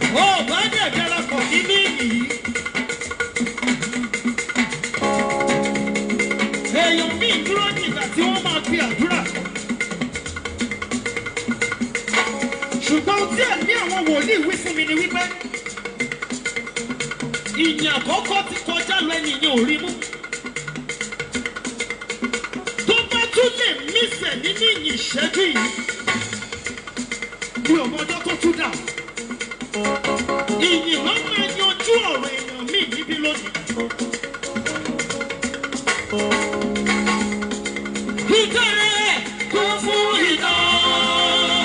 ó bá dẹ̀ darapọ̀ nínú ìyí. èèyàn míì dúró nígbà tí wọ́n máa fi àdúrà. ṣùgbọ́n tí ẹ̀mí àwọn wòlíì wí fún mi ni wípé ìyìn àkọ́kọ́ ti kọjá lọ ẹnìyàn ò rí mú. tó bá tún lè mísẹ̀ nínú ìyìn ìṣẹ́jú yìí mi ò mọjọ́ tó tún dà. ìyìn ló máa yanjú ọ̀rọ̀ èèyàn míì níbí lónìí. Ìtẹ̀rẹ̀ kún fún ìdán.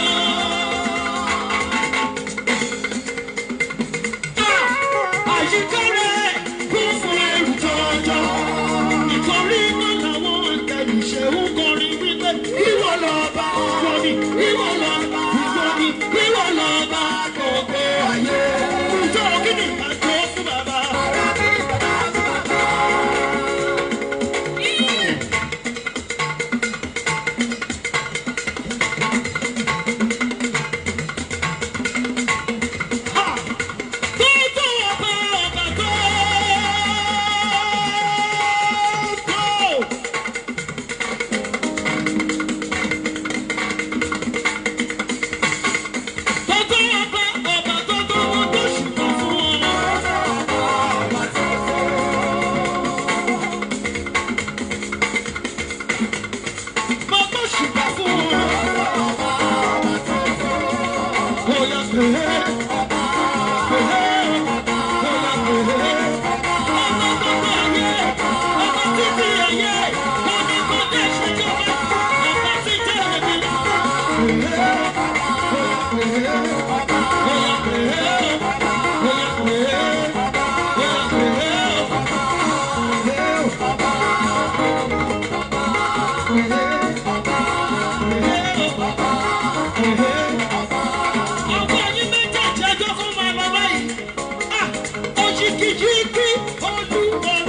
Àyíká rẹ̀ kún fún ẹrù jọjọ. Nítorí iná làwọn ìtẹ̀lù ṣe ń kọrin wípé ìwọ lọ́ba. Ìwọ ni ìwọ lọ́ba. Ìwọ ni ìwọ lọ́ba gbogbo ayé. Ìjọ kí ni ìbájọ́ fún bàbá? Ha! Tótó ọba ọba tó tó. Tótó ọba ọba tó tó wọn tó ṣùgbọ́n fún wọn. Mo tó ṣùgbọ́n fún wọn. Ó yá pé. Ọkọ yín méjèèjì ẹjọ́ kó máa lọ báyìí. Ah! Òjìkìjìkì olúwọ̀n.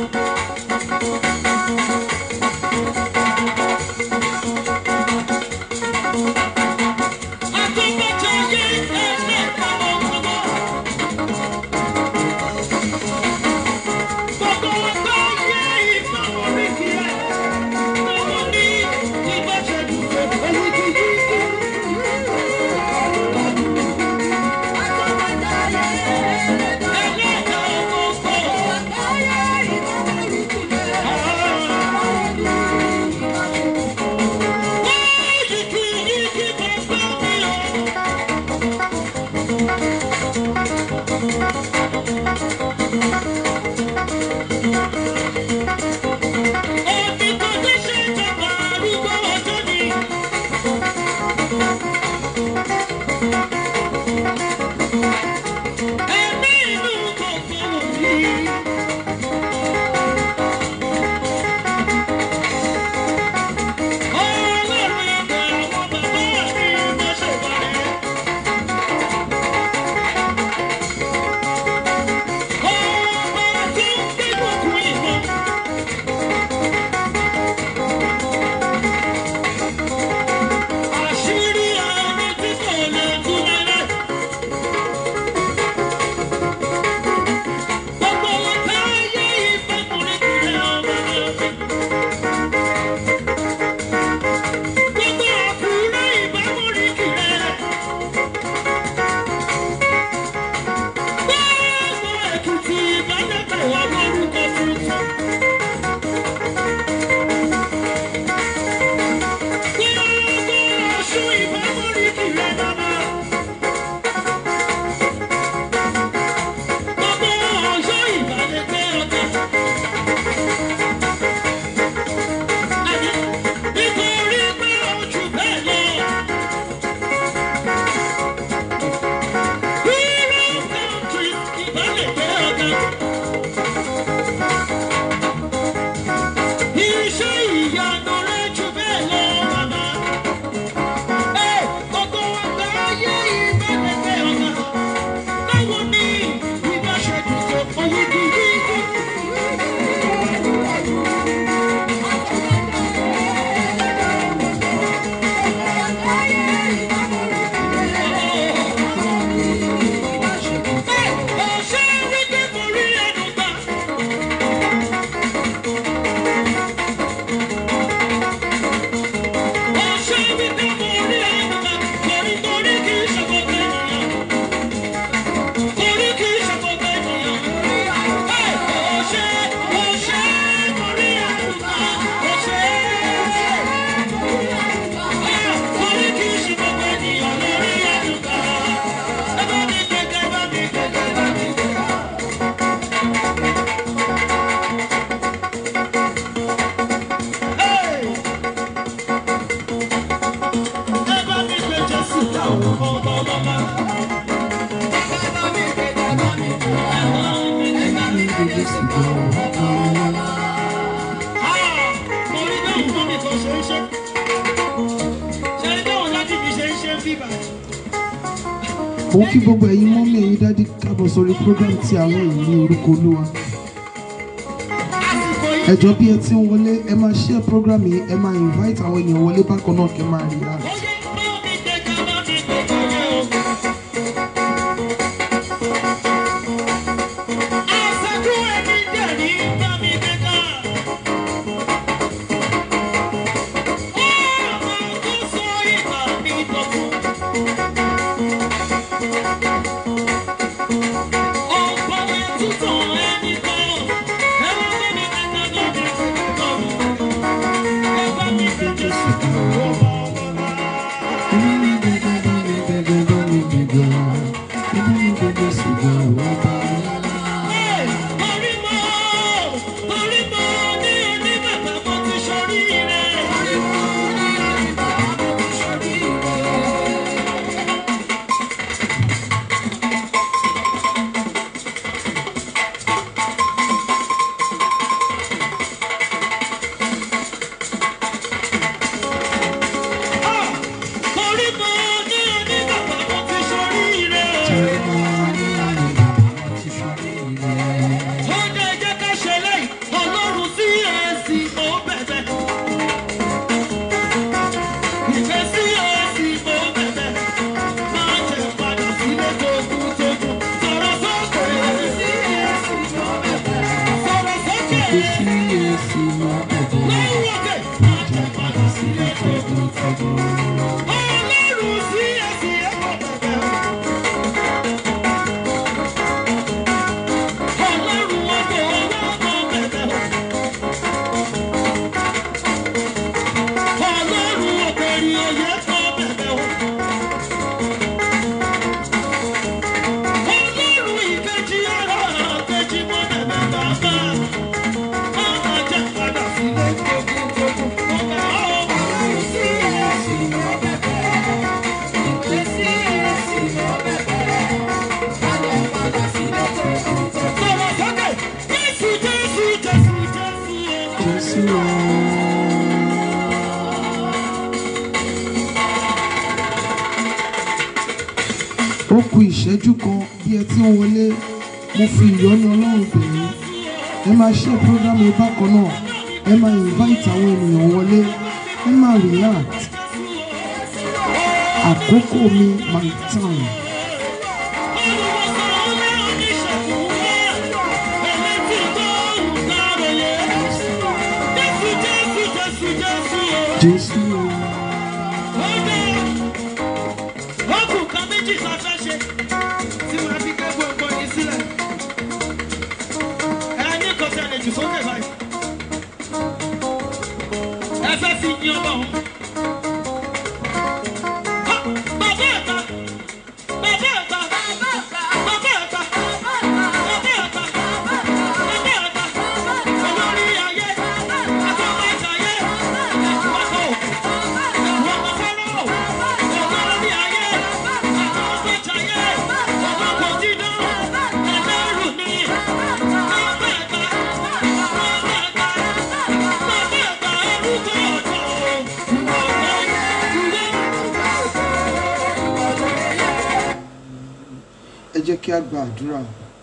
Àtọ́gbọ́jayé ẹlẹ́ta ọ̀gbọ́n. Gbogbo ọgbà ayé ìgbà orí kìí ẹ̀. Gbogbo ní ìbáṣẹ́jú òjìkìjìkì. Ẹlẹ́ta ọ̀gbọ́n. Jésù gan ọba ọlọ́lá. mo rí bẹ́ẹ̀ mọ́ mi kan ṣe ń ṣe. ṣe ní báwọn láti fi ṣe ń ṣe ń bíbà. mo kí gbogbo ẹ̀yin mọ́mí ẹ̀yin dádì kábọ̀ sórí program tí àárọ̀ yìí ní orúkọ olúwa àsìkò yìí. ẹjọ́ bí ẹ ti ń wọlé ẹ máa share program yìí ẹ máa invite àwọn ènìyàn wọlé bákan náà kẹ́ máa relax. ó yẹ bá mi gbẹ̀gà bá mi gbẹ̀gà yẹ o. àṣàkú ẹni dẹ̀rí bá mi gbẹ̀gà. ọmọ tó sọ ìgbà mi dọ̀tun. ọ̀pọ̀ ẹ̀tútàn ẹni kan. ẹ wá bá mi gbẹ̀gà bá mi gbẹ̀gà mi. ẹ bá mi gbẹ̀gà sí ọba ọba. Ọlọ́run sí ẹ̀sìn ẹ̀kọ́ bẹ̀rẹ̀. Ọlọ́run ọkọ̀ ọlọ́mọ bẹ̀bẹ̀. Ọlọ́run ọ̀gbẹ̀rì òye kọ́ bẹ̀bẹ̀ o. Ọlọ́run ìkejì ara kejì mọ́ bẹ̀bẹ̀ bàbá. Ọmọ jẹ́ padà sílé tókùtókù. Ọba ọlọ́run sí ẹ̀sìn sọ̀rọ̀ sókè. Jésù Jésù Jésù Jésù o. ó ku ìṣẹ́jú kan bí ẹ ti ń wọlé mo fi ìyọ́nú ọlọ́run bẹ̀ yín ẹ máa share program yìí bákan náà ẹ máa invite àwọn ènìyàn wọlé ẹ máa relax àkókò mi my time jésù o. Ẹ fẹ́ fi yin ọba òun. Ha! Bàbá ẹ̀ta! Bàbá ẹ̀ta! Bàbá ẹ̀ta! Bàbá ẹ̀ta! Bàbá ẹ̀ta! Olórí ayé! Àtọ́mọ̀jáyé! Ẹ̀kúwàkọ̀! Ẹ̀kúwàkọ̀ fẹ́ràn! Olórí ayé! Àtọ́mọ̀jáyé! Ọlọ́kọ̀ dídán! Ẹlẹ́rù ni! Bàbá ẹ̀ta! Bàbá ẹ̀ta! Bàbá ẹ̀ta! Orúkọ ọ̀dọ́! ẹ jẹ́ kí a gba àdúrà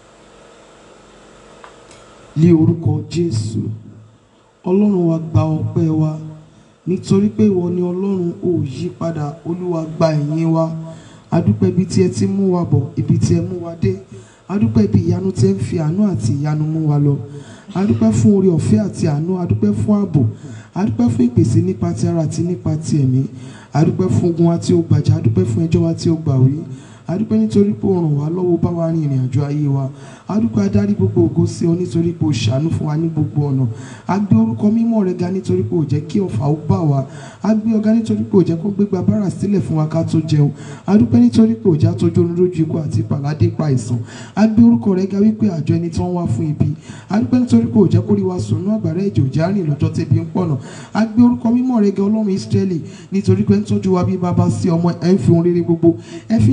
ní orúkọ jésù ọlọ́run wa gba ọpẹ́ wa nítorí pé ìwọ ni ọlọ́run ò yí padà olúwa gba ẹ̀yìn wa adúpẹ́ ibi tí ẹ ti mú wa bọ̀ ibi tí ẹ mú wa dé adúpẹ́ ibi ìyanu tí ẹ ń fi àánú àti ìyanu mú wa lọ adúpẹ́ fún oore ọ̀fẹ́ àti àánú adúpẹ́ fún ààbò adúpẹ́ fún ìpèsè nípa ti ara àti nípa ti ẹ̀mí adúpẹ́ fún ogun wa tí ó gbàjà adúpẹ́ fún ẹjọ́ wa tí ó gbà wí adúpẹ́ nítorí pé ó ràn wá lọ́wọ́ bá wa rin ìrìn àjò ayé wa adúpẹ́ adarí gbogbo ògo sí ọ nítorí pé ó ṣàánú fún wa ní gbogbo ọ̀nà a gbé orúkọ mímọ́ rẹ ga nítorí pé ó jẹ́ kí ọ̀fà ó bà wá a gbé ọ̀gá nítorí pé ó jẹ́ kó gbégbá bára sílẹ̀ fún wa ká tó jẹun adúpẹ́ nítorí pé ó já tójú oorun lójú ikú àti pàládé pa àìsàn a gbé orúkọ rẹ ga wípé àjọ ẹni tí wọ́n wá fún ibi adúpẹ́ nítorí pé ó jẹ́ kó rí wa sùn ní àgbàrá ẹ̀jẹ̀ òjá rìn lọ́jọ́ tẹ́bi ń pọ̀nà a gbé orúkọ mímọ́ rẹ ga ọlọ́run Ísírẹ́lì nítorí pé ń tọ́jú wa bí bàbá sí ọmọ ẹ̀ ń fi ohun rere gbogbo ẹ fi ń ṣe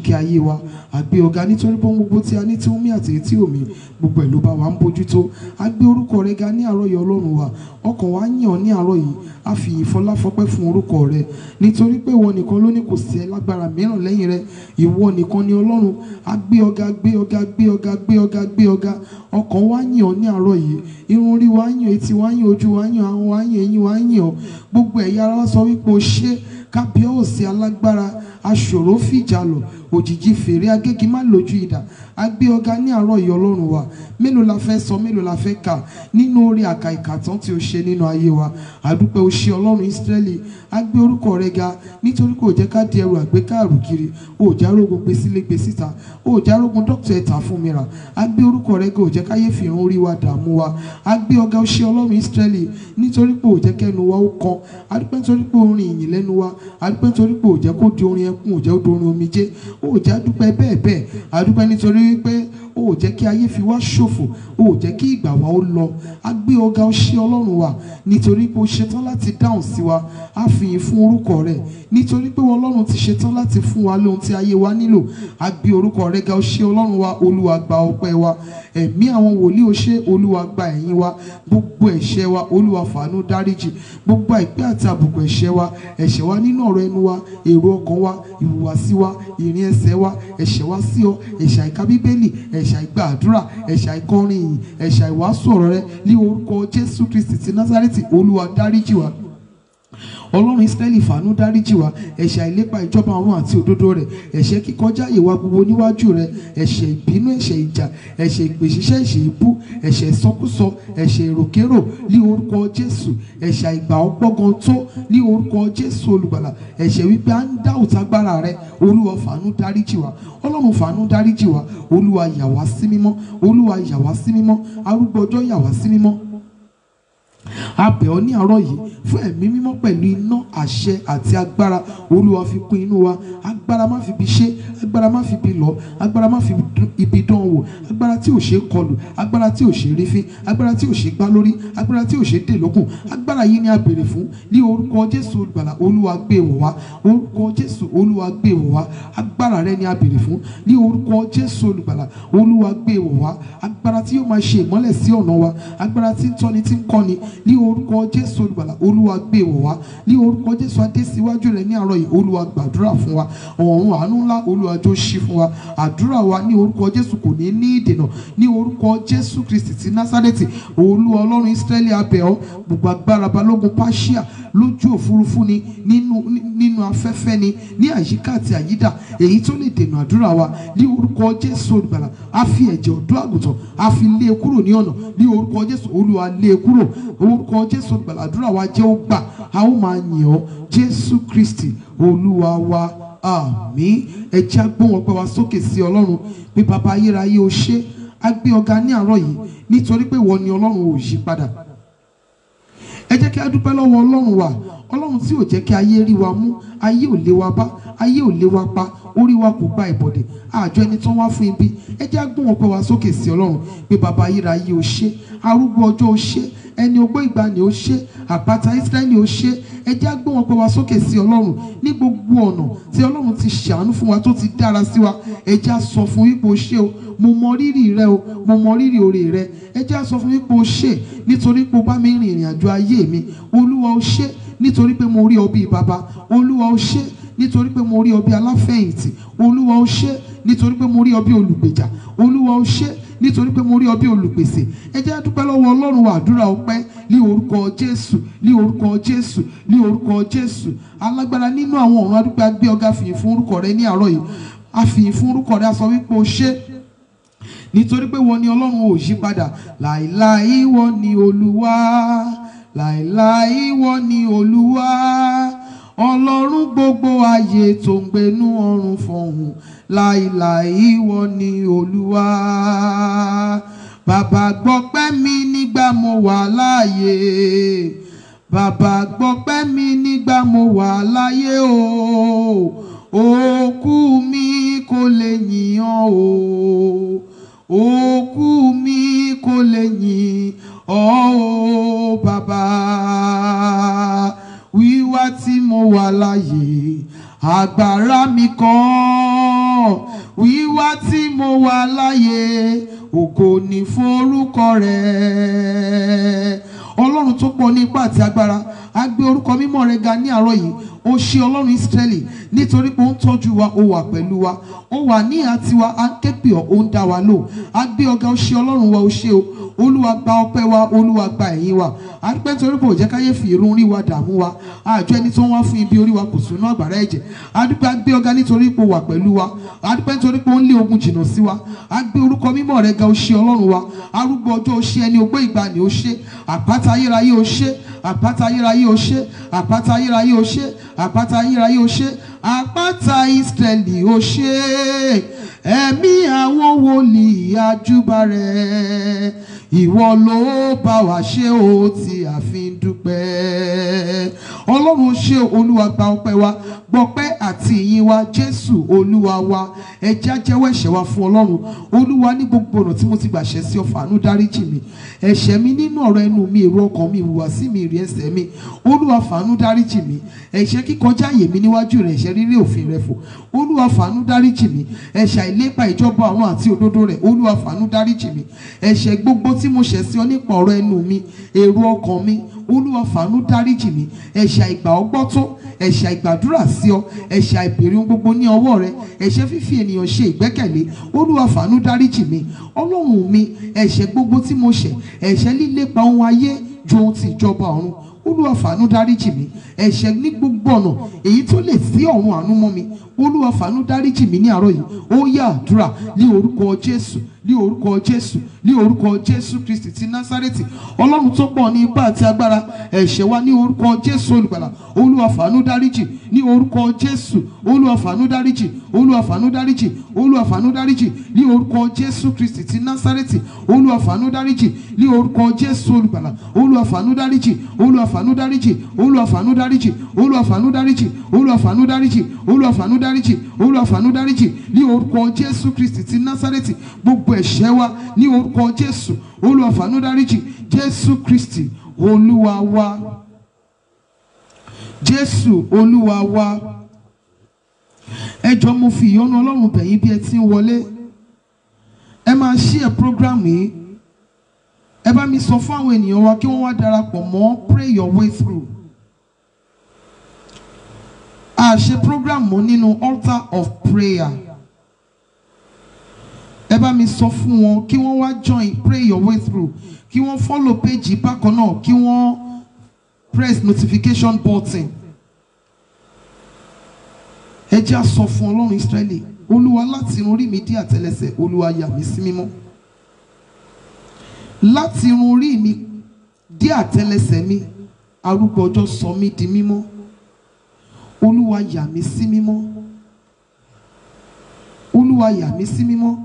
àjíkẹ́ ayé wa àgbé ọ̀gá nítorí pé ohun gbogbo tí a ní tí ó mí àti èyí tí ò mí gbogbo ẹ̀ ló bá wa ń bójútó a gbé orúkọ rẹ ga ní àárọ̀ yìí ọlọ́run wa ọkàn wa yàn ọ́ ní àárọ̀ yìí a fi ìfọláfọpẹ́ fún orúkọ rẹ nítorí pé ìwọ nìkan ló ní kò sí ẹ lágbára mìíràn lẹ́yìn rẹ ìwọ nìkan ni ọlọ́run a gbé ọ̀gá gbé ọ̀gá gbé ọ̀gá gbé ọ̀gá gbé ọ̀gá ọkàn wa yàn ọ́ ní àárọ̀ yìí irun orí wa yàn etí wa yàn ojú wa yàn ahọ́n wa yàn eyín wa yàn ọ́ gbogbo ẹ̀yà ara wa sọ wípé o ṣé kábíọ́ọ̀sì alágbára aṣòro fìjà lọ òjijì fèrè agégi má lójú ìdá agbé ọ̀gá ní àárọ̀ yìí ọlọ́run wa mélòó la fẹ́ sọ mélòó la fẹ́ kà nínú orí àkà ìkàtàn tí o ṣe nínú ayé wa àdúpẹ́ o ṣe ọlọ́run ìsírẹ́lì agbé orúkọ rẹ ga nítorí kò jẹ́ ká di ẹrù àgbékàrù kiri o ò járógun gbé sílé gbé síta o ò járógun dókítà ẹ̀ta fún mi rà agbé orúkọ rẹ ga ò jẹ́ káyé fi hàn orí wa dààmú wa agbé ọ̀gá o ṣe ọlọ́run ìsírẹ́lì nítorí pé ò jẹ́ kẹ́nu wa ó kan adúpẹ́ nítorí pé orin ìyìn lẹ́nu wa adúpẹ́ nítorí pé ò jẹ́ kó di orin ẹkún ò jẹ́ kó di orin omijé ó jẹ́ adúpẹ́ bẹ́ẹ̀ bẹ́ẹ̀ adúpẹ́ nítorí wípé ó jẹ́ kí ayé fi wá ṣòfò ó jẹ́ kí ìgbà wa ó lọ a gbé ọ̀gá ó ṣe ọlọ́run wa nítorí pé ó ṣetán láti dáhùn sí wa a fi yìn fún orúkọ rẹ̀ nítorí pé ọlọ́run ti ṣetán láti fún wa lóhun tí ayé wa nílò a gbé orúkọ rẹ̀ ga ó ṣe ọlọ́run wa olúwa gba ọpẹ́ wa ẹ̀mí àwọn wòlíì ó ṣe olúwa gba ẹ̀yìn wa gbogbo ẹ̀ṣẹ̀ wa olúwa fàánú dáríjì gbogbo àìpẹ́ àti àbùkù ẹ̀ṣẹ̀ wa ẹ̀ṣẹ̀ wa nínú ọ̀rọ̀ ẹnu wa èrò ọkàn wa ìhùwàsí wa ìrìn ẹsẹ̀ wa ẹ̀ṣẹ̀ wa sí ọ ẹ̀ṣẹ̀ àìka bíbélì ẹ̀ṣẹ̀ àìgbà àdúrà ẹ̀ṣẹ̀ àìkọrin ìyìn ẹ̀ṣẹ̀ àìwàásù ọ̀rọ̀ rẹ ní orúkọ jésù kristi ti násárẹ́tì olúwa dáríjì wa ọlọ́run israẹli fàánú dáríjì wa ẹ̀ṣẹ̀ àìlépa ìjọba ọ̀run àti òdodo rẹ̀ ẹ̀ṣẹ̀ kíkọjá ìwà gbogbo níwájú rẹ̀ ẹ̀ṣẹ̀ ìbínú ẹ̀ṣẹ̀ ìjà ẹ̀ṣẹ̀ ìpèsíṣẹ́ ẹ̀ṣẹ̀ ìbú ẹ̀ṣẹ̀ ìsọkúsọ ẹ̀ṣẹ̀ èròkérò ní orúkọ jésù ẹ̀ṣẹ̀ àìgbà ọgbọ́gan tó ní orúkọ jésù olùgbàlà ẹ̀ṣẹ̀ wípé à ń dá òtágbára rẹ̀ olúwa fàánú dáríjì wa ọlọ́run fàánú dáríjì wa olúwa yà wá sí mímọ́ olúwa yà wá sí mímọ́ arúgbó ọjọ́ yà wá sí mímọ́ a bẹ̀ ọ́ ní àárọ̀ yìí fún ẹ̀mí mímọ́ pẹ̀lú iná àṣẹ àti agbára olúwa fi kún inú wa agbára má fi bi ṣe agbára má fi bi lọ agbára má fi ibi dán wò agbára tí ò ṣe kọlù agbára tí ò ṣe rífín agbára tí ò ṣe gbá lórí agbára tí ò ṣe dè lókun agbára yìí ni a béèrè fún ní orúkọ jésù olùgbàlà olúwa gbé wọ̀ wá orúkọ jésù olúwa gbé wọ̀ wá agbára rẹ ni a béèrè fún ní orúkọ jésù olùgbàlà olúwa gbé wọ̀ wá agbára tí yóò máa ṣe ìmọ́lẹ̀ sí ọ̀nà wa agbára tí ń tọ́ni tí ń kọ́ni ní orúkọ jésù olùgbàlà olúwa gbé wọ̀ wá ní orúkọ jésù adé síwájú rẹ ní àárọ̀ yìí olúwa gbàdúrà fún wa ọ̀run àánú ńlá olúwa jó ṣí fún wa àdúrà wa ní orúkọ jésù kò ní ní ìdènà ní orúkọ jésù kristi ti násárẹ́tì olúwa ọlọ́run ísírẹ́lì abẹ́ ọ gbogbo agbára balógun pàṣíà lójú òfurufú ni nínú nínú afẹ́fẹ́ ni ní àyíká àti àyídà èyí tó lè dènà àdúrà wa ní orúkọ jésù olùgbàlà a fi ẹ̀jẹ̀ ọ̀dọ́ àgùntàn a fi lé e kúrò ní ọ̀nà ní orúkọ jésù olúwa lé e kúrò orúkọ jésù olùgbàlà àdúrà wa jẹ́ ó gbà a ó máa yìn ọ́ jésù kristi olúwa wa àmín ẹ jẹ́ á gbóhùn ọpẹ́ wa sókè sí ọlọ́run pé bàbá ayérayé o ṣé a gbé ọ̀gá ní àárọ̀ yìí nítorí pé ìwọ ni ọlọ́run ò yí padà ẹ jẹ́ kí a dúpẹ́ lọ́wọ́ ọlọ́run wa ọlọ́run tí ò jẹ́ kí ayé rí wa mú ayé ò lé wa bá ayé ò lé wa pa orí wa kò gba ìbọ̀dẹ̀ àjọ ẹni tán wá fún ibi ẹ jẹ́ á gbóhùn ọpẹ́ wa sókè sí ọlọ́run pé bàbá ayérayé o ṣé arúgbó ọjọ́ o ṣé ẹni ogbó ìgbàanì ó ṣe àpáta Ísírẹ́lì ó ṣe ẹ jẹ́ á gbé wọn pé wa sókè sí ọlọ́run ní gbogbo ọ̀nà tí ọlọ́run ti ṣàánú fún wa tó ti dára sí wa ẹ jẹ́ á sọ fún wípé o ṣé o mo mọ rírì rẹ o mo mọ rírì oore rẹ ẹ jẹ́ á sọ fún wípé o ṣé nítorí pé o bá mi rìn ìrìn àjò ayé mi olúwa o ṣé nítorí pé mo rí ọ bíi bàbá olúwa o ṣé nítorí pé mo rí ọ bí aláfẹ̀yìntì olúwa o ṣé nítorí pé mo rí ọ bí olùgbèjà olúwa o ṣé nítorí pé mo rí ọ bí olùpèsè ẹ jẹ́ á dúpẹ́ lọ́wọ́ ọlọ́run wa àdúrà ọpẹ́ ní orúkọ jésù ní orúkọ jésù ní orúkọ jésù alágbára nínú àwọn ọ̀run adúpẹ́ agbé ọ̀gá fìyìn fún orúkọ rẹ ní àárọ̀ yìí a fìyìn fún orúkọ rẹ a sọ wípé o ṣé nítorí pé wọ́n ní ọlọ́run ò yí padà láìláì wọ́n ní olúwa láìláì wọ́n ní olúwa ọlọ́run gbogbo ayé tó ń gbénú ọ̀run fọ̀hún láìláì wọ́n ní olúwa bàbá gbọ́pẹ́ mi nígbà mo wà láàyè bàbá gbọ́pẹ́ mi nígbà mo wà láyé o òkú mi kò lè yìn ọ́ o òkú mi kò lè yìn ọ́ o bàbá wíwá tí mo wà láàyè agbára mi kọ́ mo wà láyé ògo ní forúkọ rẹ̀ ọlọ́run tó pọ̀ ní ipá àti agbára a gbé orúkọ mímọ́ rẹ̀ ga ní àárọ̀ yìí ó ṣe ọlọ́run ìsírẹ́lì nítorí pé ó ń tọ́jú wa ó wà pẹ̀lú wa ó wà ní àtiwá à ń ké pè ọ́ ó ń dá wa lò a gbé ọ̀gá ó ṣe ọlọ́run wa ó ṣe o olúwa gba ọpẹ́ wa olúwa gba ẹ̀yìn wa a dúpẹ́ nítorí pé ó jẹ́ káyé fi irun rí wa dààmú wa àjọ ẹni tó ń wá fún ibi orí wa kò sínú àgbàrá ẹ̀jẹ̀ a dúpẹ́ a gbé ọ̀gá nítorí pé ó wà pẹ̀lú wa a dúpẹ́ nítorí pé ó ń lé ogun jìnnà sí wa a gbé orúkọ mímọ́ rẹ̀ ga ó ṣe ọlọ́run wa arúgbó ọjọ́ ó ṣe ẹni ogbó ìgbàanì ó ṣe àpáta ayérayé ó ṣe àpáta ayérayé ó ṣe àpáta ayérayé ó ṣe àpáta ayérayé ó ṣe àpáta ìsírẹ́lì ó ṣe ẹ̀mí àwọn wòlíì àjúbà rẹ̀ ìwọ ló bá wa ṣe ó tí a fi ń dúpẹ́ ọlọ́run ṣe olúwa gba ọpẹ́ wa gbọpẹ́ àti ìyìn wa jésù olúwa wa ẹjẹ́ ajẹ́wọ́ ẹ̀ṣẹ̀ wa fún ọlọ́run olúwa ní gbogbo ọ̀nà tí mo ti gbàṣẹ́ sí ọ fàánú dáríjì mi ẹ̀ṣẹ̀ mi nínú ọ̀rọ̀ ẹnu mi èrò ọkàn mi ìhùwàsí mi ìrì ẹsẹ̀ mi olúwa fàánú dáríjì mi ẹ̀ṣẹ̀ kíkọjá àyè mi níwájú rẹ̀ ẹ̀ṣẹ̀ rírí òfin rẹ̀ fò olúwa fàánú dáríjì mi ẹ̀ṣẹ̀ àìlépa ìjọba àwọn àti òdodo rẹ̀ olúwa fàánú dáríjì mi ẹ̀ṣẹ̀ gbogbo tí mo ṣẹ̀ sí ọ nípa ọ̀rọ̀ ẹnu mi èrò ọkàn mi olúwa fàánú dáríjì mi ẹ̀ṣẹ̀ àìgbà ọgbọ́ tó ẹ̀ṣẹ̀ àìgbàdúrà sí ọ ẹ̀ṣẹ̀ àìbèrè ohun gbogbo ní ọwọ́ rẹ ẹ̀ṣẹ̀ fífi ènìyàn ṣe ìgbẹ́kẹ̀lé olúwa fàánú dáríjì mi ọlọ́run mi ẹ̀ṣẹ̀ gbogbo tí mo ṣẹ̀ ẹ̀ṣẹ̀ lílépa ohun ayé ju ohun ti ìjọba ọ̀run olúwa fàánú dáríjì mi ẹ̀ṣẹ̀ ní gbogbo ọ̀nà èyí tó lè sí ọ̀run àánú mọ́ mi olúwa fàánú dáríjì mi ní àárọ̀ yìí ó yá àdúrà ní orúkọ jésù ní orúkọ jésù ní orúkọ jésù kristi ti násárẹ́tì ọlọ́run tó pọ̀ ní ipá àti agbára ẹ̀ṣẹ̀ wa ní orúkọ jésù olùgbàlà olúwa fàánú dáríjì ní orúkọ jésù olúwa fàánú dáríjì olúwa fàánú dáríjì olúwa fàánú dáríjì ní orúkọ jésù kristi ti násárẹ́tì olúwa fàánú dáríjì ní orúkọ jésù olùgbàlà olúwa fàánú dáríjì olúwa fàánú dáríjì olúwa fàánú dáríjì olúwa fàánú dáríjì olúwa fàánú dáríjì olúwa fàánú dáríjì olúwa fàánú dáríjì ní orúkọ jésù kristi ti násárẹ́tì gbogbo ẹ̀ṣẹ̀ wa ní orúkọ jésù olúwa fàánú dáríjì jésù kristi olúwa wa jésù olúwa wa ẹ jọ̀ọ́ mo fi ìyọ́nú ọlọ́run bẹ̀yìn bí ẹ ti ń wọlé ẹ máa ṣí ẹ program yìí ẹ bá mi sọ fún àwọn ènìyàn wa kí wọ́n wá darapọ̀ mọ́ pray your way through a ṣe program mọ́ nínú altar of prayer ẹ bá mi sọ fún wọn kí wọ́n wá join pray your way through kí wọ́n follow page yìí bákan náà kí wọ́n press notification button ẹ jẹ́ á sọ fún ọlọ́run Ísírẹ́lì olúwa láti irun orí mi dé àtẹ́lẹsẹ̀ olúwa yà mí sí mímọ́ láti irun orí mi dé àtẹ́lẹsẹ̀ mi arúgbó ọjọ́ sọ mí di mímọ́ olúwa yà mí sí mímọ́ olúwa yà mí sí mímọ́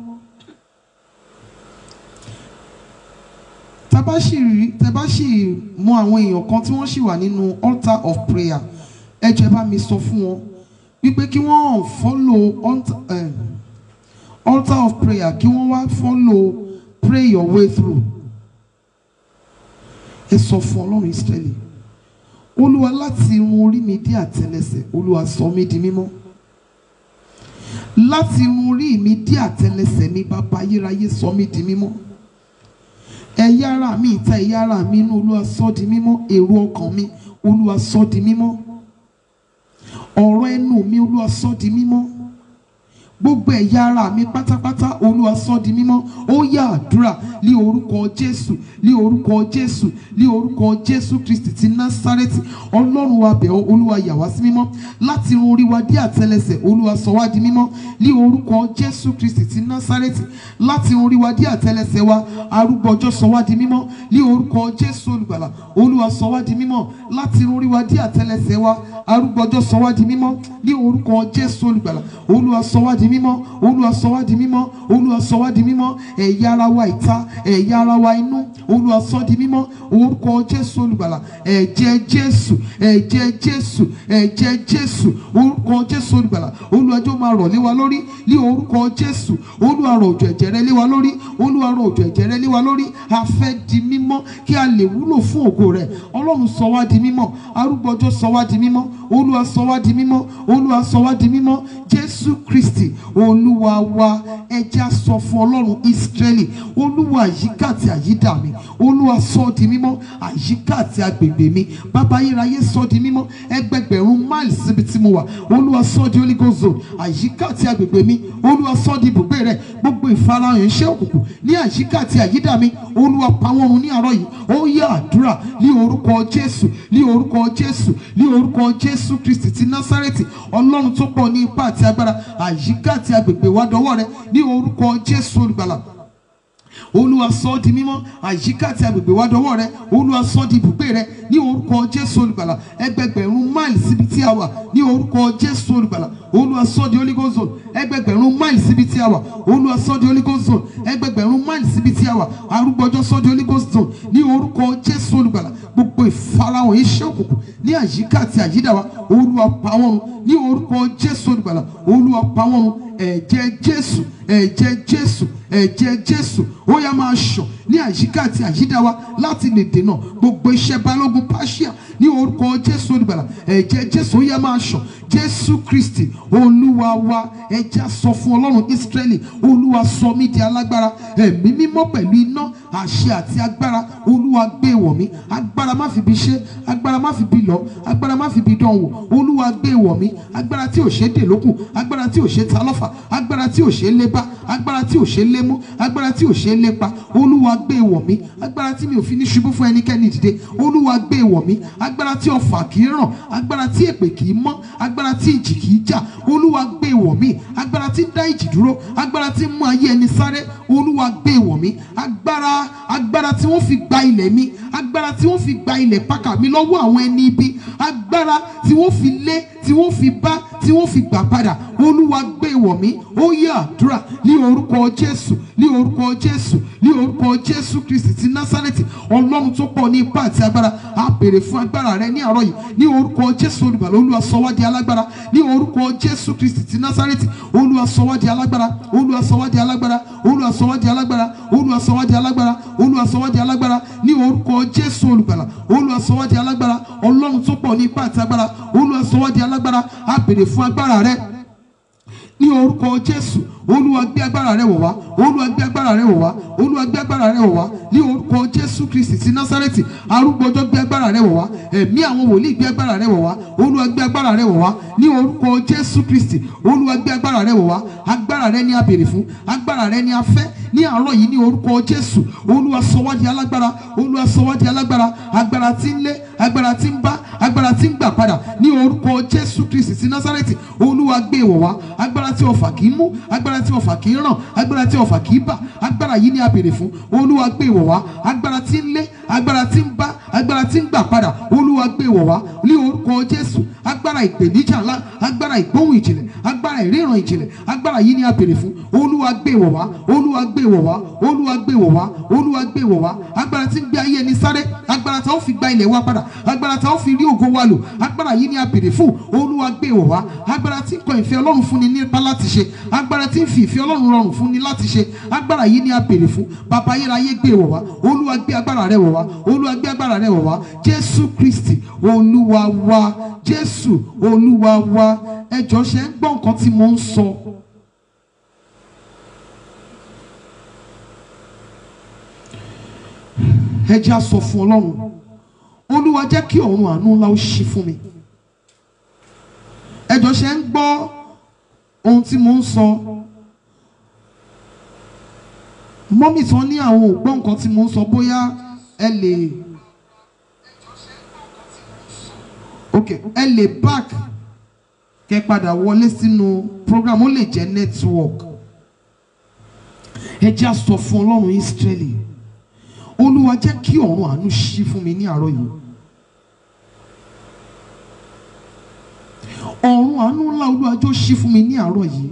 tábà sì rí tábà sì mọ àwọn èèyàn kan tí wọ́n sì wà nínú altar of prayer ẹ jẹ́ bá mi sọ fún wọn wípé kí wọ́n follow altar, eh, altar of prayer kí wọ́n wá follow pray your way through ẹ sọ fún ọlọ́run Ísírẹ́lì olúwa láti irun orí mi dé àtẹ́lẹsẹ̀ olúwa sọ mí di mímọ́ láti irun orí mi dé àtẹ́lẹsẹ̀ mi bàbá ayérayé sọ mí di mímọ́ ẹ̀yà ara mi ìta ẹ̀yà ara mi inú olúwa sọ di mímọ́ èrò ọkàn mi olúwa sọ di mímọ́ ọ̀rọ̀ ẹnu mi olúwa sọ di mímọ́ gbogbo ẹ̀yà ara mi pátápátá olúwa sọ di mímọ́ ó yá àdúrà ní orúkọ jésù ní orúkọ jésù ní orúkọ jésù kristi ti násárẹ́tì ọlọ́run wa bẹ̀ ọ́ olúwa yà wá sí mímọ́ láti irun orí wa dé àtẹ́lẹsẹ̀ olúwa sọ wá di mímọ́ ní orúkọ jésù kristi ti násárẹ́tì láti irun orí wa dé àtẹ́lẹsẹ̀ wa arúgbó ọjọ́ sọ wá di mímọ́ ní orúkọ jésù olùgbàlà olúwa sọ wá di mímọ́ láti irun orí wa dé àtẹ́lẹsẹ̀ wa arúgbó ọjọ́ sọ wá di mímọ́ ní orúkọ jésù olùgbàlà olúwa sọ wá di mímọ́ olúwa sọ wá di mímọ́ olúwa sọ wá di mímọ́ ẹ̀yà ara wa ìta ẹ̀yà ara wa inú olúwa sọ di mímọ́ orúkọ jésù olùgbàlà ẹ̀jẹ̀ jésù ẹ̀jẹ̀ jésù ẹ̀jẹ̀ jésù orúkọ jésù olùgbàlà olúwa jọ̀ọ́ máa rọ̀ lé wa lórí ní orúkọ jésù olúwa rọ̀ òjò ẹ̀jẹ̀ rẹ lé wa lórí olúwa rọ̀ òjò ẹ̀jẹ̀ rẹ lé wa lórí a fẹ́ di mímọ́ kí a lè wúlò fún ògo rẹ̀ ọlọ́run sọ wá di mímọ́ arúgbó ọjọ́ sọ wá di mímọ́ olúwa sọ wá di mímọ́ olúwa sọ wá di mímọ́ jésù kristi olúwa wa ẹja sọ fún ọlọ́run ìsírẹ́lì olúwa àyíká àti àyídà mi olúwa sọ ọ́ di mímọ́ àyíká àti agbègbè mi bàbá ayérayé sọ ọ́ di mímọ́ ẹgbẹgbẹ̀rún máìlì síbi tí mo wà olúwa sọ ọ́ di holy ghost zone àyíká àti agbègbè mi olúwa sọ ọ́ di ibùgbé rẹ gbogbo ìfarahàn iṣẹ́ òkùnkùn ní àyíká àti àyídà mi olúwa pa wọ́n run ní àárọ̀ yìí ó yá àdúrà ní orúkọ jésù ní orúkọ jésù ní orúkọ jésù kristi ti násárẹ́tì ọlọ́run tó pọ̀ ní ipá àti agbára àyíká àti agbègbè wa dọwọ́ rẹ ní orúkọ jésù olùgbàlà olúwa sọ ọ́ di mímọ́ àyíká àti agbègbè wa dọwọ́ rẹ olúwa sọ ọ́ di ibùgbé rẹ ní orúkọ jésù olùgbàlà ẹgbẹgbẹ̀rún máìlì síbi tí a wà ní orúkọ jésù olùgbàlà olúwa sọ ọ́ di holy ghost zone ẹgbẹgbẹ̀rún máìlì síbi tí a wà olúwa sọ ọ́ di holy ghost zone ẹgbẹgbẹ̀rún máìlì síbi tí a wà arúgbọjọ sọ ọ́ di holy ghost zone ní orúkọ jésù olùgbàlà gbogbo ìfarahàn iṣẹ́ òkùnkùn ní àyíká àti àyídà wa olúwa pa wọ́n run ní orúkọ jésù olùgbàlà olúwa pa wọ́n run ẹ̀jẹ̀ jésù ẹ̀jẹ̀ jésù ẹ̀jẹ̀ jésù ó yá máa ṣàn ní àyíká àti àyídá wa láti lè dènà gbogbo iṣẹ́ balógun pàṣíà ní orúkọ jésù olùgbàlà ẹ̀jẹ̀ jésù ó yá máa ṣàn jésù kristi olúwa wa ẹja sọ fún ọlọ́run ísírẹ́lì olúwa sọ mí di alágbára ẹ̀mí mímọ́ pẹ̀lú iná àṣẹ àti agbára olúwa gbé wọ̀ mí agbára má fi bi ṣe agbára má fi bi lọ agbára má fi bi dán wò olúwa gbé wọ̀ mí agbára tí ò ṣe é dè lókun agbára tí ò ṣe é ta lọ́fà agbára tí ò ṣe é lé bá agbára tí ò ṣe é lé mú agbára tí ò ṣe é lé pa olúwa gbé wọ̀ mí agbára tí mi ò fi ní ṣubú fún ẹnikẹ́ni dìde olúwa gbé wọ̀ mí agbára tí ọfà kì í ràn agbára tí èpè kì í mọ́ agbára tí ìjì kì í jà olúwa gbé wọ̀ mí agbára tí ń dá ìjì dúró agbára tí ń mú ayé ẹni sáré olúwa gbé wọ̀ mí agbára agbára tí wọ́n fi gba ilẹ̀ mi agbára tí wọ́n fi gba ilẹ̀ pákà mi lọ́wọ́ àwọn ẹni ibi agbára tí wọ́n fi lé tí wọ́n fi bá tí wọ́n fi gbà padà olúwa gbé wọ̀ mí ó yẹ àdúrà ní orúkọ jésù ní orúkọ jésù ní orúkọ jésù kristi ti násárẹ́tì ọlọ́run tó pọ̀ ní ipá àti agbára a béèrè fún agbára rẹ ní àárọ̀ yìí ní orúkọ jésù olùgbàlà olúwa sọ wá di alágbára ní orúkọ jésù kristi ti násárẹ́tì olúwa sọ wá di alágbára olúwa sọ wá di alágbára olúwa sọ wá di alágbára olúwa sọ wá di alágbára olúwa sọ wá di alágbára ní orúkọ jésù olùgbàlà olúwa sọ wá di alágbára ọlọ́run tó pọ̀ ní ipá àti agbára olúwa sọ wá di alágbára a béèrè fún agbára rẹ ní orúkọ jésù olúwa gbé agbára rẹ wọ̀ wá olúwa gbé agbára rẹ wọ̀ wá olúwa gbé agbára rẹ wọ̀ wá ní orúkọ jésù kristi ti násárẹ́tì arúgbọ́jọ́ gbé agbára rẹ wọ̀ wá ẹ̀mí àwọn wòlíì gbé agbára rẹ wọ̀ wá olúwa gbé agbára rẹ wọ̀ wá ní orúkọ jésù kristi olúwa gbé agbára rẹ wọ̀ wá agbára rẹ ni a béèrè fún agbára rẹ ni a fẹ́ ní àárọ̀ yìí ní orúkọ jésù olúwa sọ wá di alágbára olúwa sọ wá di alágbára agbára tí ń lé agbára tí ń bá agbára tí ń gbà padà ní orúkọ jésù kristi ti násárẹ́tì olúwa gbé wọ̀ wá agbára tí ọfà kì í mú agbára tí ọfà kì í ràn agbára tí ọfà kì í bà agbára yìí ni a béèrè fún olúwa gbé wọ̀ wá agbára tí ń lé agbára tí ń bá agbára tí ń gbà padà olúwa gbé wọ̀ wá ní orúkọ jésù agbára ìpèníjà ńlá agbára ìgbóhùn ìjìnlẹ̀ agbára ìríran ìjìnlẹ̀ agbára yìí ni a béèrè fún olúwa gbé wọ̀ wá olúwa gbé wọ̀ wá olúwa gbé wọ̀ wá olúwa gbé wọ̀ wá agbára tí ń gbé ayé ẹni sáré agbára tí a ó fi gba ilẹ̀ wa padà agbára tí a ó fi rí ògo wa lò agbára yìí ni a béèrè fún olúwa gbé wọ̀ wá agbára tí ń kọ ìfẹ́ ọlọ́run fún ni nípa láti ṣe agbára tí ń fi ìfẹ́ ọlọ́run rọrùn fún ni láti ṣe agbára yìí ni a béèrè fún bàbá ayérayé gbé wọ̀ wá olúwa gbé agbára rẹ wọ̀ wá olúwa gbé agbára rẹ wọ̀ wá jésù kristi olúwa wa jésù olúwa wa ẹjọ́ ṣe ń gbọ́ nǹkan tí mo ń sọ. ẹ jẹ́ á sọ fún ọlọ́run olúwa jẹ́ kí ọ̀run àánú ńlá ó ṣí fún mi ẹ jọ̀ọ́ ṣe ń gbọ́ ohun tí mo ń sọ mọ́mì tí wọ́n ní àwọn ò gbọ́ nǹkan tí mo ń sọ bóyá ẹ lè ok ẹ lè back kẹ padà wọlé sínú program ó lè jẹ́ network ẹ jẹ́ á sọ fún ọlọ́run Ísírẹ́lì olúwa jẹ́ kí ọ̀run àánú ṣí fún mi ní àárọ̀ yìí ọ̀run àánú ńlá olúwa jọ̀ọ́ ṣí fún mi ní àárọ̀ yìí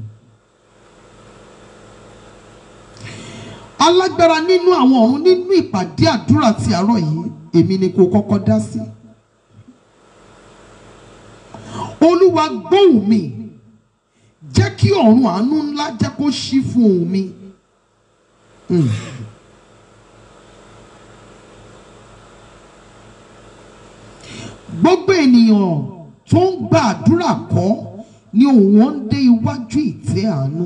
alágbára nínú àwọn ọ̀run nínú ìpàdé àdúrà ti àárọ̀ yìí èmi ni kò kọ́kọ́ dá sí olúwa gbóhùn mi jẹ́ kí ọ̀run àánú ńlá jẹ́ kó ṣí fún òun mi. Mm. gbogbo ènìyàn tó ń gba àdúrà kọ́ ni òun wọn ń dé iwájú ìtẹ́ àánú.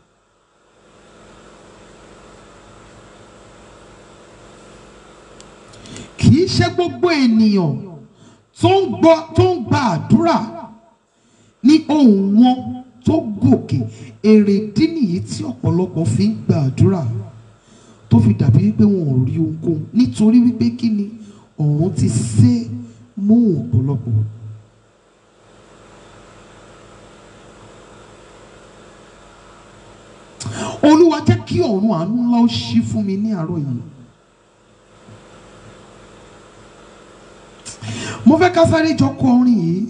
kì í ṣe gbogbo ènìyàn tó ń gbọ́ tó ń gba àdúrà ní ohùn wọn tó gòkè èrèdí nìyí tí ọ̀pọ̀lọpọ̀ fi ń gba àdúrà tó fi dàbí wípé wọn ò rí ohunkóhun nítorí wípé kí ni ọ̀run ti sé mú ọ̀pọ̀lọpọ̀. olúwa jẹ́ kí ọ̀run àánú ńlá ó ṣí fún mi ní àárọ̀ yìí. mo fẹ́ ká sáré jọ kọ orin yìí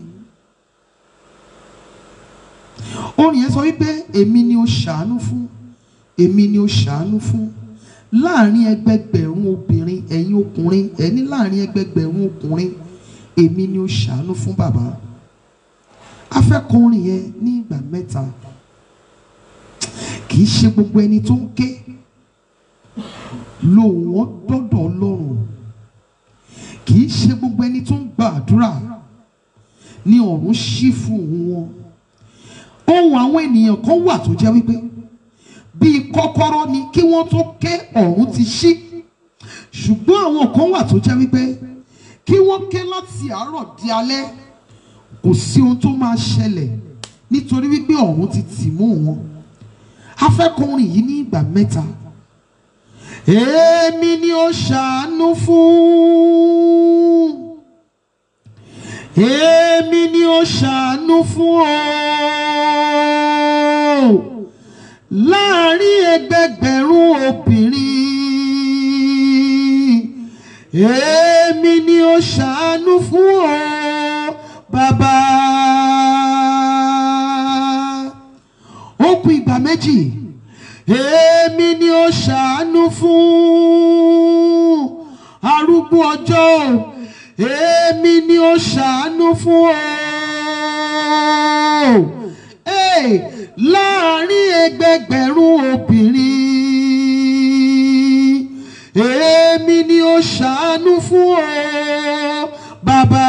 orin yẹn sọ wípé èmi ni ó ṣàánú fún èmi ni ó ṣàánú fún láàrin ẹgbẹgbẹ̀rún obìnrin ẹ̀yin ọkùnrin ẹni láàrin ẹgbẹgbẹ̀rún ọkùnrin èmi ni ó ṣàánú fún bàbá a fẹ́ kọ orin yẹn ní ìgbà mẹ́ta kì í ṣe gbogbo ẹni tó ń ké lòun wọn dọ́dọ̀ ọlọ́run kì í ṣe gbogbo ẹni tó ń gba àdúrà ní ọ̀run ṣí fún òun wọn ohun àwọn ènìyàn kan wà tó jẹ́ wípé bíi kọ́kọ́rọ́ ni kí wọ́n tó ké ọ̀run ti ṣí ṣùgbọ́n àwọn kan wà tó jẹ́ wípé kí wọ́n ké láti àárọ̀ di alẹ́ kò sí ohun tó máa ṣẹlẹ̀ nítorí wípé ọ̀run ti tì mú wọn afẹ́kùnrin yìí ní ìgbà mẹ́ta èmi ni ó ṣàánú fún èmi ni ó ṣàánú fún o láàrin ẹgbẹgbẹ̀rún obìnrin èmi ni ó ṣàánú fún o bàbá ó kù ìgbà méjì èmi ni ó ṣàánú fún arúgbó ọjọ́ èmi ni ó ṣàánú fún o Hey, láàrin ẹgbẹgbẹ̀rún obìnrin èmi ni ó ṣàánú fún o bàbá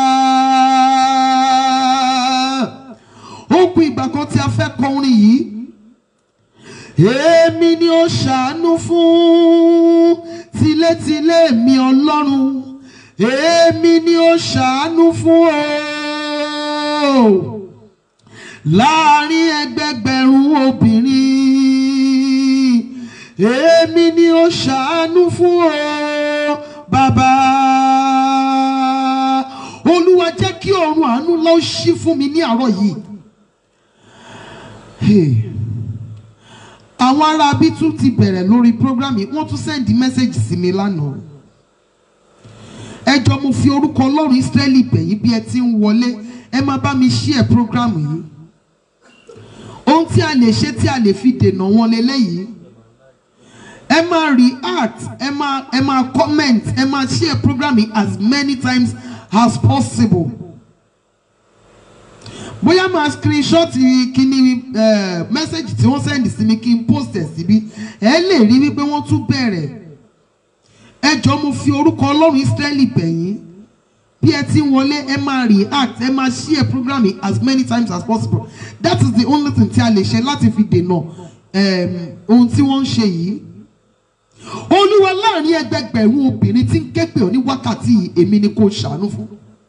ó kù ìgbà kan tí a fẹ́ kọ orin yìí èmi ni ó ṣàánú fún tilétilé mi ọlọ́run èmi ni ó ṣàánú fún o láàrin ẹgbẹgbẹ̀rún obìnrin èmi ni ó ṣàánú fún o bàbá olúwa jẹ́ kí ọ̀run àánú lọ ṣí fún mi ní àárọ̀ yìí. Hey àwọn ará bí tún ti bẹ̀rẹ̀ lórí program yìí wọ́n tún sẹ́ndí mẹ́sẹ̀gì sí mi lánàá ẹ jọ mo fi orúkọ ọlọ́run Ísírẹ́lì bẹ̀yìn bí ẹ ti ń wọlé ẹ máa bá mi share program yìí ohun tí a lè ṣe tí a lè fi dènà wọn leléyìí ẹ máa react ẹ máa ẹ máa comment ẹ máa share program yìí as many times as possible bóyá máa screenshot kíní mẹ́sẹ̀gì tí wọ́n sẹ́ndì sí mi kí n post ẹ̀ síbí ẹ lè rí wípé wọ́n tún bẹ̀rẹ̀ ẹ jọ mo fi orúkọ ọlọ́run Ísírẹ́lì bẹ̀yìn bí ẹ ti ń wọlé ẹ máa react ẹ máa share program yìí as many times as possible that is the only thing tí a lè ṣe láti fi dènà ohun tí wọ́n ń ṣe yìí olúwa láàrin ẹgbẹgbẹ̀rún obìnrin tí ń ké pè ọ́ ní wákàtí yìí èmi ni kò ṣàánú fún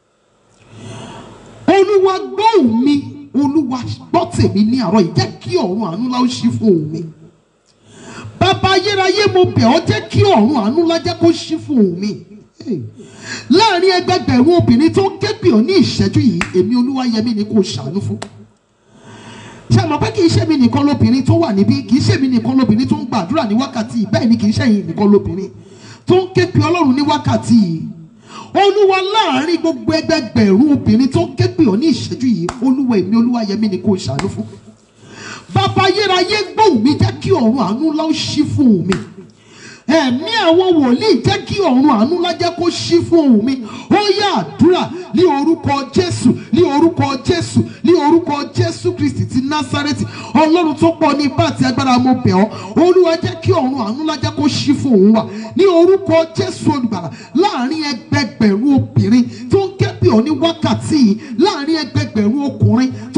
olúwa gbóhùn mi olúwa gbọ́ tèmi ní àárọ̀ yìí jẹ́ kí ọ̀run àánú lá ó ṣí fún òun mi bàbá ayérayé mo bẹ̀ ọ́ jẹ́ kí ọ̀run àánú lá jẹ́ kó ṣí fún òun mi láàrin ẹgbẹgbẹ̀rún obìnrin tó ń ké pè ọ́ ní ìṣẹ́jú yìí èmi olúwa yẹmi ni kò ṣàánú fún ṣe mọ̀ pé kì í ṣe mi nìkan lóbìnrin tó wà níbí kì í ṣe mi nìkan lóbìnrin tó ń gbàdúrà ní wákàtí yìí bẹ́ẹ̀ ni kì í ṣe yìí nìkan lóbìnrin tó ń ké pè ọlọ́run ní wákàtí yìí olúwa láàrin gbogbo ẹgbẹgbẹ̀rún obìnrin tó ń ké pè ọ́ ní ìṣẹ́jú yìí olúwa èmi olúwa yẹmi ni kò ṣàánú fún bàbá ayérayé gbóhùn mi jẹ́ kí ọ̀run àánú lá ó ṣí fún mi ẹ̀mí àwọn wòlíì jẹ́ kí ọ̀run àánú ńlá jẹ́ kó ṣí fún ohùn mi ó yá àdúrà ní orúkọ jésù ní orúkọ jésù ní orúkọ jésù kristi ti násárẹ́tì ọlọ́run tó pọ̀ ní ipá àti agbára mo bẹ̀ ọ́ olúwa jẹ́ kí ọ̀run àánú ńlá jẹ́ kó ṣí fún òun wa ní orúkọ jésù olùgbàlà láàrin ẹgbẹgbẹ̀rún obìnrin tó ń ké pè ọ́ ní wákàtí yìí láàrin ẹgbẹgbẹ̀rún ọkùnrin tó ń ké pè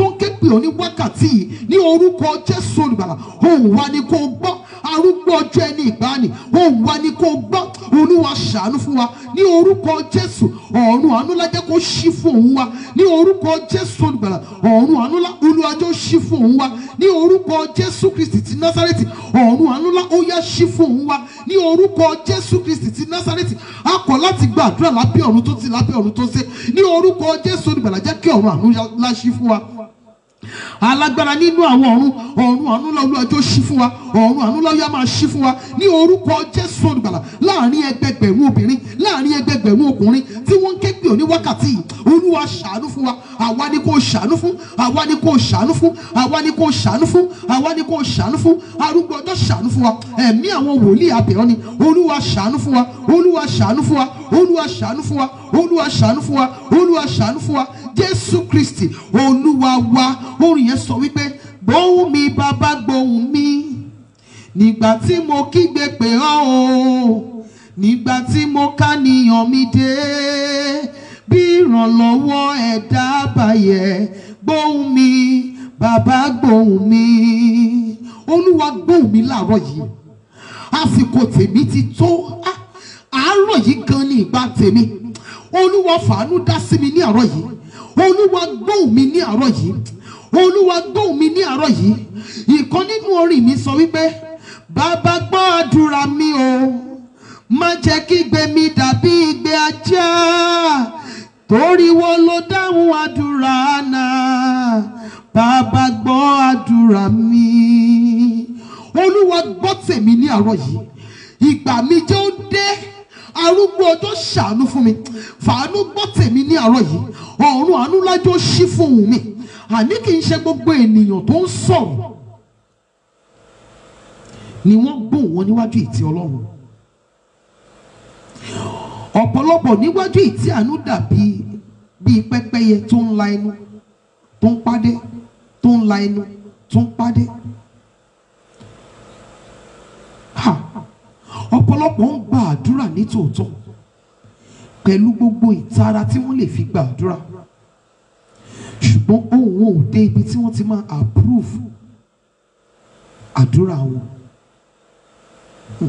pè ọ́ ní wákàtí yìí ní orúkọ jésù olùgbàlà òun wá ní kó gbọ́ arúgbó ọjọ́ ẹni ìgbàanì òun wá ní kó gbọ́ olúwa ṣàánú fún wa ní orúkọ jésù ọ̀run àánú lájẹ́ kó ṣí fún òun wa ní orúkọ jésù olùgbàlà ọ̀run àánú lá olúwa jọ ṣí fún òun wa ní orúkọ jésù kristi ti násárẹ́tì ọ̀run àánú lá ó yá ṣí fún òun wa ní orúkọ jésù kristi ti násárẹ́tì a kọ̀ láti gba àdúrà lábẹ́ ọ̀run tó ti lábẹ́ ọ̀run tó ṣe ní orúkọ jésù olùgbàlà jẹ́ kí ọ̀run àánú lá ṣí fún wa alágbára nínú àwọn ọ̀run ọ̀run àánú la olúwa jọ̀ọ́ ṣí fún wa ọ̀run àánú la yá máa ṣí fún wa ní orúkọ jésù olùgbàlà láàrin ẹgbẹgbẹ̀rún obìnrin láàrin ẹgbẹgbẹ̀rún ọkùnrin tí wọ́n ń ké pè ọ́ ní wákàtí yìí olúwa ṣàánú fún wa àwa ni kò ṣàánú fún àwa ni kò ṣàánú fún àwa ni kò ṣàánú fún àwa ni kò ṣàánú fún arúgbó ọjọ́ ṣàánú fún wa ẹ̀mí àwọn wòlíì abẹ̀rọ ni olúwa ṣàánú fún wa olúwa ṣàánú fún wa olúwa ṣàánú fún wa olúwa ṣàánú fún wa olúwa ṣàánú fún wa jésù kristi olúwa wa orin yẹn sọ wípé gbóhùn mi bàbá gbóhùn mi nígbà tí mo kígbe pè ọ́ o nígbà tí mo káníyàn mi dé bí ìrànlọ́wọ́ ẹ̀dá bàyẹ̀ gbóhùn mi bàbá gbóhùn mi olúwa gbóhùn mi láàárọ̀ yìí àsìkò tèmi ti tó Ah, àárọ̀ yìí gan ni ìgbà tèmi olúwa fàánú dá sí mi ní àárọ̀ yìí olúwa gbóhùn mi ní àárọ̀ yìí olúwa gbóhùn mi ní àárọ̀ yìí ìkan nínú orin mi sọ wípé bàbá gbọ́ àdúrà mi o má jẹ́ kí igbe mi dàbí igbe ajá torí wo ló dáhùn àdúrà náà bàbá gbọ́ àdúrà mi olúwa gbọ́ tèmi ní àárọ̀ yìí ìgbà mi jẹ́ ó dé arúgbó ọjọ́ ṣàánú fún mi fàánú gbọ́ tèmi ní àárọ̀ yìí ọ̀run àánú lájọ́ ṣí fún òun mi àní kì í ṣe gbogbo ènìyàn tó ń sọ̀rọ̀ ni wọ́n gbóhùn wọn níwájú ìtì ọlọ́run ọ̀pọ̀lọpọ̀ níwájú ìtì àánú dàbí bíi pẹ́pẹ́yẹ tó ń la ẹnu tó ń pàdé tó ń la ẹnu tó ń pàdé. Ha! ọ̀pọ̀lọpọ̀ ń gba àdúrà ní tòótọ́ pẹ̀lú gbogbo ìtara tí wọ́n lè fi gba àdúrà ṣùgbọ́n ohun wọn ò dé ibi tí wọ́n ti máa approve àdúrà wọn. Hmm.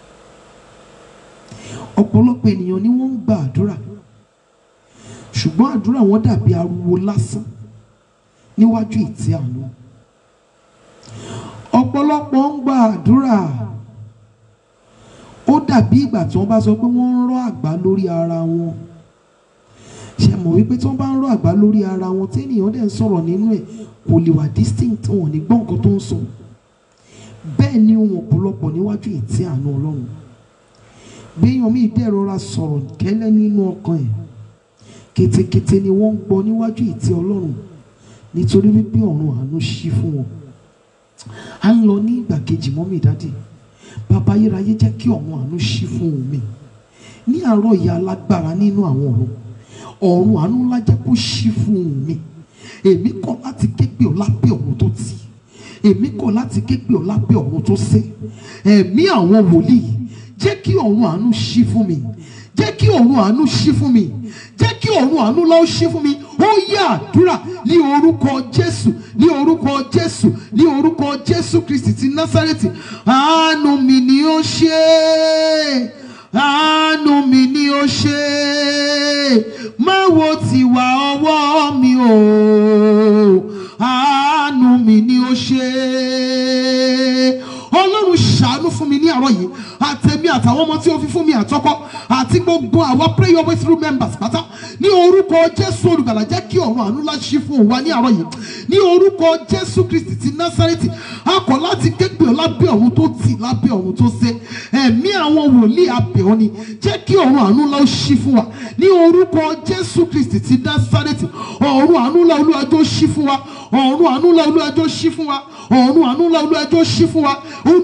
ọ̀pọ̀lọpọ̀ ènìyàn ni wọ́n ń gba àdúrà ṣùgbọ́n àdúrà wọn dàbí ariwo lásán níwájú ìtì àánú ọ̀pọ̀lọpọ̀ ń gba àdúrà ó dàbí ìgbà tí wọ́n bá sọ pé wọ́n ń rọ́ àgbá lórí ara wọn ṣe mọ̀ wípé tí wọ́n bá ń rọ́ àgbá lórí ara wọn tí ènìyàn dẹ̀ ń sọ̀rọ̀ nínú ẹ̀ kò lè wà distinct wọn ò ní gbọ́ nǹkan tó ń sọ bẹ́ẹ̀ ni ohun ọ̀pọ̀lọpọ̀ níwájú ìtì àánú ọlọ́run béèyàn míì dẹ̀ rọra sọ̀rọ̀ kẹ́lẹ́ nínú ọkàn ẹ̀ ketekete ni wọ́n ń gbọ́ níwájú ìtì ọlọ́run nítorí wípé ọ̀run àánú ṣí fún wọn à ń lọ ní ìgbà kejì mọ́mí ìdádì bàbá ayérayé jẹ́ kí ọ̀run àánú ṣí fún mi ní àárọ̀ ìyá alágbára nínú àwọn ọ̀run ọ̀run àánú ńlá jẹ́ kó ṣí fún mi èmi kọ̀ láti ké pè ọ́ lábẹ́ ọ̀run tó tì èmi kọ̀ láti ké pè ọ́ lábẹ́ ọ̀run tó sé ẹ̀mí àwọn wòlíì jẹ́ kí ọ̀run àánú ṣí fún mi jẹ́ kí ọ̀run àánú ṣí fún mi jẹ́ kí ọ̀run àánú lọ́ọ́ ṣí fún mi ó yá àdúrà ní orúkọ jésù ní orúkọ jésù ní orúkọ jésù kristi ti násárẹ́tì àánú mi ni ó ṣe é àánú mi ni ó ṣe é má wo tiwa ọwọ́ mi o àánú mi ni ó ṣe é ọlọ́run ṣàánú fún mi ní àárọ̀ yìí àtẹ̀mí àtàwọn ọmọ tí ó fi fún mi àtọ́kọ́ àti gbogbo àwa prayer breakthrough members pátá ní orúkọ jésù olùgbàlà jẹ́ kí ọ̀run àánú láṣí fún wa ní àárọ̀ yìí ní orúkọ jésù kristi ti násárẹ́tì a kọ̀ láti képe ọ lábẹ́ ọ̀run tó tì lábẹ́ ọ̀run tó ṣe ẹ̀mí àwọn wòlíì abẹ́ ọ ni jẹ́ kí ọ̀run àánú lá ṣí fún wa ní orúkọ jésù kristi ti násárẹ́tì ọ̀run àánú lá olúwàjò ṣí fún wa ọ̀run àánú lá olúwàjò ṣí fún wa ọ̀run àánú lá olúwàjò ṣí fún wa olúwa ṣí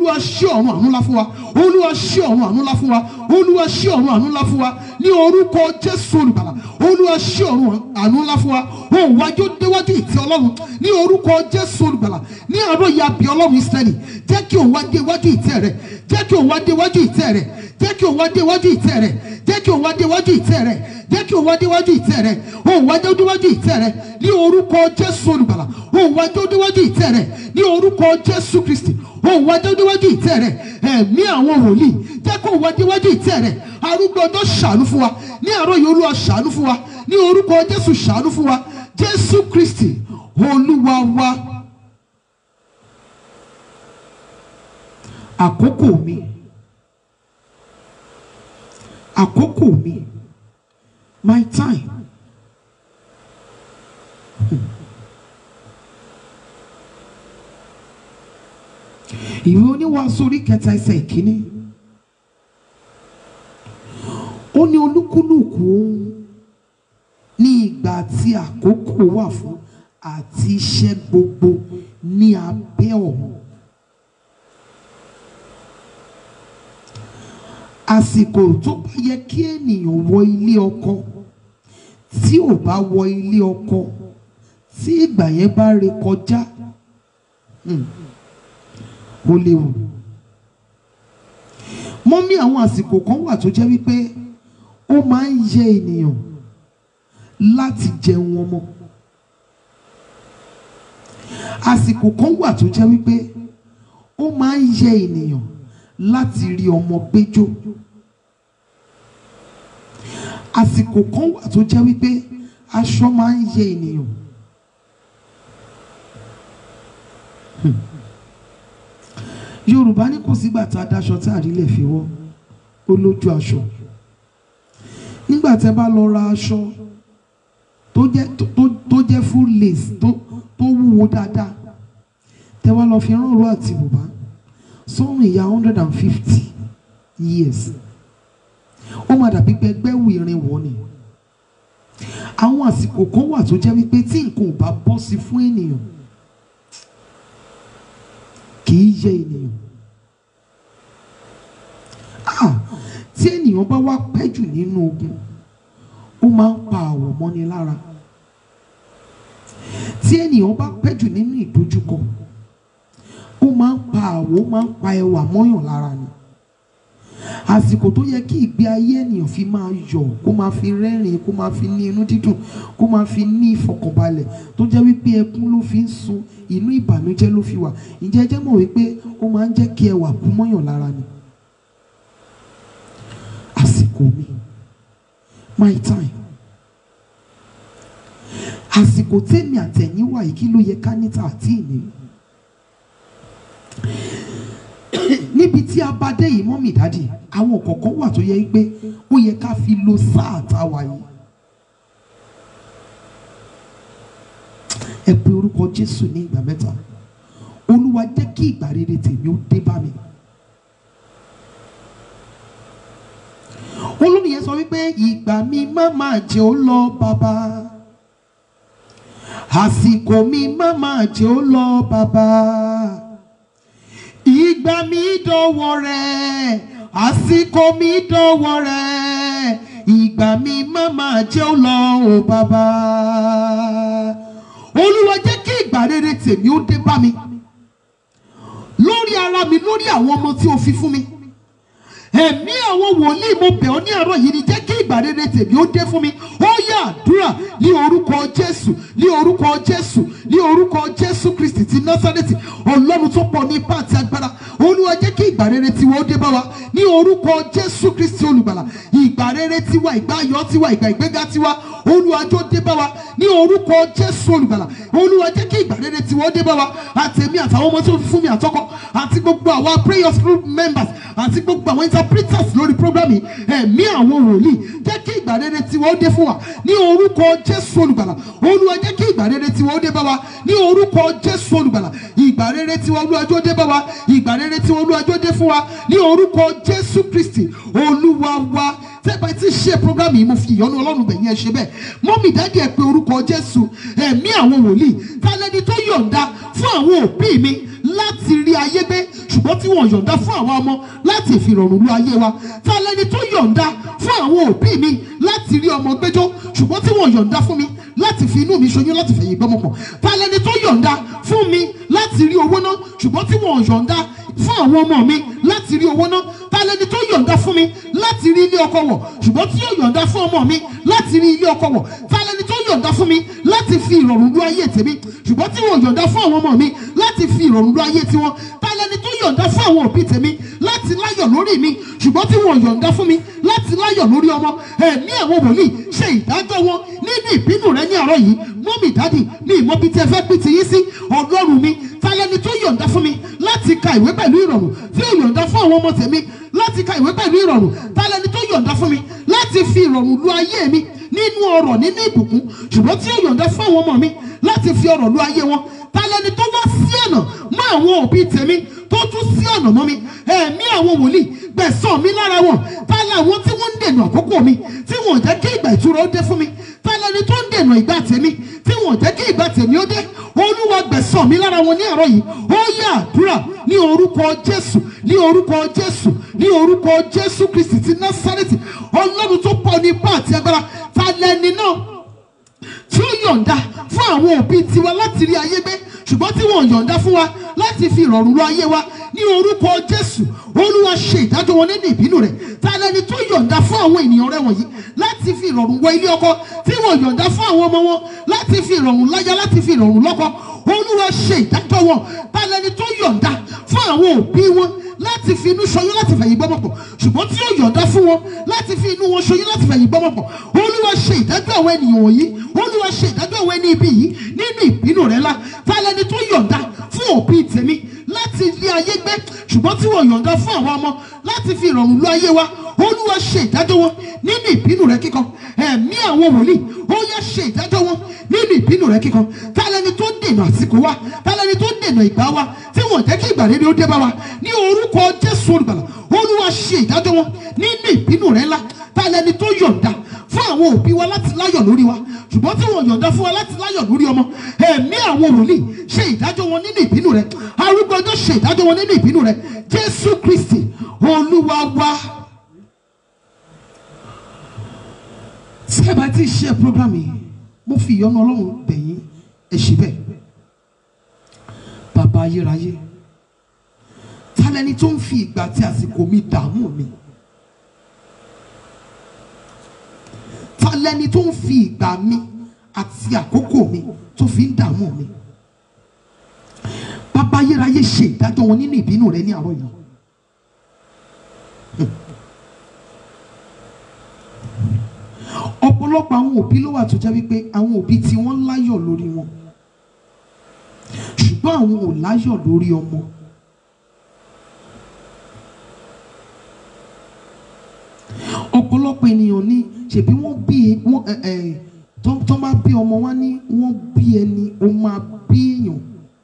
ṣí ọ̀run àánú ńlá fún wa olúwa ṣí ọ̀run àánú ńlá fún wa olúwa ṣí ọ̀run àánú ńlá fún wa ní orúkọ jésù olùgbàlà olúwa ṣí ọ̀run àánú ńlá fún wa òun wájú déwájú ìtẹ́ ọlọ́run ní orúkọ jésù olùgbàlà ní àárọ̀ yìí abì ọlọ́run ìsírẹ́lì jẹ́ kí òun wá déwájú ìtẹ́ rẹ̀ jẹ́ kí òun wá déwájú ìtẹ́ rẹ̀ jẹ́ kí òun wá déwájú ìtẹ́ rẹ̀ jẹ́ kí òun wá déwájú ìtẹ́ rẹ̀ jẹ́ kí òun wá déwájú ìtẹ́ rẹ̀ òun wá déwájú ìtẹ́ rẹ̀ ní orúkọ jésù olùgbàlà òun wá déwájú ìtẹ́ rẹ̀ ní orúkọ jésù kristi òun wá déwájú ìtẹ́ rẹ̀ ẹ̀mí àwọn wòlíì jẹ́ kó òun wá déwájú ìtẹ́ rẹ̀ arúgbó ọjọ́ ṣàánú fún wa ní àárọ̀ yìí olúwa ṣàánú fún wa ní orúkọ jésù ṣàánú fún wa jésù kristi olúwa wa àkókò mi àkókò mi my time ìwé oníwàásù orí kẹta ẹsẹ̀ ìkíní ó ní olúkúlùkù ohun ní ìgbà tí àkókò wà fún àti iṣẹ́ gbogbo ní abẹ́ ọ̀run àsìkò tó bá yẹ kí ènìyàn wọ ilé ọkọ tí ò bá wọ ilé ọkọ tí ìgbà yẹn bá ré kọjá hmm, ó léwu mọ́mí àwọn àsìkò kan wà tó jẹ́ wípé ó máa ń yẹ ènìyàn láti jẹun ọmọ àsìkò kan wà tó jẹ́ wípé ó máa ń yẹ ènìyàn láti rí ọmọ gbẹ́jọ́ àsìkò kan wà tó jẹ́ wípé aṣọ máa ń yẹ ènìyàn Hmm. Yorùbá ní kò sígbà tá a daṣọ tá a rí lè fi wọ́ ó lójú aṣọ nígbà tẹ́ bá lọ ra aṣọ tó jẹ́ tó tó- tó jẹ́ full lace tó tó wúwo dáadáa tẹ́ wá lọ fi rán òru àti bùbá sọ́run ìyá hundred and fifty years ó máa dàbí pé ẹgbẹ́ wù irin wọ̀ ni àwọn àsìkò kan wà tó jẹ́ wípé tí nǹkan ò bá bọ́ sí fún ènìyàn kì í yẹ ènìyàn Ah, tí ènìyàn bá wá pẹ́ jù nínú ogun ó máa ń pa àwọ̀ mọ́ni lára tí ènìyàn bá pẹ́ jù nínú ìdojúkọ ó máa ń pa àwọ̀ ó máa ń pa ẹwà mọ́yàn lára ni àsìkò tó yẹ kí ìgbé ayé ènìyàn fi máa yọ̀ kó máa fi rẹ́rìn kó máa fi ní inú dídùn kó máa fi ní ìfọkànbalẹ̀ tó jẹ́ wípé ẹkún ló fi ń sun inú ìbànújẹ́ ló fi wà ǹjẹ́ ẹ jẹ́ mọ̀ wípé ó máa ń jẹ́ kí ẹwà kú mọ́yàn lára ni àsìkò mi my time àsìkò tèmi àtẹ̀yìn wà yìí kí ló yẹ ká níta àti ìní níbi tí a bá dé yìí mọ́mì dádì àwọn kọ̀ọ̀kan wà tó yẹ pé ó yẹ ká fi lo sáà tá a wà yìí ẹ pe orúkọ Jésù ní ìgbà mẹ́ta Olúwa jẹ́ kí ìgbà rere tèmi ó dé bá mi. olórí yẹn sọ wípé ìgbà mi má máa jẹ́ ó lọ bàbá àsìkò mi má máa jẹ́ ó lọ bàbá ìgbà mi dọ̀wọ́ rẹ̀ àsìkò mi dọ̀wọ́ rẹ̀ ìgbà mi má máa jẹ́ ó lọ o bàbá olúwa jẹ́ kí ìgbà rere tèmi ó dé bá mi lórí ara mi lórí àwọn ọmọ tí o fi fún mi ẹ̀mí àwọn wòlíì mo bẹ̀ ọ́ ní àárọ̀ yìí ni jẹ́ kí ìgbà rere tèmi ó dé fún mi ó yá àdúrà ní orúkọ jésù ní orúkọ jésù ní orúkọ jésù kristi ti násárẹ́tì ọlọ́run tó pọ̀ ní ipá àti agbára olúwa jẹ́ kí ìgbà rere tiwa ó dé bá wa ní orúkọ jésù kristi olùgbàlà ìgbà rere tiwa ìgbà ayọ̀ tiwa ìgbà ìgbéga tiwa olúwa jó dé bá wa ní orúkọ jésù olùgbàlà olúwa jẹ́ kí ìgbà rere tiwa ó dé bá wa àtẹ̀mí àtàwọn ọmọ tó fi fún mi àtọkọ àti gbogbo àwa prayers group members àti gbogbo àwọn interpreters lórí program yìí ẹ̀mí àwọn wòlíì jẹ́ kí ìgbà rere tiwa ó dé fún wa ní orúkọ jésù olùgbàlà olúwa jẹ́ kí ìgbà rere tiwa ó dé bá wa ní orúkọ jésù olùgbàlà ìgbà rere tiwa olúwa jó dé bá wa ìgbà rere tiwa olúwa jó dé fún wa ní orúkọ jésù kristi olúwa wa tẹ́gbà tí ṣe program yìí mo fi ìyọ́nú ọlọ́run bẹ̀yìn ẹ ṣe bẹ́ẹ̀ mọ́mì dáàdì ẹ pé orúkọ jésù ẹ̀mí àwọn wòlíì tálẹ́ni tó yọ̀ǹda fún àwọn òbí mi láti rí ayé gbé ṣùgbọ́n tí wọ́n yọ̀ǹda fún àwa ọmọ láti fi ìrọ̀rùn lu ayé wa ta lẹni tó yọ̀ǹda fún àwọn òbí mi láti rí ọmọ gbẹ́jọ́ ṣùgbọ́n tí wọ́n yọ̀ǹda fún mi láti fi inú mi ṣoyún láti fẹ̀yìn gbọ́mọ pọ̀ ta lẹni tó yọ̀ǹda fún mi láti rí owó ná ṣùgbọ́n tí wọ́n yọ̀ǹda fún àwọn ọmọ mi láti rí owó ná ta lẹni tó yọ̀ǹda fún mi láti rí ilé ọkọ wọ̀ ṣùgbọ́n tí yóò yọ̀ǹda fún ọmọ mi láti rí ilé ọkọ wọ̀ ta lẹni tó yọ̀ǹda fún mi láti fi ìrọ̀rùn lu ayé tèmi ṣùgbọ́n tí wọ́n yọ̀ǹda fún àwọn ọmọ mi láti fi ìrọ̀rùn lu ayé tiwọn ta lẹni tó yọ̀ǹda fún àwọn òbí tèmi láti láyọ̀ lórí mi ṣùgbọ́n tí wọ́n yọ̀ǹda fún mi láti láyọ̀ lórí ọmọ ẹ̀mí àwọn wòlíì ṣe ìdájọ́ wọn nínú ìbínú rẹ ní àárọ̀ yìí mọ́mì dádì mi ìmọ̀ bíi tí ẹ fẹ́ pín ti yín sí ọlọ́run mi ta lẹni tó yọ̀ǹda fún mi láti ka ìwé pẹ̀lú ìrọ̀rùn tí ó yọ̀ǹda fún àwọn ọmọ tèmi láti ka ìwé pẹ̀lú ìrọ̀rùn ta lẹni tó yọ̀ǹda fún mi láti fi ìrọ̀rùn lu ayé mi nínú ọrọ̀ nínú ìbùkún ṣùgbọ́n tí ó yọ̀ǹda fún àwọn ọmọ mi láti fi ọrọ̀ lu ayé wọn ta lẹni tó wá sí ọ̀nà mọ́ àwọn òbí tèmi tó tún sí ọ̀nà mọ́ mi ẹ̀mí àwọn wòlíì gbẹ̀sán mi lára wọn ta làwọn tí wọ́n ń dènà àkókò mi tí wọ́n jẹ́ kí ìgbà ìtura ó dé fún mi ta lẹni tó ń dènà ìgbà tèmi tí wọ́n jẹ́ kí ìgbà tèmi ó dé olúwa gbẹ̀sán mi lára wọn ní àárọ̀ yìí ó yá àdúrà ní orúkọ jésù ní orúkọ jésù ní orúkọ jésù kristi ti násárẹ́tì ọlọ́run tó pọ̀ ní ipá àti agbára ta lẹni náà tí ó yọ̀ǹda fún àwọn òbí tiwa láti rí ayé gbé ṣùgbọ́n tí wọ́n yọ̀ǹda fún wa láti fi ìrọ̀rùn lọ ayé wa ní orúkọ jésù olúwa ṣe ìdájọ́ wọn nínú ìbínú rẹ̀ ta lẹni tó yọ̀ǹda fún àwọn ènìyàn rẹ̀ wọ̀nyí láti fi ìrọ̀rùn wọ ilé ọkọ tí wọ́n yọ̀ǹda fún àwọn ọmọ wọn láti fi ìrọ̀rùn láyà láti fi ìrọ̀rùn lọ́kọ olúwa ṣe ìdájọ́ wọn ta lẹni tó yọ̀ǹda fún àwọn òbí wọn láti fi inú ṣoyún láti fẹ̀yìn gbọ́mọ̀ pọ̀ ṣùgbọ́n tí ó yọ̀ǹda fún wọn láti fi inú wọn ṣoyún láti fẹ̀yìn gbọ́mọ̀ pọ̀ olúwa ṣe ìdájọ́ àwọn ènìyàn wọ̀nyí olúwa ṣe ìdájọ́ àwọn ẹni ibi yìí nínú ìbínú rẹ̀ ńlá ta lẹni tó yọ̀ǹda fún òbí tèmi láti lé ayé gbé ṣùgbọ́n tí wọ́n yọ̀ǹda fún àwọn ọmọ láti fi ìrọ̀rùn lọ ayé wa olúwa ṣe ìdájọ́ wọn nínú ìbínú rẹ̀ kíkan ẹ̀mí àwọn wòlíì ó yá ṣe ìdájọ́ wọn nínú ìbínú rẹ̀ kíkan ta lẹni tó dènà àsìkò wa ta lẹni tó dènà ìgbà wa tí wọ́n jẹ́ kí ìgbà rere ó dé bá wa ní orúkọ jésù olùgbàlà olúwa ṣe ìdájọ́ wọn nínú ìbínú rẹ̀ ńlá ta lẹni tó yọ̀ǹda fún àwọn òbí wa láti láyọ̀ lórí wa ṣùgbọ́n tí wọ́n yọ̀ǹda fún wa láti láyọ̀ lórí ọmọ ẹ̀mí àwọn wòlíì ṣe ìdájọ́ wọn nínú ìbínú rẹ̀ arúgbó ọjọ́ ṣe ìdájọ́ wọn nínú ìbínú rẹ̀ jésù kristi olúwa wa. tí ẹ bá ti ṣe program yìí mo fi ìyọ́nú ọlọ́run bẹ̀yìn ẹ ṣe bẹ́ẹ̀ bàbá ayérayé ta lẹni tó ń fi ìgbà àti àsìkò mi dààmú mi. ta lẹni tó ń fi ìgbà mi àti àkókò mi tó fi ń dààmú mi bàbá ayérayé ṣe ìdájọ́ wọn nínú ìbínú rẹ ní àárọ̀ yìí ọ̀pọ̀lọpọ̀ àwọn òbí ló wà tó jẹ́ wípé àwọn òbí tí wọ́n láyọ̀ lórí wọn ṣùgbọ́n àwọn ò láyọ̀ lórí ọmọ ọ̀pọ̀lọpọ̀ ènìyàn ní ṣèbí wọ́n bí wọ́n ẹ ẹ tó tó bá bí ọmọ wa ní wọ́n bí ẹni ó máa bí èèyàn.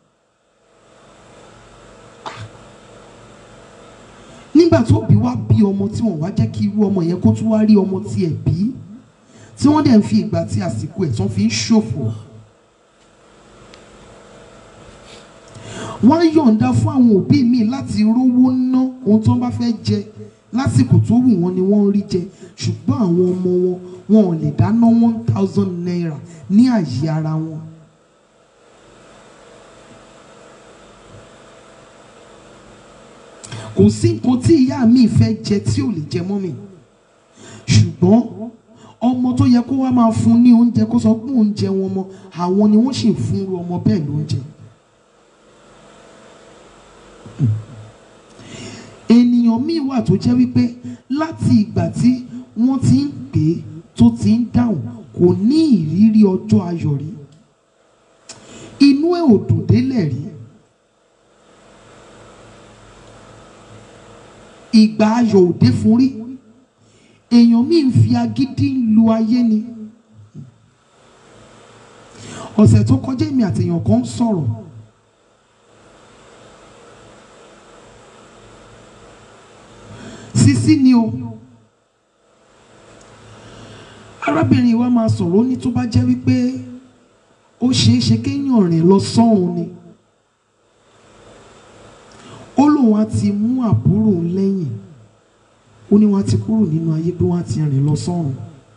nígbà tó bí wá bí ọmọ tí wọ́n wá jẹ́ kí irú ọmọ yẹn kó tún wá rí ọmọ tiẹ̀ bí tí wọ́n dẹ̀ ń fi ìgbà tí àsìkò ẹ̀ tán fi ń ṣòfò. wọ́n á yọ̀ǹda fún àwọn òbí mi láti rówó ná ohun tó ń bá fẹ́ jẹ lásìkò tó wù wọ́n ni wọ́n ń rí jẹ ṣùgbọ́n àwọn ọmọ wọn wọn ò lè dáná one thousand naira ní àyè ara wọn. kò sí nǹkan tí ìyá mi fẹ́ jẹ tí ò lè jẹ mọ́ mi ṣùgbọ́n ọmọ tó yẹ kó wá máa fún ní oúnjẹ kó sọ pé oúnjẹ wọn mọ àwọn ni wọ́n sì ń fún irú ọmọ bẹ́ẹ̀ lóúnjẹ. ènìyàn míì wà tó jẹ́ wípé láti ìgbà tí wọ́n ti ń pè é tó ti ń dáhùn kò ní ìrírí ọjọ́ ayọ̀ rí inú ẹ̀ ò dùn délẹ̀ rí ìgbà ayọ̀ ò dé fún rí èèyàn míì ń fi agídí lu ayé ni ọ̀sẹ̀ tó kọjá èmi àti èèyàn kan ń sọ̀rọ̀ sísí ni o arábìnrin wa máa sọ̀rọ̀ ó ní tó bá jẹ́ wípé ó ṣeé ṣe kéèyàn rìn lọ sọ́run ni lóun á ti mú àbúrò òun lẹ́yìn ó ní wọ́n á ti kúrò nínú ayé pé wọ́n á ti rìn lọ sọ́run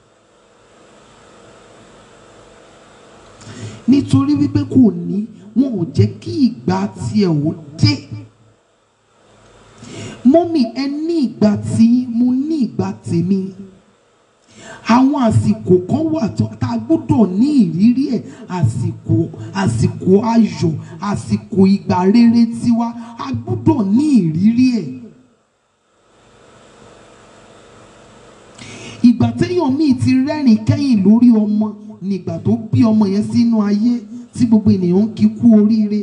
nítorí wípé kò ní wọn ò jẹ́ kí ìgbà tiẹ̀ ò dé mọ́mì ẹ ní ìgbà tí mo ní ìgbà tèmi àwọn àsìkò kan wà tó tá a gbọ́dọ̀ ní ìrírí ẹ̀ àsìkò àsìkò ayọ̀ àsìkò ìgbà rere tiwa a gbọ́dọ̀ ní ìrírí ẹ̀. ìgbà téèyàn míì ti rẹ́rìn kẹ́yìn lórí ọmọ nígbà tó bí ọmọ yẹn sínú ayé tí gbogbo ènìyàn ń kí kú oríire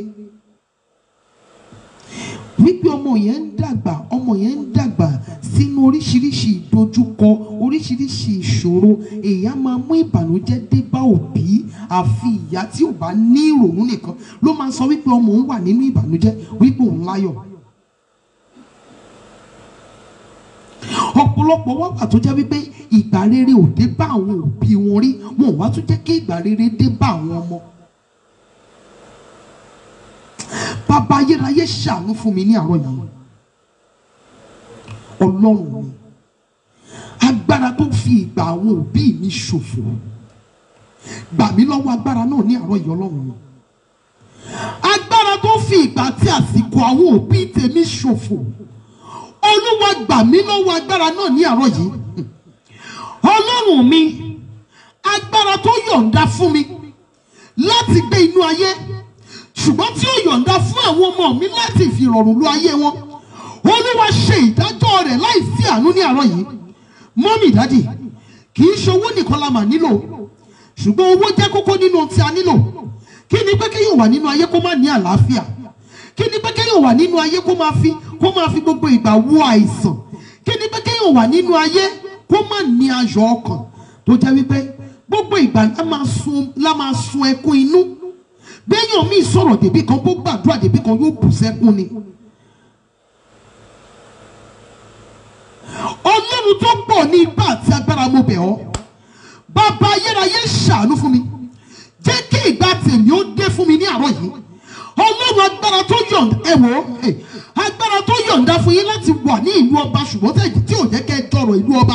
wípé ọmọ yẹn ń dàgbà ọmọ yẹn ń dàgbà sínú oríṣiríṣi ìdojúkọ oríṣiríṣi ìṣòro èèyàn máa mú ìbànújẹ́ dé bá òbí àfi ìyá tí ò bá ní ìrònú nìkan ló máa sọ wípé ọmọ òun wà nínú ìbànújẹ́ wípé òun láyọ̀ ọ̀pọ̀lọpọ̀ wá wà tó jẹ́ wípé ìgbà rere ò dé bá àwọn òbí wọn rí wọn ò wá tún jẹ́ kí ìgbà rere dé bá àwọn ọmọ bàbá ayérayé ṣàánú fún mi ní àárọ̀ yìí ọlọ́run mi agbára tó fi ìgbà àwọn òbí mi ṣòfò gbà mí lọ́wọ́ agbára náà ní àárọ̀ yìí ọlọ́run mi agbára tó fi ìgbà tí àsìkò àwọn òbí tèmi ṣòfò olúwa gbà mí lọ́wọ́ agbára náà ní àárọ̀ yìí ọlọ́run mi agbára tó yọ̀ǹda fún mi láti gbé inú ayé ṣùgbọ́n tí ó yọ̀ǹda fún àwọn ọmọ mi láti fi rọrùn lu ayé wọn olúwa ṣe ìdájọ́ rẹ̀ láì sí àánú ní àárọ̀ yìí mọ́mì dádì kì í ṣe owó nìkan la mà nílò ṣùgbọ́n owó jẹ́ kókó nínú ohun tí a nílò kí ni pé kéèyàn wà nínú ayé kó má ní àlàáfíà kí ni pé kéèyàn wà nínú ayé kó máa fi kó máa fi gbogbo ìgbà wo àìsàn kí ni pé kéèyàn wà nínú ayé kó má ní ayọ̀ ọkàn tó jẹ́ wípé gbogbo ìgbà la máa sun la máa sun ẹkún inú béèyàn míì sọ̀rọ̀ débí kan bó gbàdúrà débí kan yóò bù sẹ́kún ni. ọlọ́run tó pọ̀ ní ipá àti agbára mo bẹ̀ ọ́ bàbá ayérayé ṣàánú fún mi jẹ́ kí ìgbà tèmi ó dé fún mi ní àárọ̀ yìí ọlọ́run agbára tó yọ̀ǹda ẹ wò ó eh, agbára tó yọ̀ǹda fún yín láti wà ní ìlú ọba ṣùgbọ́n tẹ̀ tí ò jẹ́ kẹ́ ẹ dọ̀rọ̀ ìlú ọba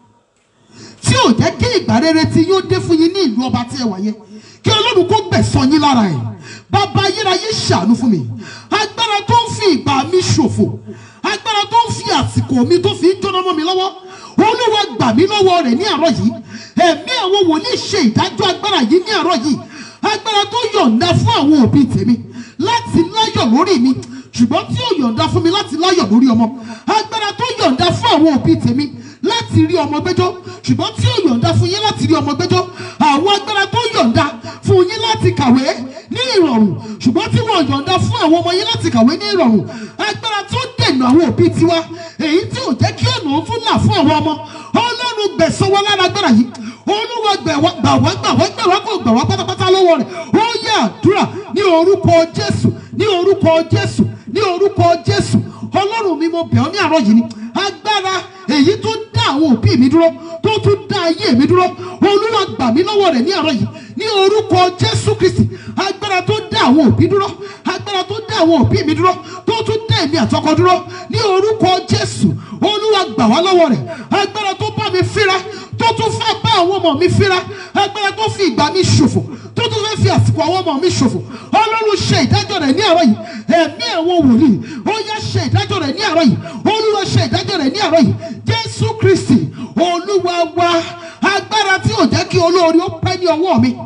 tí ò jẹ́ kí ìgbà rere tí yóò dé fún yín ní ìlú ọba tí ẹ wà yẹn kí ọlọ́run kó gbẹ̀san yín lára ẹ̀ bàbá ayérayé ṣàánú fún mi agbára tó ń fi ìgbà mi ṣòfò agbára tó ń fi àsìkò mi tó fi ń jóná mọ́ mi lọ́wọ́ olúwa gbà mí lọ́wọ́ rẹ̀ ní àárọ̀ yìí ẹ̀mí àwọn wòlíì ṣe ìdájọ́ agbára yìí ní àárọ̀ yìí agbára tó yọ̀ǹda fún àwọn òbí tèmi láti láyọ̀ lórí mi ṣùgbọ́n tí ó yọ̀ǹda fún mi láti láyọ̀ lórí ọmọ agbára tó yọ̀ǹda fún àwọn òbí tèmi láti rí ọmọ gbẹ́jọ́ ṣùgbọ́n tí ó yọ̀ǹda fún yín láti rí ọmọ gbẹ́jọ́ àwọn agbára tó yọ̀ǹda fún yín láti kàwé ní ìrọ̀rùn ṣùgbọ́n tí wọ́n yọ̀ǹda fún àwọn ọmọ yín láti kàwé ní ìrọ̀rùn agbára tó dènà àwọn òbí tiwa èyí tí ò jẹ́ kí ọ̀nà tún là fún àwọn ọmọ ọlọ́run gbẹ̀san wọn lára agbára yìí olúwa gbẹ̀wá gbàwá gbàwá gbàwá kò gbàwá pátápátá lọ́wọ́ rẹ̀ ó yẹ àdúrà ní orúkọ jésù ní orúkọ jésù ní orúkọ jésù ọlọ́run mi mo bẹ̀ ọ́ ní àárọ̀ yìí ni agbára èyí tó dá àwọn òbí mi dúró tó tún dá ayé mi dúró olúwa gbà mí lọ́wọ́ rẹ̀ ní àárọ̀ yìí ní orúkọ jésù kristi agbára tó dá àwọn òbí dúró agbára tó dá àwọn òbí mi dúró tó tún dá èmi àtọkọ dúró ní orúkọ jésù olúwa gbà wá lọ́wọ́ rẹ̀ agbára tó bá mi fíra tó tún fẹ́ bá àwọn ọmọ mi fíra agbára tó fi ìgbà mi ṣòfò tó tún fẹ́ fi àsìkò àwọn ọmọ mi ṣòfò ọlọ́run ṣe ìdájọ́ rẹ̀ ní àárọ̀ yìí ẹ̀mí àwọn wòlíì ó yá ṣe ìdájọ́ rẹ̀ ní àárọ̀ yìí olúwa ṣe ìdájọ́ rẹ̀ ní àárọ̀ yìí jésù kristi olúwa wa agbára tí ò jẹ́ kí olóore ó pẹ́ ní ọwọ́ mi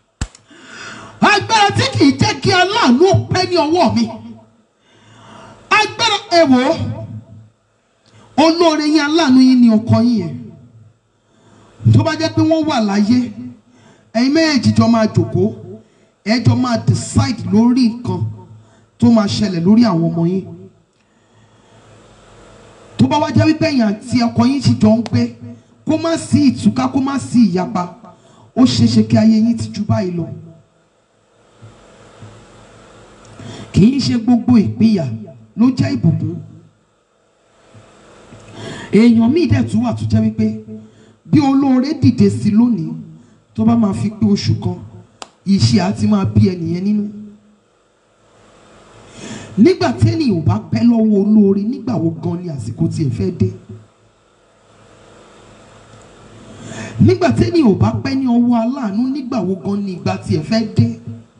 agbára tí kì í jẹ́ kí aláàánú ó pẹ́ ní ọwọ́ mi agbára ẹ wò ó olóore yín aláàánú yín ni ọkọ yín yẹn tó bá jẹ́ pé wọ́n wà láyé ẹ̀yin méjèèjì jọ máa jòkó ẹ jọ máa decide lórí nǹkan tó máa ṣẹlẹ̀ lórí àwọn ọmọ yín tó bá wá jẹ́ wípé ẹ̀yin àti ọkọ yín ti jọ ń gbé kó má sí ìtúká kó má sí ìyapa ó ṣeéṣe kí ayé yín ti ju báyìí lọ kì í ṣe gbogbo ìpínyà ló jẹ́ ìbùkún èèyàn míì dẹ̀ tún wà tó jẹ́ wípé bí olóore dìde sí lónìí tó bá máa fi pé oṣù kan ìṣe àti máa bí ẹnìyẹn nínú nígbà tí ènìyàn ò bá pẹ́ lọ́wọ́ olóore nígbà wo gan ni àsìkò tiẹ̀ fẹ́ dé nígbà tí ènìyàn ò bá pẹ́ ní ọwọ́ aláàánú nígbà wo gan ni ìgbà tiẹ̀ fẹ́ dé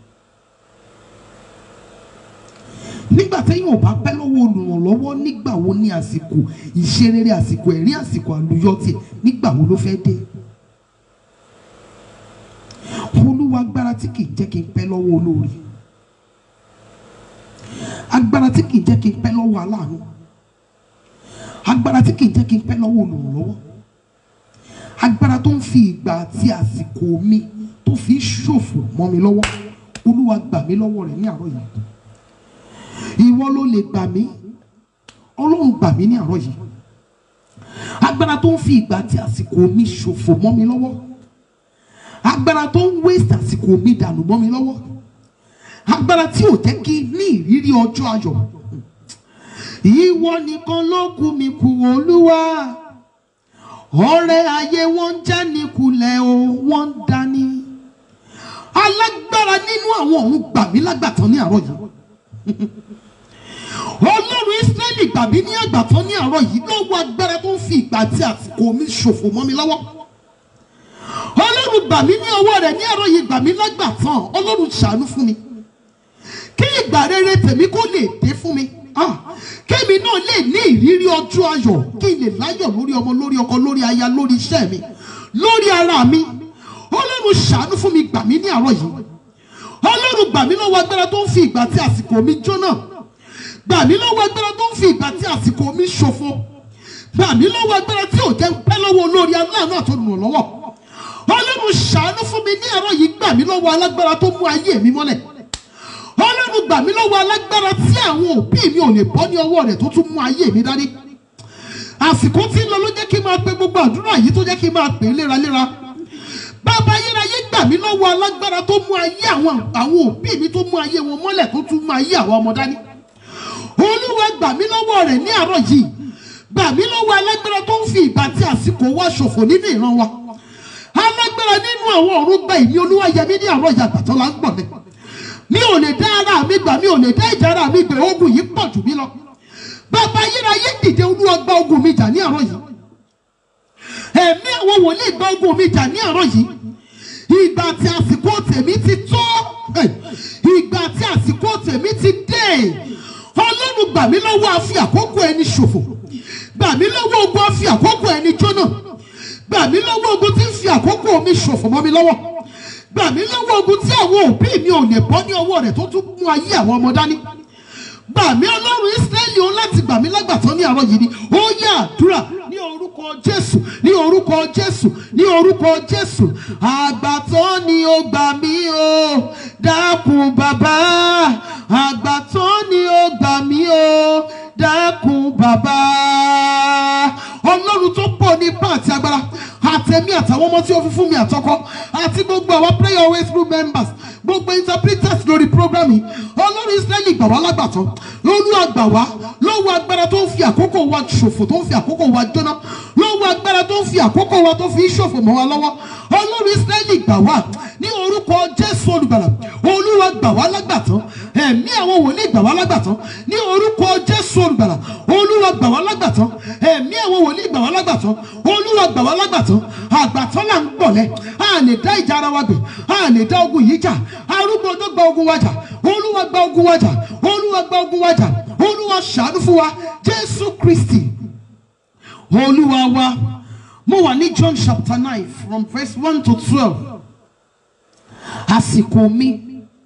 nígbà téèyàn ò bá pẹ́ lọ́wọ́ olùrànlọ́wọ́ nígbà wo ni àsìkò ìṣerere àsìkò ẹ̀rí àsìkò àlùyọ tiẹ̀ nígbà wo ló fẹ́ dé olúwa agbára tí kì í jẹ́ kí n pẹ́ lọ́wọ́ olóore agbára tí kì í jẹ́ kí n pẹ́ lọ́wọ́ aláàánú agbára tí kì í jẹ́ kí n pẹ́ lọ́wọ́ olùrànlọ́wọ́ agbára tó ń fi ìgbà àti àsìkò mi tó fi ń ṣòfò mọ́ mi lọ́wọ́ olúwa gbà mí lọ́wọ́ rẹ̀ ní àárọ̀ yìí ìwọ ló lè gbà mí ọlọ́run gbà mí ní àárọ̀ yìí agbára tó ń fi ìgbà àti àsìkò mi ṣòfò mọ́ mi lọ́wọ́ agbára tó ń waste àsìkò mi dànù mọ́ mi lọ́wọ́ agbára tí ò jẹ́ kí n ní ìrírí ọjọ́ ayọ̀ ìwọ nìkan ló kù mí kù olúwa ọ̀rẹ́ ayé wọn ń já ní kulẹ̀ o wọ́n ń dání alágbára nínú àwọn ọ̀run gbà mí lágbàtàn ní àárọ̀ yìí ọlọ́run ísírẹ́lì gbà mí ní àgbàtàn ní àárọ̀ yìí lọ́wọ́ agbára tó ń fi ìgbà àti àsìkò mi ṣòfò mọ́ mi lọ́wọ́ ọlọ́run gbà mí ní ọwọ́ rẹ̀ ní àárọ̀ yìí gbà mí lágbàtàn ọlọ́run ṣàánú fún mi kí ìgbà rere tèmi kó lè dé fún mi Ah, kémi náà lè ní ìrírí ọjọ́ ayọ̀ kí n lè láyọ̀ lórí ọmọ lórí ọkọ lórí aya lórí iṣẹ́ mi lórí ara mi ọlọ́run ṣàánú fún mi gbà mí ní àárọ̀ yìí ọlọ́run gbà mí lọ́wọ́ agbára tó ń fi ìgbà tí àsìkò mi jóná gbà mí lọ́wọ́ agbára tó ń fi ìgbà tí àsìkò mi ṣòfò gbà mí lọ́wọ́ agbára tí ò jẹ́ pẹ́ lọ́wọ́ olórí aláàánú àtolùrànlọ́wọ́ ọlọ́run ṣàánú fún mi ní àárọ̀ yìí gbà mí lọ́wọ́ alágbára tó mú ayé mi mọ́lẹ̀ ọlọ́run gbà mí lọ́wọ́ alágbára tí àwọn òbí mi ò lè bọ́ ní ọwọ́ rẹ̀ tó tún mú ayé mi dání àsìkò tí ń lọ ló jẹ́ kí n máa pe gbogbo àdúrà yìí tó jẹ́ kí n máa pè é léraléra bàbá ayérayé gbà mí lọ́wọ́ alágbára tó mú ayé àwọn àwọn òbí mi tó mú ayé wọn mọ́lẹ̀ tó tún mú ayé àwọn ọmọ dání olúwa gbà mí lọ́wọ́ rẹ̀ ní àárọ̀ yìí gbà mí lọ́wọ́ alágbára tó ń fi ìgbà tí àsìkò wa ṣòfò nínú ìran wa alágbára nínú àwọn ọ̀run gba ìní olúwa yẹmí ní àárọ̀ yìí àgbàtọ́ la ń gbọ̀n ní mi ò lè dá ara mi gbà mi ò lè dá ìjà ara mi gbé ogun yìí pọ̀ jù mí lọ bàbá ayérayé dìde olúwa gba ogun mi jà ní àárọ̀ yìí ẹ̀mí àwọn wòlíì gba ogun mi jà ní àárọ̀ yìí ìgbà tí àsìkò tèmi ti tó eh, ìgbà tí àsìkò tèmi ti dé ọlọ́run gbà mí lọ́wọ́ àfi àkókò ẹni ṣòfò gbà mí lọ́wọ́ ogun àfi àkókò ẹni jóná gbà mí lọ́wọ́ ogun tí ń fi àkókò mi ṣòfò mọ́ mi lọ́wọ́ gbà mí lọ́wọ́ ogun tí àwọn òbí mi ò lè bọ́ ní ọwọ́ rẹ̀ tó tún mú ayé àwọn ọmọ dání gbà mí ọlọ́run ísírẹ́lì o láti gbà mí lágbàtọ́ ní àárọ̀ yìí ni ó yá àdúrà ní orúkọ jésù ní orúkọ jésù ní orúkọ jésù àgbàtọ́ ni ó gbà mí o dákun bàbá àgbàtọ́ ni ó gbà mí o dákun bàbá ọlọ́run tó pọ̀ nípa àti agbára àtẹ̀mí àtàwọn ọmọ tí ó fi fún mi àtọkọ àti gbogbo àwọn prayer always through members gbogbo interpreters lórí program yìí ọlọ́run israẹli gbà wá lágbàtọ́ lọ́lú àgbà wá lọ́wọ́ agbára tó ń fi àkókò wa ṣòfò tó ń fi àkókò wa jóná lọ́wọ́ agbára tó ń fi àkókò wa tó fi ń ṣòfò mọ́ wa lọ́wọ́ ọlọ́run israẹli gbà wá ní orúkọ jésù olùgbàlà olúwa gbà wá lágbàtọ́ ẹ̀mí àwọn wòlíì gbà wá lágbàtọ́ ní orúkọ jésù olùgbàlà olúwa gbà wá lágbàtọ́ ẹ̀mí àwọn wòlíì gbà wá lágbàtọ́ olúwa gbà wá lágbàtọ́ àgbàtọ́ là ń gbọ̀lẹ́ a lè dá ìjà ara wa gbè a lè dá ogun yìí jà arúgbó tó gba ogun wa jà olúwa gba ogun wa jà olúwa gba ogun wa jà olúwa ṣàánú fún wa jésù kristi olúwa wa mo wà ní john chapter nine from verse one to twelve àsìkò mi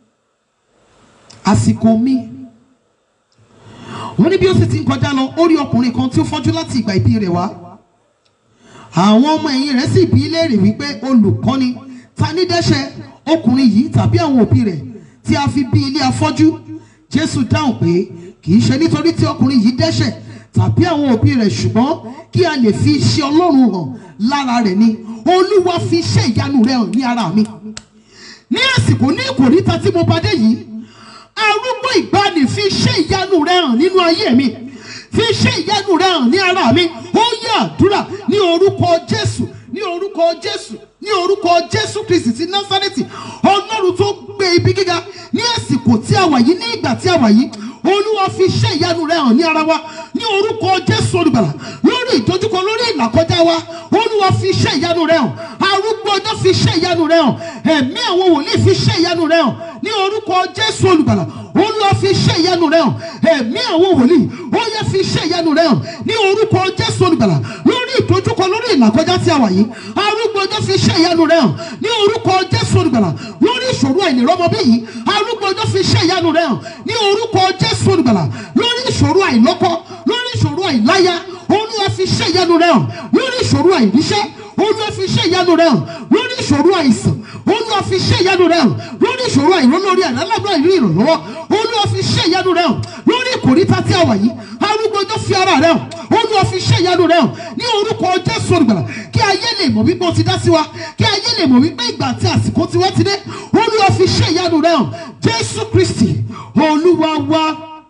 àsìkò mi wọ́n ní bí ó sì ti ń kọjá lọ ó rí ọkùnrin kan tí ó fọ́jú láti ìgbà ìbí rẹ̀ wá àwọn ọmọ ẹ̀yìn rẹ̀ sì bí léèrè wípé olùkọ́ni ta ní dẹ́ṣẹ̀ ọkùnrin yìí tàbí àwọn òbí rẹ̀ tí a fi bí ilé afọ́jú jésù dáhùn pé kì í ṣe nítorí tí ọkùnrin yìí dẹ́ṣẹ̀ tàbí àwọn òbí rẹ̀ ṣùgbọ́n kí a lè fi iṣẹ́ ọlọ́run hàn lára rẹ̀ ni olúwa fi iṣẹ́ ìyanu rẹ̀ hàn ní ara mi ní àsìkò ní ìkòríta tí mo bá dé yìí arúgbó ìgbàanì fi iṣẹ́ ìyanu rẹ̀ hàn nínú ayé mi fi iṣẹ́ ìyanu rẹ̀ hàn ní ara mi ó yẹ àdúrà ní orúkọ jésù ní orúkọ jésù ní orúkọ jésù kristi ti násárẹ́tì ọlọ́run tó gbé ibi gíga ní àsìkò tí a wà yìí ní ìgbà tí a wà yìí olúwa fi iṣẹ́ ìyanu rẹ hàn ní ara wa ní orúkọ jésù olùgbàlà lórí ìdojúkọ lórí ìlàkọjá wa olúwa fi iṣẹ́ ìyanu rẹ hàn arúgbó ọjọ́ fi iṣẹ́ ìyanu rẹ hàn ẹ̀mí àwọn wòlíì fi iṣẹ́ ìyanu rẹ hàn ní orúkọ jésù olùgbàlà olúwa fi iṣẹ́ ìyanu rẹ hàn ẹ̀mí àwọn wòlíì ó yẹ fi iṣẹ́ ìyanu rẹ hàn ní orúkọ jésù olùgbàlà lórí ìdojúkọ lórí ìlàkọjá tí a wà yìí arúgbó ọjọ́ fi iṣẹ́ ìyanu rẹ hàn ní orúkọ jésù olùgbàlà lórí ìṣòro àìlèrọmọbí yìí arúgbó ọjọ́ fi iṣẹ́ ìyanu rẹ hàn ní orúkọ jésù olùgbàlà lórí ìṣòro àìlọ́kọ lórí ìṣòro àìláya olúwa fi iṣẹ́ ìyanu rẹ hàn lórí ìṣòro àìríṣẹ́ olúwa fi iṣẹ́ ìyanu rẹ hàn lórí ìṣòro àìsàn olúwa fi iṣẹ́ ìyanu rẹ hàn lórí ìṣòro àìrólórí àlálágbá ìrí ìrànlọ́wọ́ olúwa fi iṣẹ́ ìyanu rẹ hàn lórí ìkòríta tí a wà yìí arúgbó ọjọ́ fi ara rẹ hàn olúwa fi iṣẹ́ ìyanu rẹ hàn ní orúkọ jésù olùgbàlà kí ayé lè mọ̀ wípé o ti dá sí wa kí ayé lè mọ̀ wípé ìgbà àti àsìkò tiwa ti dé olúwa fi iṣẹ́ ìyanu rẹ hàn jésù kristi olúwa wa.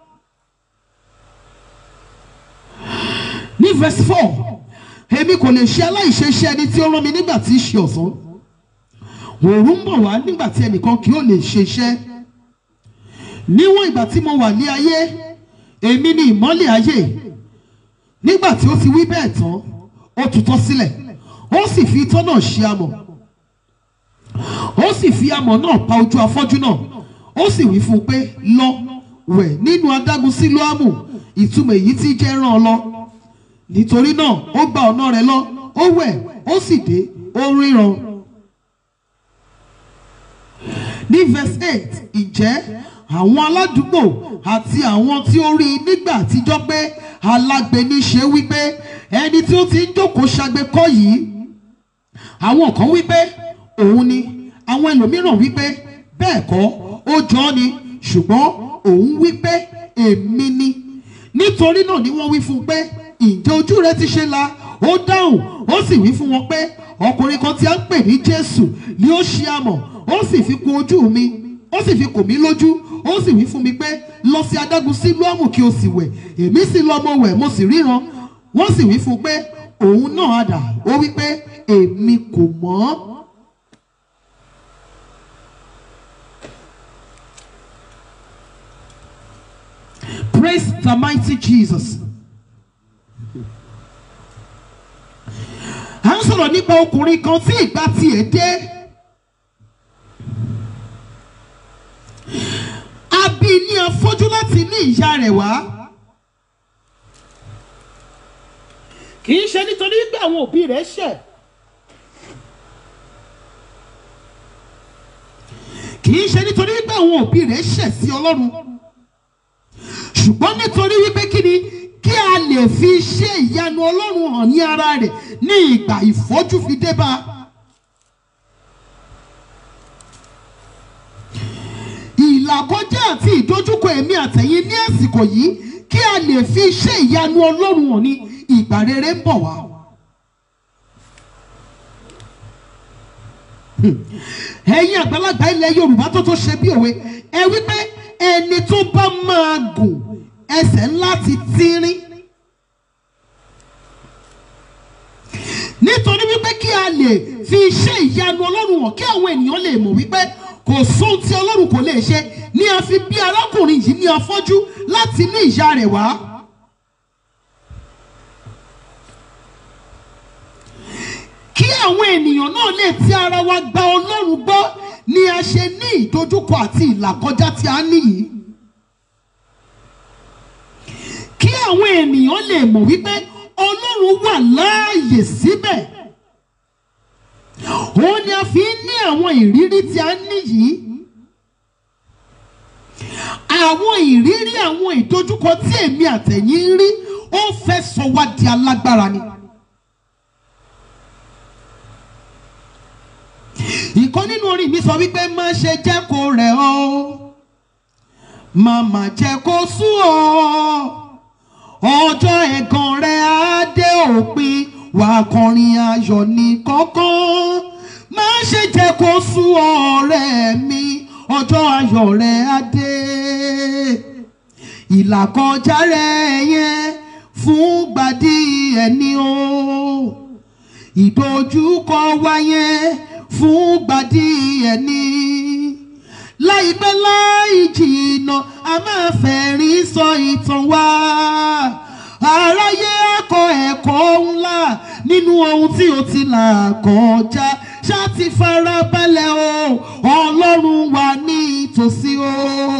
ní verse four èmi kò lè ṣe aláìṣe iṣẹ́ ẹni tí ó rán mi nígbà tí í ṣe ọ̀sán òòrùn ń bọ̀ wá nígbà tí ẹnìkan kì yóò lè ṣe iṣẹ́ níwọ̀n ìgbà tí mo wà ní ayé èmi ni ìmọ́lẹ̀ ayé nígbà tí ó ti wí bẹ́ẹ̀ tán ó tutọ́ sílẹ̀ ó sì fi itọ́ náà ṣe amọ̀ ó sì fi amọ̀ náà pa ojú afọ́jú náà ó sì wí fún un pé lọ wẹ̀ nínú adágún sílóámù ìtumọ̀ èyí tí jẹ́ rán ọ lọ nítorí náà ó gba ọ̀nà rẹ̀ lọ ó wẹ̀ ó sì dé ó ríran. ní verse eight ìjẹ́ àwọn aládùúgbò àti àwọn tí ó rí i nígbà àtijọ́ pé alágbèéní ṣe wípé ẹni tí ó ti ń jókòó ṣagbe kọ́ yìí àwọn kan wípé òun ni àwọn ẹlòmíràn wípé bẹ́ẹ̀ kọ́ ó jọ ọ́ ni ṣùgbọ́n òun wípé èmi ni nítorí náà ni wọ́n wí fún un pé ǹjẹ́ ojú rẹ ti ṣe la ó dáhùn ó sì wí fún wọn pé ọkùnrin kan tí a ń pè ní jésù ni ó ṣe amọ̀ ó sì fi kùn ojú mi ó sì fi kùn mí lójú ó sì wí fún mi pé lọ sí adágún sílùú kí o sì wẹ̀ èmi sì lọ mo wẹ̀ mo sì ríran wọ́n sì wí fún un pé òun náà á dà ó wí pé èmi kò mọ̀ Praise the mighty Jesus. à ń sọ̀rọ̀ nípa ọkùnrin kan tí ìgbà tiẹ̀ dé. a bí ní afọ́jú láti ní ìyá rẹ̀ wá. kì í ṣe nítorí pé àwọn òbí rẹ̀ ṣẹ̀. kì í ṣe nítorí pé àwọn òbí rẹ̀ ṣẹ̀ sí ọlọ́run. ṣùgbọ́n nítorí wípé kí ni kí a lè fi iṣẹ́ ìyanu ọlọ́run hàn ní ara rẹ̀ ní ìgbà ìfọ́jú fi dé bá a. ìlàkọjá àti ìdojúkọ èmi àtẹ̀yìn ní àsìkò yìí kí a lè fi iṣẹ́ ìyanu ọlọ́run hàn ní ìgbà rere ń bọ̀ wá. ẹ̀yin àgbàlagbà ilẹ̀ yorùbá tó tó ṣe bí òwe ẹ wípé ẹni tó bá máa gùn ẹsẹ̀ ńlá ti tínrín. nítorí wípé kí a lè fi iṣẹ́ ìyanu ọlọ́run hàn kí àwọn ènìyàn lè mọ̀ wípé kò sóhun tí ọlọ́run kò lè ṣe ní a fi bí arákùnrin yìí ní afọ́jú láti ní ìyá rẹ̀ wá. kí àwọn ènìyàn náà lè ti ara wa gba ọlọ́run gbọ́ ni a ṣe ní ìdojúkọ àti ìlàkọjá tí a ní yìí kí àwọn ènìyàn lè mọ̀ wípé ọlọ́run wà láàyè síbẹ̀ òun ni a fi ń ní àwọn ìrírí tí a ní yìí àwọn ìrírí àwọn ìdojúkọ tí èmi àtẹ̀yìn ń rí ó fẹ́ sọ wá di alágbára ni. ìkan nínú orin mi sọ wípé má ṣe jẹ́ kó rẹ̀ ọ́ má má jẹ́ kó sú ọ ọjọ́ ẹ̀gàn rẹ̀ á dé òpin wà á kọrin ayọ̀ ní kọ́kọ́ má ṣe jẹ́ kó sú ọ̀rẹ́ mi ọjọ́ ayọ̀ rẹ̀ á dé ìlàkọjá rẹ̀ yẹn fún gbàdí ẹni o ìdojúkọ wa yẹn fún gbàdí ẹni láìpẹ́ láì jìnnà a máa fẹ̀rín sọ ìtàn wa aráyé akọ ẹ̀kọ́ ńlá nínú ohun tí o ti là kọjá ṣá ti fara balẹ̀ o ọlọ́run wà ní ìtòsí o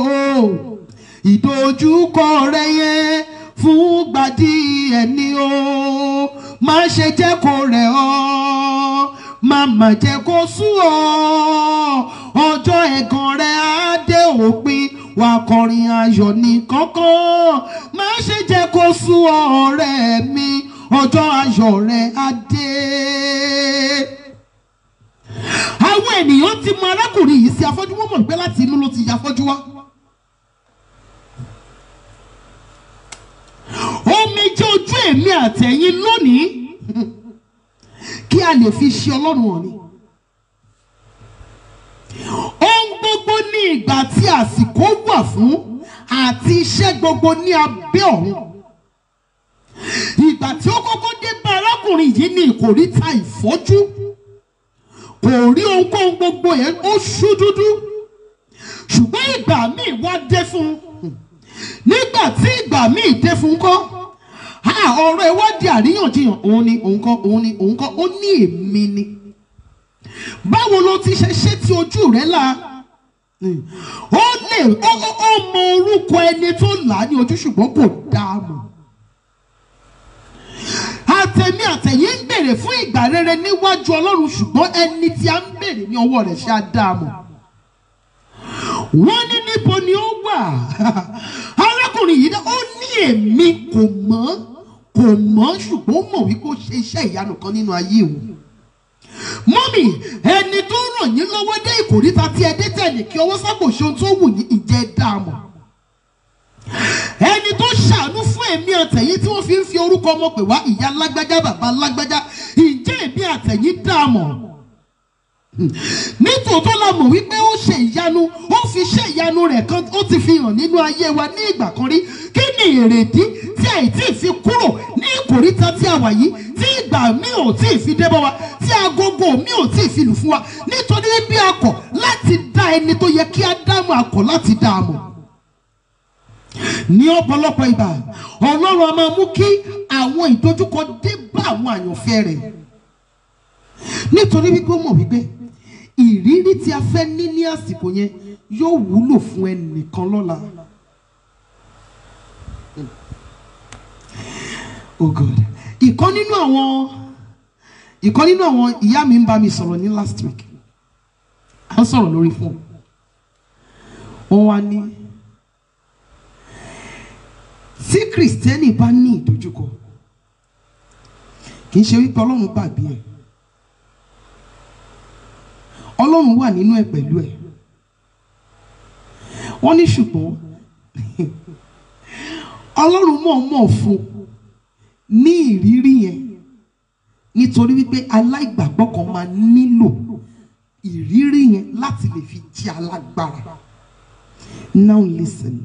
ìdojúkọ rẹ yẹn fún gbàdí ẹni o má ṣe jẹ́ kó rẹ̀ ọ́ má má jẹ́ kó sú ọ ọjọ́ ẹ̀gàn rẹ̀ á dé òpin wà kọrin ayọ̀ ní kánkán má ṣe jẹ́ kó sú ọ ọ̀rẹ́ mi ọjọ́ ayọ̀ rẹ̀ á dé. àwọn ènìyàn ti mọ arákùnrin yìí sí afọ́jú wọ́n mọ̀ pé láti inú ló ti ya afọ́jú wá. omi jẹ́ ojú èmi àtẹ̀yìn lónìí kí a lè fi ṣe ọlọ́run hàn ni. ohun gbogbo ní ìgbà tí àsìkò wà fún àti iṣẹ́ gbogbo ní abẹ́ ọ̀run. ìgbà tí ó kọ́kọ́ dé bá arákùnrin yìí ní ìkòríta ìfọ́jú kò rí ohunkóhun gbogbo yẹn ó ṣú dúdú ṣùgbọ́n ìgbà míì wá dé fún un nígbà tí ìgbà míì dé fún kọ́ ọ̀rọ̀ ìwádìí àríyànjiyàn òun ni òun kọ́ òun ni òun kọ́ ó ní èmi ni báwo ló ti ṣe ṣé tí ojú rẹ là ó lè ó ó ó mọ orúkọ ẹni tó là á ní ojú ṣùgbọ́n kò dáa mọ̀ àtẹ̀mí àtẹ̀yìn ń bèrè fún ìgbà rere níwájú ọlọ́run ṣùgbọ́n ẹni tí a ń bèrè ní ọwọ́ rẹ̀ ṣe á dáa mọ̀ wọ́n ní níbo ni ó wà arákùnrin yìí ó ní èmi kò mọ̀ kò mọ̀ ṣùgbọ́n ó mọ̀ wípé ó ṣe iṣẹ́ ìyanu kan nínú ayé òun mọ́mì ẹni tó ràn yín lọ́wọ́ dé ìkòríta tí ẹ dé tẹ̀lé kí ọwọ́ sábò ṣe ohun tó wù yín ìjẹ́ dáàmú ẹni tó ṣàánú fún èmi àtẹ̀yìn tí wọ́n fi ń fi orúkọ ọmọ pè wá ìyá lágbájá bàbá lágbájá ìjẹ́ èmi àtẹ̀yìn dáàmú nítòótọ́ la mọ̀ wípé ó ṣe ìyanu ó fi ṣe ìyanu rẹ̀ kan ó ti fi hàn nínú ayé wa ní ìgbà kan rí kí ni èrèdí tí àìtí fi kúrò ní ìkòríta tí a wà yìí tí ìgbà mi ò tí ì fi dé bá wa tí agogo mi ò tí ì fi lù fún wa nítorí bí a kọ̀ láti dá ẹni tó yẹ kí a dámọ̀ a kọ̀ láti dá a mọ̀ ní ọ̀pọ̀lọpọ̀ ìgbà ọlọ́run a máa mú kí àwọn ìdojúkọ dé bá àwọn àyànfẹ́ rẹ̀ nítorí wípé ó mọ̀ wípé ìrírí tí a fẹ́ ní ní àsìkò yẹn yóò wúlò fún ẹnìkan lọ́la. oh god ìkan nínú àwọn ìkan nínú àwọn ìyá mi ń bá mi sọ̀rọ̀ ní last week a ń sọ̀rọ̀ lórí fún wọn wá ní tí kìrìsìtẹ́nì bá ní ìdojúkọ kì í ṣe wípé ọlọ́run gbàgbé ẹ̀ ọlọ́run wà nínú ẹ̀ pẹ̀lú ẹ̀ wọ́n ní ṣùgbọ́n ọlọ́run mọ̀ọ́mọ̀ fún ní ìrírí yẹn nítorí wípé aláìgbàgbọ́ kan máa nílò ìrírí yẹn láti lè fi jẹ́ alágbára now listen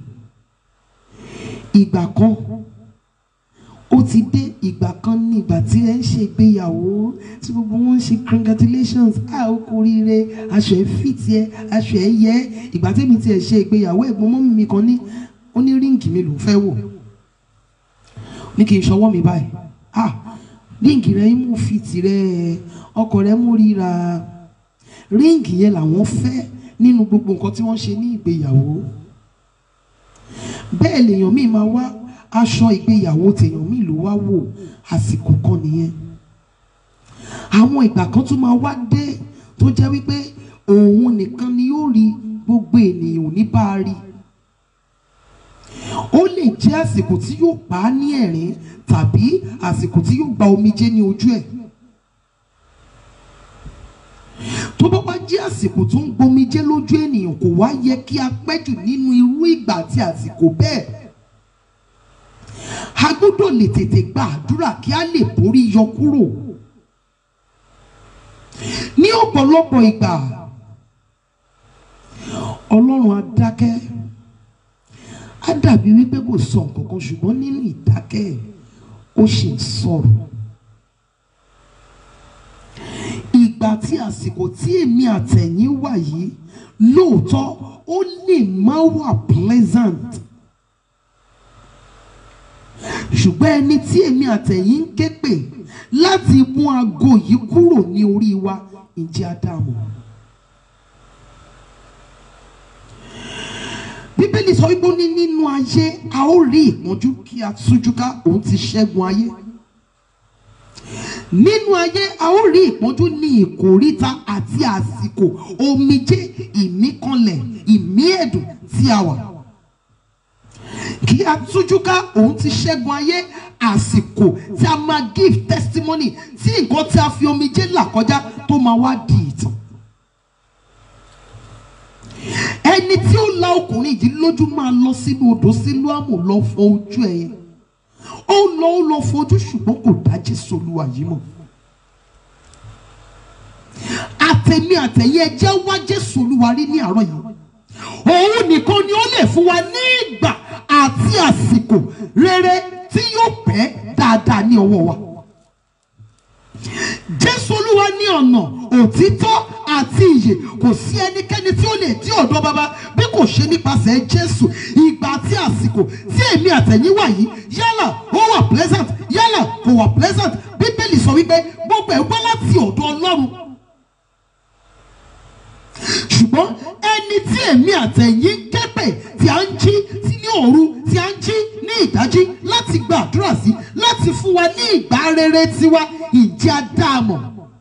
ìgbà kan ó ti dé ìgbà kan ní ìgbà tí ẹ ń ṣe ìgbéyàwó tí gbogbo wọn ń ṣe congratulations a ó kú oríire aṣọ ẹ fìtì ẹ aṣọ ẹ yẹ ìgbà tẹ́mi tiẹ̀ ṣe ìgbéyàwó ẹ̀gbọ́n mọ́mí mi kan ní ó ní ríǹgì mi ló fẹ́ wò ní kí n ṣọwọ́ mi báyìí ah ríǹgì rẹ mú fìtì rẹ ọkọ rẹ mú ríra ríǹgì yẹn làwọn fẹ́ nínú gbogbo nǹkan tí wọ́n ṣe ní ìgbéyàwó bẹ́ẹ̀ lèèyàn míì máa wá aṣọ ìgbéyàwó tèèyàn míì ló wá wò àsìkò kan nìyẹn àwọn ìgbà kan tún máa wá dé tó jẹ́ wípé òun nìkan ni yóò rí gbogbo ènìyàn ò ní bá a rí ó lè jẹ́ àsìkò tí yóò pa á ní ẹ̀rín tàbí àsìkò tí yóò gba omijé ní ojú ẹ̀ tó bá wá jẹ́ àsìkò tó ń gbomijé lójú ènìyàn kò wá yẹ kí a pẹ́ jù nínú irú ìgbà àti àsìkò bẹ́ẹ̀ a gbọ́dọ̀ lè tètè gba àdúrà kí a lè borí yọ kúrò ní ọ̀pọ̀lọpọ̀ ìgbà ọlọ́run á dákẹ́ á dàbí wípé kò sọ nǹkan kan ṣùgbọ́n nínú ìdákẹ́ ẹ̀ ó ṣì ń sọ̀rọ̀ ìgbà tí àsìkò tí èmi àtẹ̀yìn wà yìí lóòótọ́ ó lè má wà pleasant ṣùgbọ́n ẹni tí èmi àtẹ̀yìn ń ké pè láti mú aago yìí kúrò ní orí wa ǹjẹ́ ádámù. bíbélì sọ wípé ó ní nínú ayé a ó rí ìpọ́njú kí a tújú ká òun ti ṣẹ́gun ayé nínú ayé a ó rí ìpọ́njú ní ìkóríta àti àsìkò omijé ìmíkanlẹ̀ ìmí ẹ̀dùn tí a wà kí a tújú ká òun ti ṣẹ́gun ayé àsìkò tí a máa give testimony tí nǹkan tí a fi omijé là kọjá tó máa wá di ìtàn ẹni tí ó la ọkùnrin yìí lójú máa lọ sínú odò sílùú àmù lọ fọ ojú ẹyẹ ó lọ ó lọ fojú ṣùgbọ́n kò dá Jésù Olúwa yìí mọ̀ àtẹ̀mí àtẹ̀yẹ ẹjẹ́ wá Jésù Olúwa rí ní àárọ̀ yìí òun nìkan ni ó lè fún wa ní ìgbà àti àsìkò rere tí yóò pẹ́ dáadáa ní ọwọ́ wa Jésù Olúwa ní ọ̀nà òtítọ́ àti ìyè kò sí ẹnikẹ́ni tí ó lè dí ọ̀dọ̀ bàbá bí kò ṣe nípasẹ̀ Jésù ìgbà àti àsìkò tí èmi àtẹ̀yìn wà yìí yálà ó wà pleasant yálà kò wà pleasant Bíbélì sọ wípé gbogbo ẹ̀ wá láti ọ̀dọ̀ Ọlọ́run ṣùgbọ́n ẹni tí èmi àtẹ̀yìn ń kẹ́pẹ̀ tí a ń jí tí ní òru tí a ń jí ní ìdájí láti gba àdúrà sí láti fún wa ní ìgbà rere tiwa ìjẹ́ àdáàmọ̀.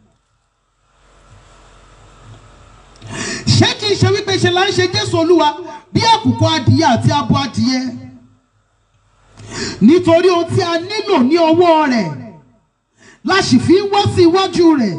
ṣé kìí ṣe wípé ṣe là ń ṣe Jésù Olúwa bí àkùkọ adìyẹ àti abo adìyẹ nítorí ohun tí a nílò ní ọwọ́ rẹ̀ la sì fi ń wá sí iwájú rẹ̀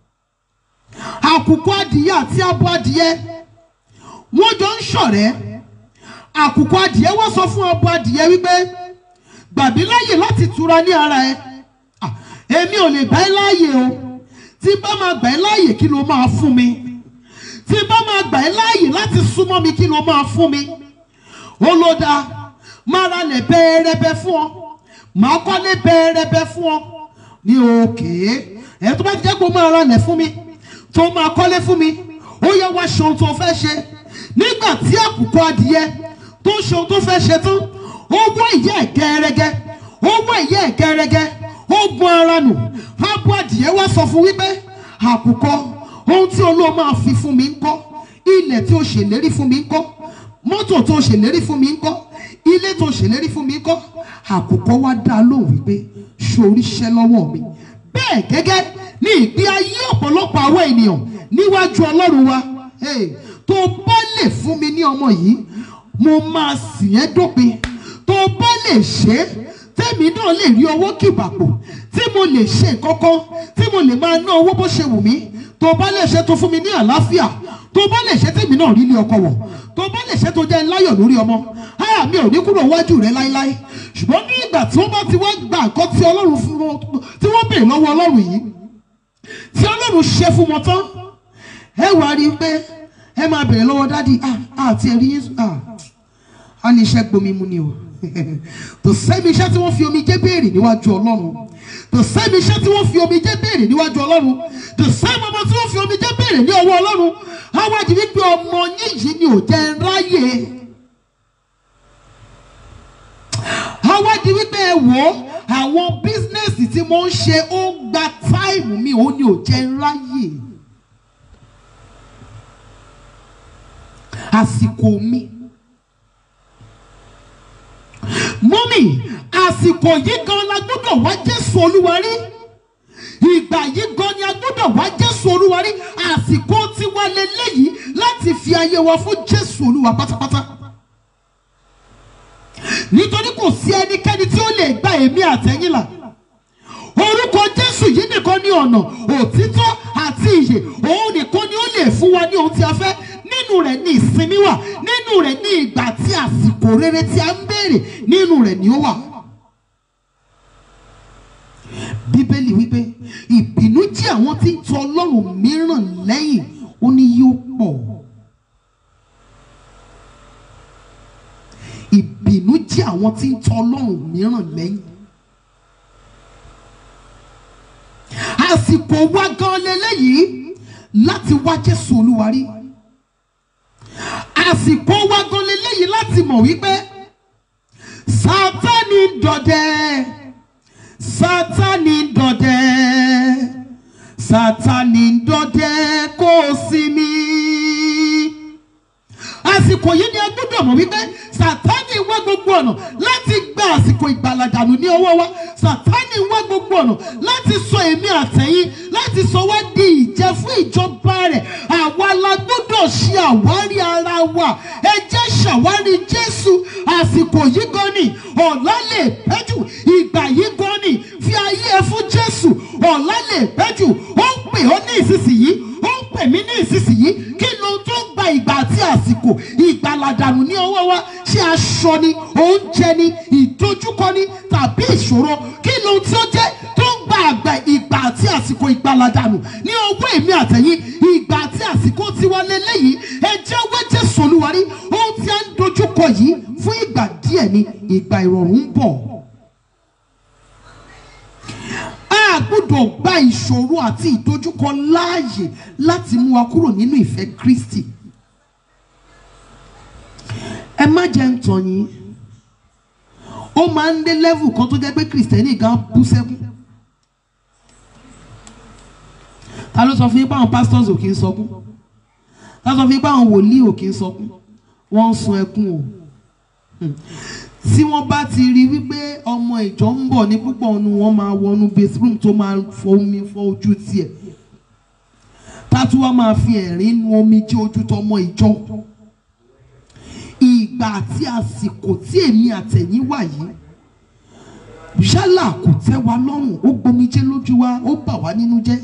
àkùkọ adìyẹ àti abo adìyẹ wọ́n jọ ń ṣọ̀rẹ́ àkùkọ adìyẹ wá sọ fún abo adìyẹ wípé gbàbí láàyè láti tura ní ara ẹ Ah, èmi ò lè gbà ẹ́ láàyè o tí bá máa gbà ẹ́ láàyè kí ló máa fún mi tí bá máa gbà ẹ́ láàyè láti súnmọ́ mi kí ló máa fún mi ó ló dáa máa ra lẹ̀ bẹ́ẹ̀rẹ́bẹ́ fún ọ máa kọ́lé bẹ́ẹ̀rẹ́bẹ́ fún ọ ní òkè ẹ̀ tó bá ti jẹ́ pé ó máa ra lẹ̀ fún mi tó máa kọ́lé fún mi ó yẹ wá ṣe ohun tó fẹ́ ṣe nígbà tí àkùkọ adìyẹ tó ṣe ohun tó fẹ́ ṣe tán ó wọ́ ìyẹ́ ẹ̀ gẹ́rẹ́gẹ́ ó wọ́ ìyẹ́ ẹ̀ gẹ́rẹ́gẹ́ ó gun ara nù abo adìyẹ wá sọ fún wípé àkùkọ ohun tí olóò máa fi fún mi ń kọ́ ilẹ̀ tí o ṣèlérí fún mi ń kọ́ mọ́tò tó ṣèlérí fún mi ń kọ́ ilé tó ṣèlérí fún mi ń kọ́ àkùkọ wá dá a lóhùn wípé ṣoríṣẹ́ lọ́wọ́ mi bẹ́ẹ̀ gẹ́gẹ́ ní ìgbé ayé ọ̀pọ̀lọpọ̀ àwọn ènìyàn níwájú ọlọ́run wa Hey, tó bá lè fún mi ní ọmọ yìí mo máa sìn ẹ́ dópin tó bá lè ṣe é tẹ́mi náà lè rí owó kìbàpò tí mo lè ṣe kankan tí mo lè máa ná owó bó ṣe wù mí tó bá lè ṣe tó fún mi ní àlàáfíà tó bá lè ṣe tèmi náà rí ilé ọkọ wọ̀ tó bá lè ṣe tó jẹ́ láyọ̀ lórí ọmọ háà mi ò ní kúrò wájú rẹ láéláé ṣùgbọ́n ní ìgbà tí wọ́n bá ti wá gba nǹkan tí ọlọ́run fún wọn tí wọ́n béèrè lọ́wọ́ ọlọ́run yìí tí ọlọ́run ṣe fún wọn tán ẹ wàá rí i pé ẹ máa béèrè lọ́wọ́ dádì ah àti ẹ̀rí yín ah á ní iṣẹ́ gbomi mu ni o tó sẹ́mi iṣẹ́ tí wọ́n fi omi jẹ́ béèrè níwájú ọlọ́run tó sẹ́mi iṣẹ́ tí wọ́n fi omi jẹ́ béèrè níwájú ọlọ́run tó sẹ́mi ọmọ tí wọ́n fi omi jẹ́ béèrè ní ọwọ́ ọlọ́run awádìí wípé ọmọ yín yìí ni ò jẹ́ ń ráyè awádìí wípé ẹ wò ó àwọn bísínẹ́sì tí mo ń ṣe ó ń gba táìmù mi òun ni ò jẹ́ ń ráyè àsìkò mi mọ́mì àsìkò yìí gan la gbọ́dọ̀ wá Jésù Olúwa rí ìgbà yìí gan ni a gbọ́dọ̀ wá Jésù Olúwa rí àsìkò tiwa lélẹ́yìí láti fi ayé wa fún Jésù Olúwa pátápátá nítorí kò sí ẹnikẹ́ni tí ó lè gba èmi àtẹ̀yìn là orúkọ Jésù yìí nìkan ní ọ̀nà òtítọ́ àti ìyè òun nìkan ni ó lè fún wa ní ohun tí a fẹ́ nínú rẹ̀ ní ìsinmi wà nínú rẹ̀ ní ìgbà tí àsìkò rere tí a ń béèrè nínú rẹ̀ ni ó wà. bíbélì wípé ìbínú tí àwọn tí ń tọ ọlọ́run mìíràn lẹ́yìn ó ní yóò pọ̀. ìbínú tí àwọn tí ń tọ ọlọ́run mìíràn lẹ́yìn. àsìkò wa gan leléyìí láti wá Jésù Olúwa rí àsìkò wa gan leléyìí láti mọ̀ wípé Sátánì ń dọdẹ Sátánì ń dọdẹ Sátánì ń dọdẹ kó o sinmi àsìkò yìí ni a gbọ́dọ̀ mọ̀ wípé sàtánì wá gbogbo ọ̀nà láti gba àsìkò ìgbàlàdànù ní ọwọ́ wa sàtánì wá gbogbo ọ̀nà láti sọ èmi àtẹ̀yìn láti sọ wá di ìjẹ fún ìjọba rẹ̀ àwa la gbọ́dọ̀ ṣe àwárí ara wa ẹ jẹ́ ṣàwárí Jésù àsìkò yìí gan ni ọ̀la lè pẹ́ jù ìgbà yìí gan ni fi ayé ẹ fún Jésù ọ̀la lè pẹ́ jù ó ń pè ọ́ ní ìsinsìnyí ó ń pè mí ní ìsinsìnyí kí ló tó ń gba ìgbà àti àsìkò ìgbàlàdànù ní ọwọ́ wa ṣé aṣọ ni oúnjẹ ni ìdojúkọ ni tàbí ìṣòro kí ló tí ó jẹ́ tó ń gba àgbà ìgbà àti àsìkò ìgbàlàdànù ní ọwọ́ èmi àtẹ̀yìn ìgbà àti àsìkò tiwa lélẹ́yìí ẹ jẹ́ wẹ́ Jésù Olúwa rí ohun tí a ń dojúkọ yìí fún ìgbà díẹ̀ ni ìgbà ìrọ̀rùn ń bọ̀ a gbọ́dọ̀ gba ìṣòro àti ìdojúkọ láàyè láti mú wa kúrò nínú ìfẹ́ Kristi ẹ má jẹ́ ń tàn yín ó máa ń dé level kan tó jẹ́ pé kìrìsìtẹ́nì gan bú sẹ́kún ta ló sọ fún yín pé àwọn pastors ò kí ń sọkún ta ló sọ fún yín pé àwọn wòlíì ò kí ń sọkún wọ́n ń sun ẹkún o Hmm. tí wọ́n bá ti rí wípé ọmọ ìjọ ń bọ̀ ní púpọ̀ nu wọ́n máa wọnú bathroom tó máa fọ omi fọ ojú tiẹ̀ tátú wá máa fi ẹ̀rín nu omi jẹ́ ojú tọmọ ìjọ ìgbà àti àsìkò tí èmi àtẹ̀yìn wà yìí yálà kò tẹ́ wa lọ́rùn ó gbomijé lójú wa ó bà wá nínú jẹ́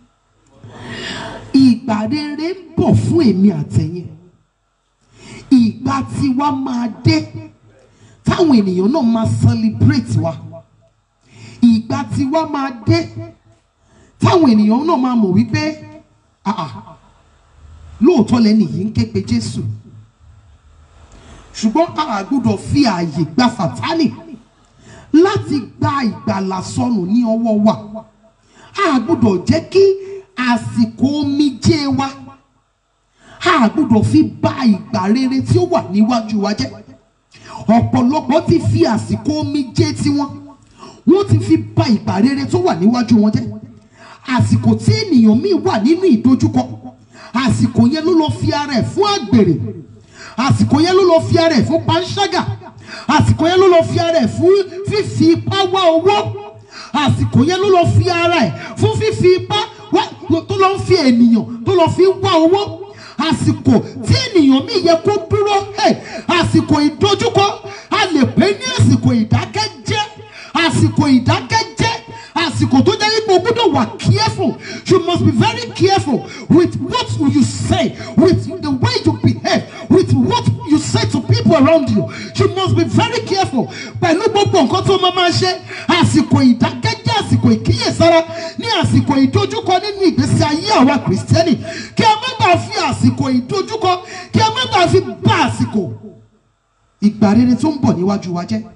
ìgbà rere ń bọ̀ fún èmi àtẹ̀yìn ìgbà tiwa máa dé táwọn ènìyàn náà máa celebrate wa ìgbà tiwa máa dé táwọn ènìyàn náà máa mọ̀ wípé ah ah lóòótọ́ lẹ́nu yìí ń ké pe Jésù ṣùgbọ́n a gbọ́dọ̀ fi ààyè gba Sátánì láti gba ìgbàlà sọnù ní ọwọ́ wa a gbọ́dọ̀ jẹ́ kí àsìkò omijé wa a gbọ́dọ̀ fi bà ìgbà rere tí ó wà níwájú wa jẹ́ ọ̀pọ̀lọpọ̀ ti fi àsìkò omijé tiwọn wọ́n ti fi bà ìgbà rere tó wà níwájú wọn jẹ́ àsìkò tí ènìyàn míì wà nínú ìdojúkọ àsìkò yẹn ló lọ fi ara ẹ̀ fún àgbèrè àsìkò yẹn ló lọ fi ara ẹ̀ fún panṣágà àsìkò yẹn ló lọ fi ara ẹ̀ fún fífi ipá wá owó àsìkò yẹn ló lọ fi ara ẹ̀ fún fífi ipá wá tó lọ fi ènìyàn tó lọ fi wá owó àsìkò tí ènìyàn míì yẹ kó dúró ẹ̀ àsìkò ìdojúkọ a lè pè ní àsìkò ìdákẹ́jẹ́ àsìkò ìdákẹ́jẹ́ àsìkò tó jẹ́ wípé o gbọ́dọ̀ wà careful you must be very careful with what you say with the way you behave with what you say to people around you you must be very careful pẹ̀lú gbogbo nǹkan tó máa máa ṣe àsìkò ìdákẹ́jẹ́ àsìkò ìkíyèsára ní àsìkò ìdojúkọ nínú ìgbésí ayé àwa kìrìsìtẹ́nì kí a má bàa fi àsìkò ìdojúkọ kí a má bàa fi bá àsìkò ìgbà rere tó ń bọ̀ níwájú wa jẹ́.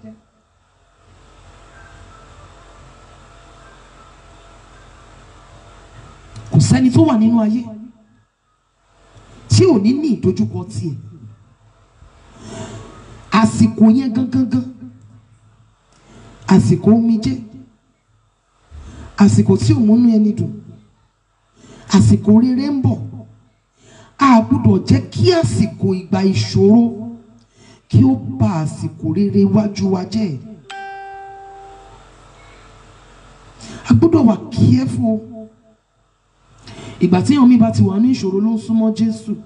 kò sẹ́ni tó wà nínú ayé tí ò ní ní ìdojúkọ tiẹ̀ àsìkò yẹn gangan àsìkò omijé àsìkò tí ò múnú ẹni dùn àsìkò rere ń bọ̀ a gbọ́dọ̀ jẹ́ kí àsìkò ìgbà ìṣòro kí ó bà àsìkò rere wájú wa jẹ́ a gbọ́dọ̀ wà careful ìgbà tí èèyàn mi bá ti wà ní ìṣòro ló ń súnmọ́ Jésù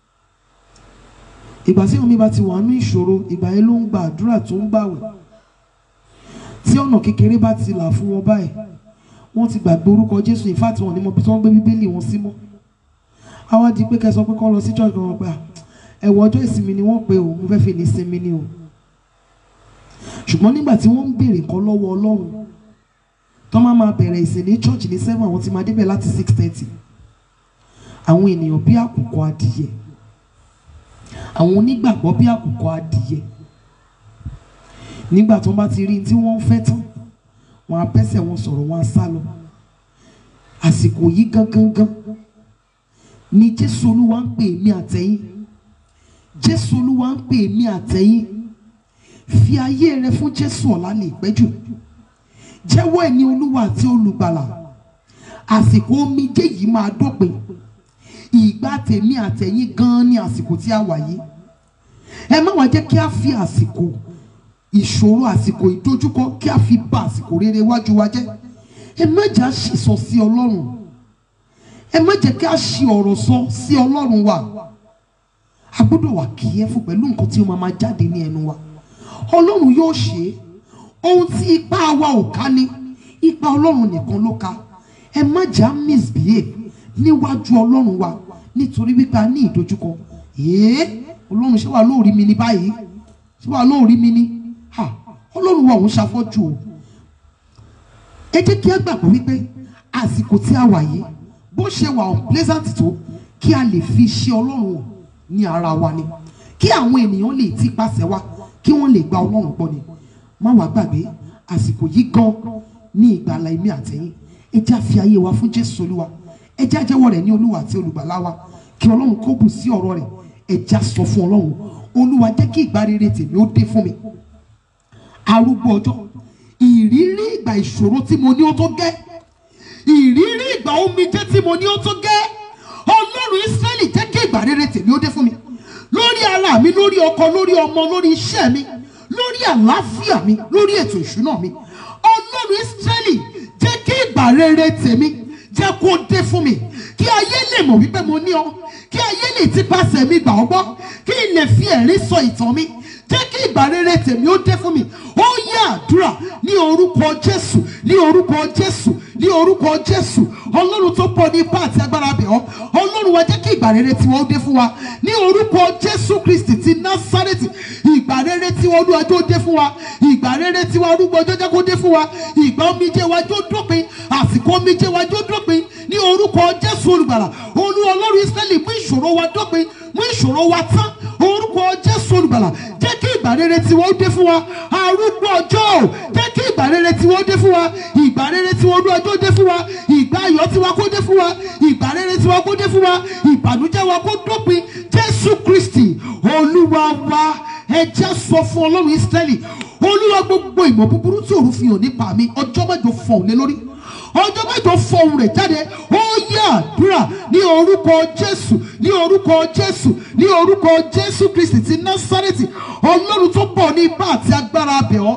ìgbà tí èèyàn mi bá ti wà ní ìṣòro ìgbà yẹn ló ń gba àdúrà tó ń gbàwẹ̀ tí ọ̀nà kékeré bá ti là fún wọn báyìí wọ́n ti gbàgbé orúkọ Jésù in fact wọn ní mọ bí wọ́n gbé bíbélì wọn sí mọ́ àwa di pé kẹsàn pé kọ́ lọ sí church kan pé ẹ̀wọ̀ ọjọ́ ìsinmi ni wọ́n pe o mo fẹ́ fi ní sinmi ni o ṣùgbọ́n nígbà tí wọ́n ń béèrè nǹkan lọ́wọ́ Ọlọ́run tó máa máa bẹ̀rẹ̀ ìsìn ní church ní seven àwọn ti máa débẹ̀ láti six thirty àwọn ènìyàn bí àkùkọ adìyẹ àwọn onígbàgbọ́ bí àkùkọ adìyẹ nígbà tó bá ti rí tí wọ́n ń fẹ́ tán wọ́n á bẹ́sẹ̀ wọn sọ̀rọ̀ wọ́n á sá lọ àsìkò yìí gangan gan ni jésù olúwa ń pè mí àtẹ̀yìn jésù olúwa ń pè mí àtẹ̀yìn fi ayé rẹ fún jésù ọ̀la lè pẹ́jù jẹ́wọ́ ẹ̀ ní olúwa àti olùgbàlà àsìkò omijé yìí máa dópin ìgbà tèmi àtẹ̀yìn gan ni àsìkò tí a wà yìí ẹ má wá jẹ́ kí a fi àsìkò ìṣòro àsìkò ìdojúkọ kí a fi bà àsìkò rere iwájú wa jẹ́ ẹ má jẹ́ a ṣìsọ sí ọlọ́run ẹ má jẹ́ kí a ṣì ọ̀rọ̀ sọ sí ọlọ́run wa a gbọ́dọ̀ wà kíyẹ́fù pẹ̀lú nǹkan tí ó máa máa jáde ní ẹnu wa ọlọ́run yóò ṣe é ohun tí ipá wa ò ká ní ipa ọlọ́run nìkan ló ká ẹ má jẹ́ a misbehave níwájú ọlọ́run wa nítorí wípé a ní ìdojúkọ èé ọlọ́run ṣé wàá lóòrí mi ní báyìí ṣé wàá lóòrí mi ní ha ọlọ́run wa òun ṣàfọ́jú o ẹ jẹ́ kí a gbàgbọ́ wípé àsìkò tí a wà yìí bó ṣe wà unpleasant tó kí a lè fi ṣe ọlọ́run hàn ní ara wa ni kí àwọn ènìyàn lè ti pàṣẹ wa kí wọ́n lè gba ọlọ́run gbọ́ ni má wàá gbàgbé àsìkò yìí gan ní ìgbàlà èmi àtẹ̀yìn ẹ jẹ́ a fi ayé wa fún jésù olúwa ẹ jẹ́ a jẹ́wọ́ rẹ̀ ní olúwa àti olùgbàlà wa kí ọlọ́run kó bù sí ọ̀rọ̀ rẹ̀ ẹ jẹ́ a sọ fún ọlọ́run olúwa jẹ́ kí ìgbà rere tèmi ó dé fún mi arúgbó ọjọ́ ìrírí ìgbà ìṣòro tí mo ní ó tó gẹ́ ìrírí ìgbà omijé tí mo ní ó tó gẹ́ ọlọ́run ísírẹ́lì jẹ́ kí ìgbà rere tèmi ó dé fún mi lórí ara mi lórí ọkọ lórí ọmọ lórí iṣẹ́ mi lórí àlàáfíà mi lórí ètò ìṣúná mi ọlọ́run ísírẹ́lì jẹ́ kí ìgbà rere tèmi jẹ́ kó dé fún mi kí ayé lè mọ̀ wípé mo ní ọ kí ayé lè ti pàṣẹ mi gbà ọ́ gbọ́ kí n lè fi ẹ̀rí sọ ìtàn mi jẹ́ kí ìgbà rere tèmi ó dé fún mi ó yẹ àdúrà ní orúkọ jésù ní orúkọ jésù ní orúkọ jésù ọlọ́run tó pọ̀ ní ipá àti agbára bẹ̀ ọ́ ọlọ́run wa jẹ́ kí ìgbà rere tiwa ó dé fún wa ní orúkọ jésù kristi ti násárẹ́tì ìgbà rere tiwa olúwàjò dé fún wa ìgbà rere tiwa arúgbó ọjọ́ jẹ́ kó dé fún wa ìgbà omijé wa jó dópin àsìkò omijé wa jó dópin ní orúkọ jésù olùgbàlà olú ọlọ́run israẹli mú ìṣòro wa dópin mú ìṣòro wa tán orúkọ jésù olùgbàlà jẹ́ kí ìgbà rere tiwa ó dé fún wa arúgbó ọjọ́ ò jẹ́ kí ìgbà rere tiwa ó dé fún wa ìgbà rere tiwa olú ọjọ́ dé fún wa ìgbà ayọ̀ tiwa kó dé fún wa ìgbà rere tiwa kó dé fún wa ìbànújẹ́ wa kó dópin jésù kristi olúwa wa ẹ jẹ́ sọ fún ọlọ́run israẹli olúwa gbogbo ìmọ̀ búburú tí òru fi hàn nípa mi ọjọ́ mẹ́jọ fọ̀hún lé lórí ọjọ́ mẹ́jọ fọ̀hún rẹ̀ jáde ó yẹ àdúrà ní orúkọ jésù ní orúkọ jésù ní orúkọ jésù kristi ti násárẹ́tì ọlọ́run tó bọ̀ ní ipá àti agbára abẹ̀ ọ́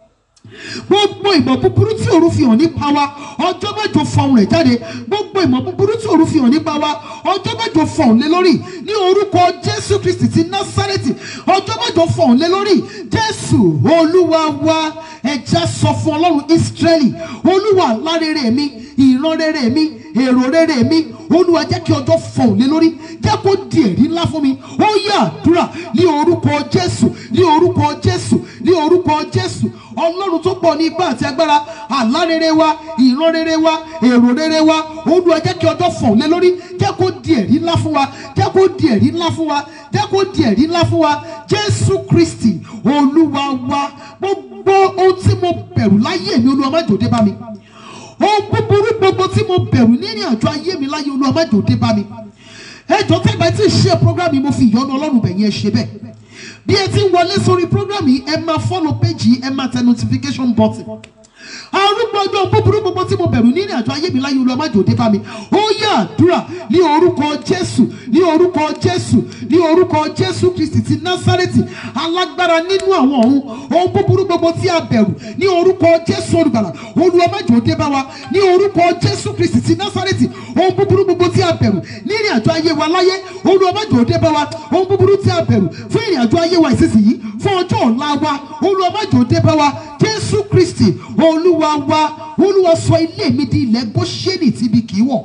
gbogbo ìmọ̀ búburú tí òru fi hàn nípa wa ọjọ́ mẹ́jọ fọ̀hún rẹ̀ jáde gbogbo ìmọ̀ búburú tí òru fi hàn nípa wa ọjọ́ mẹ́jọ fọ̀hún lé lórí ní orúkọ jésù kristi ti násárẹ́tì ọjọ́ mẹ́jọ fọ̀hún lé lórí jésù olúwa wa ẹja sọ fún ọlọ́run ísírẹ́lì olúwa lárere mi ìran rere mi èrò rere mi olúwa jẹ́ kí ọjọ́ fọ̀hún lé lórí jẹ́ kó di ẹ̀rí ńlá fún mi ó yẹ àdúrà ní orúkọ jésù ní orúkọ jésù ní orúkọ jésù ọlọ́run tó pọ̀ ní ipá àti agbára àlá rere wa ìran rere wa èrò rere wa olúwa jẹ́ kí ọjọ́ fọ̀hún lé lórí jẹ́ kó di ẹ̀rí ńlá fún wa jẹ́ kó di ẹ̀rí ńlá fún wa jẹ́ kó di ẹ̀rí ńlá fún wa jésù kristi olúwa wa gbogbo ohun tí mo bẹ̀rù láyé mi olúwa má jòdè bá mi ohun búburú gbogbo tí mo bẹ̀rù ní ìrìn àjò ayé mi láyé olúwa má jòdè bá mi ẹjọ́ tẹ́ bá ti ṣe program yìí mo fi ìyọ́nú ọlọ́run bẹ̀yẹn ṣe bẹ́ẹ̀ bí ẹ ti ń wọlé sórí program yìí ẹ máa follow page yìí ẹ máa tẹ notification button arúgbó ọjọ́ búburú gbogbo tí mo bẹ̀rù ní ìrìn àjò ayé mi láyé olúwa má jòdè bá mi ó yẹ àdúrà ní orúkọ jésù ní orúkọ jésù ní orúkọ jésù kristi ti násárẹ́tì alágbára nínú àwọn ọ̀run ohun búburú gbogbo tí a bẹ̀rù ní orúkọ jésù olùgbàlà olúwa má jòdè bá wa ní orúkọ jésù kristi ti násárẹ́tì ohun búburú gbogbo tí a bẹ̀rù ní ìrìn àjò ayé wa láyé olúwa má jòdè bá wa ohun búburú tí a bẹ̀rù fún ìrìn àjò ayé wa ìsinsìnyí fún ọjọ́ ọ̀la wa olúwa má jòdè bá wa jésù kristi olúwa wa olúwa sọ ilé mi di ilẹ̀ góṣẹ́nì tíbi kì í wọ̀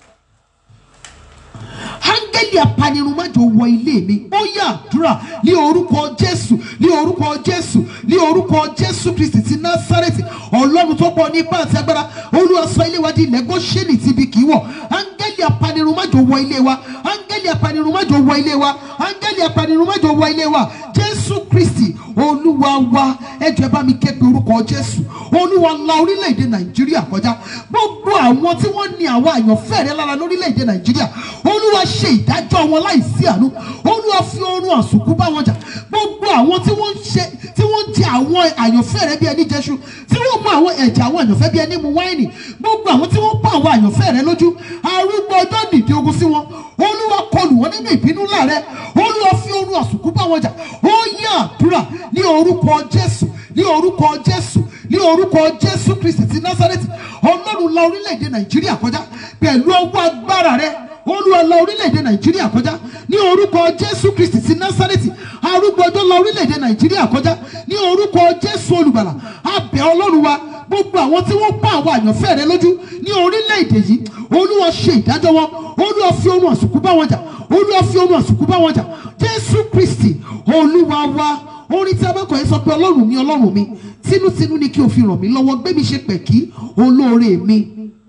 áńgẹ́lì apanirun má jò wọ ilé mi ó yá àdúrà ní orúkọ jésù ní orúkọ jésù ní orúkọ jésù kristi ti násárẹ́tì ọlọ́run tó pọ̀ ní ipá àti agbára olúwa sọ ilé wa di ilẹ̀ góṣẹ́nì tíbi kì í wọ̀ áńgẹ́lì apanirun má jò wọ ilé wa áńgẹ́lì apanirun má jò wọ ilé wa áńgẹ́lì apanirun má jò wọ ilé wa jésù kristi olúwa olúwa wa ẹjọ́ ẹ bá mi ké pe orúkọ jésù olúwa la orílẹ̀-èdè nàìjíríà kọjá gbogbo àwọn tí wọ́n ní àwọn àyànfẹ́ rẹ lára lórílẹ̀-èdè nàìjíríà olúwa ṣe ìdájọ́ wọn láìsí àánú olúwa fi oorun àsùnkú bá wọn jà gbogbo àwọn tí wọ́n ń ṣe tí wọ́n ń jẹ àwọn àyànfẹ́ rẹ bí ẹni jẹṣu tí wọ́n mú àwọn ẹ̀jẹ̀ àwọn àyànfẹ́ bí ẹni mu wáìnì gbogbo àwọn tí wọ́n pa àwọn àyànfẹ́ rẹ lójú arúgbó ọjọ́ nìdí ogun sí wọn olúwa kọlù wọn nínú ìbínú ńlá rẹ olúwa fi oorun àsùnkú bá wọn jà ó yẹ àdúrà ní orúkọ jésù ní orúkọ jésù ní orúkọ jésù kristi ti násárẹ́tì ọlọ́run la orílẹ̀-èdè nàìjíríà kọjá pẹ̀lú ọwọ́ agbára rẹ olúwa la orílẹ̀-èdè nàìjíríà kọjá ní orúkọ jésù kristi ti násárẹ́tì arúgbó ọjọ́ la orílẹ̀-èdè nàìjíríà kọjá ní orúkọ jésù olùgbàlà abẹ́ ọlọ́run wa gbogbo àwọn tí wọ́n pa àwọn àyànfẹ́ rẹ lójú ní orílẹ̀-èdè yìí olúwa ṣe ìdájọ́ wọn olúwa fi oorun àsùnkú bá wọn jà olúwa fi oorun àsùnkú bá wọn jà jésù kristi olúwa wa orin tí a bá kọ̀ yẹn sọ pé ọlọ́run mi ọlọ́run mi tinútinú ni kí o fi ràn mí lọ́wọ́ gbé mi ṣe pẹ̀kí olóore mi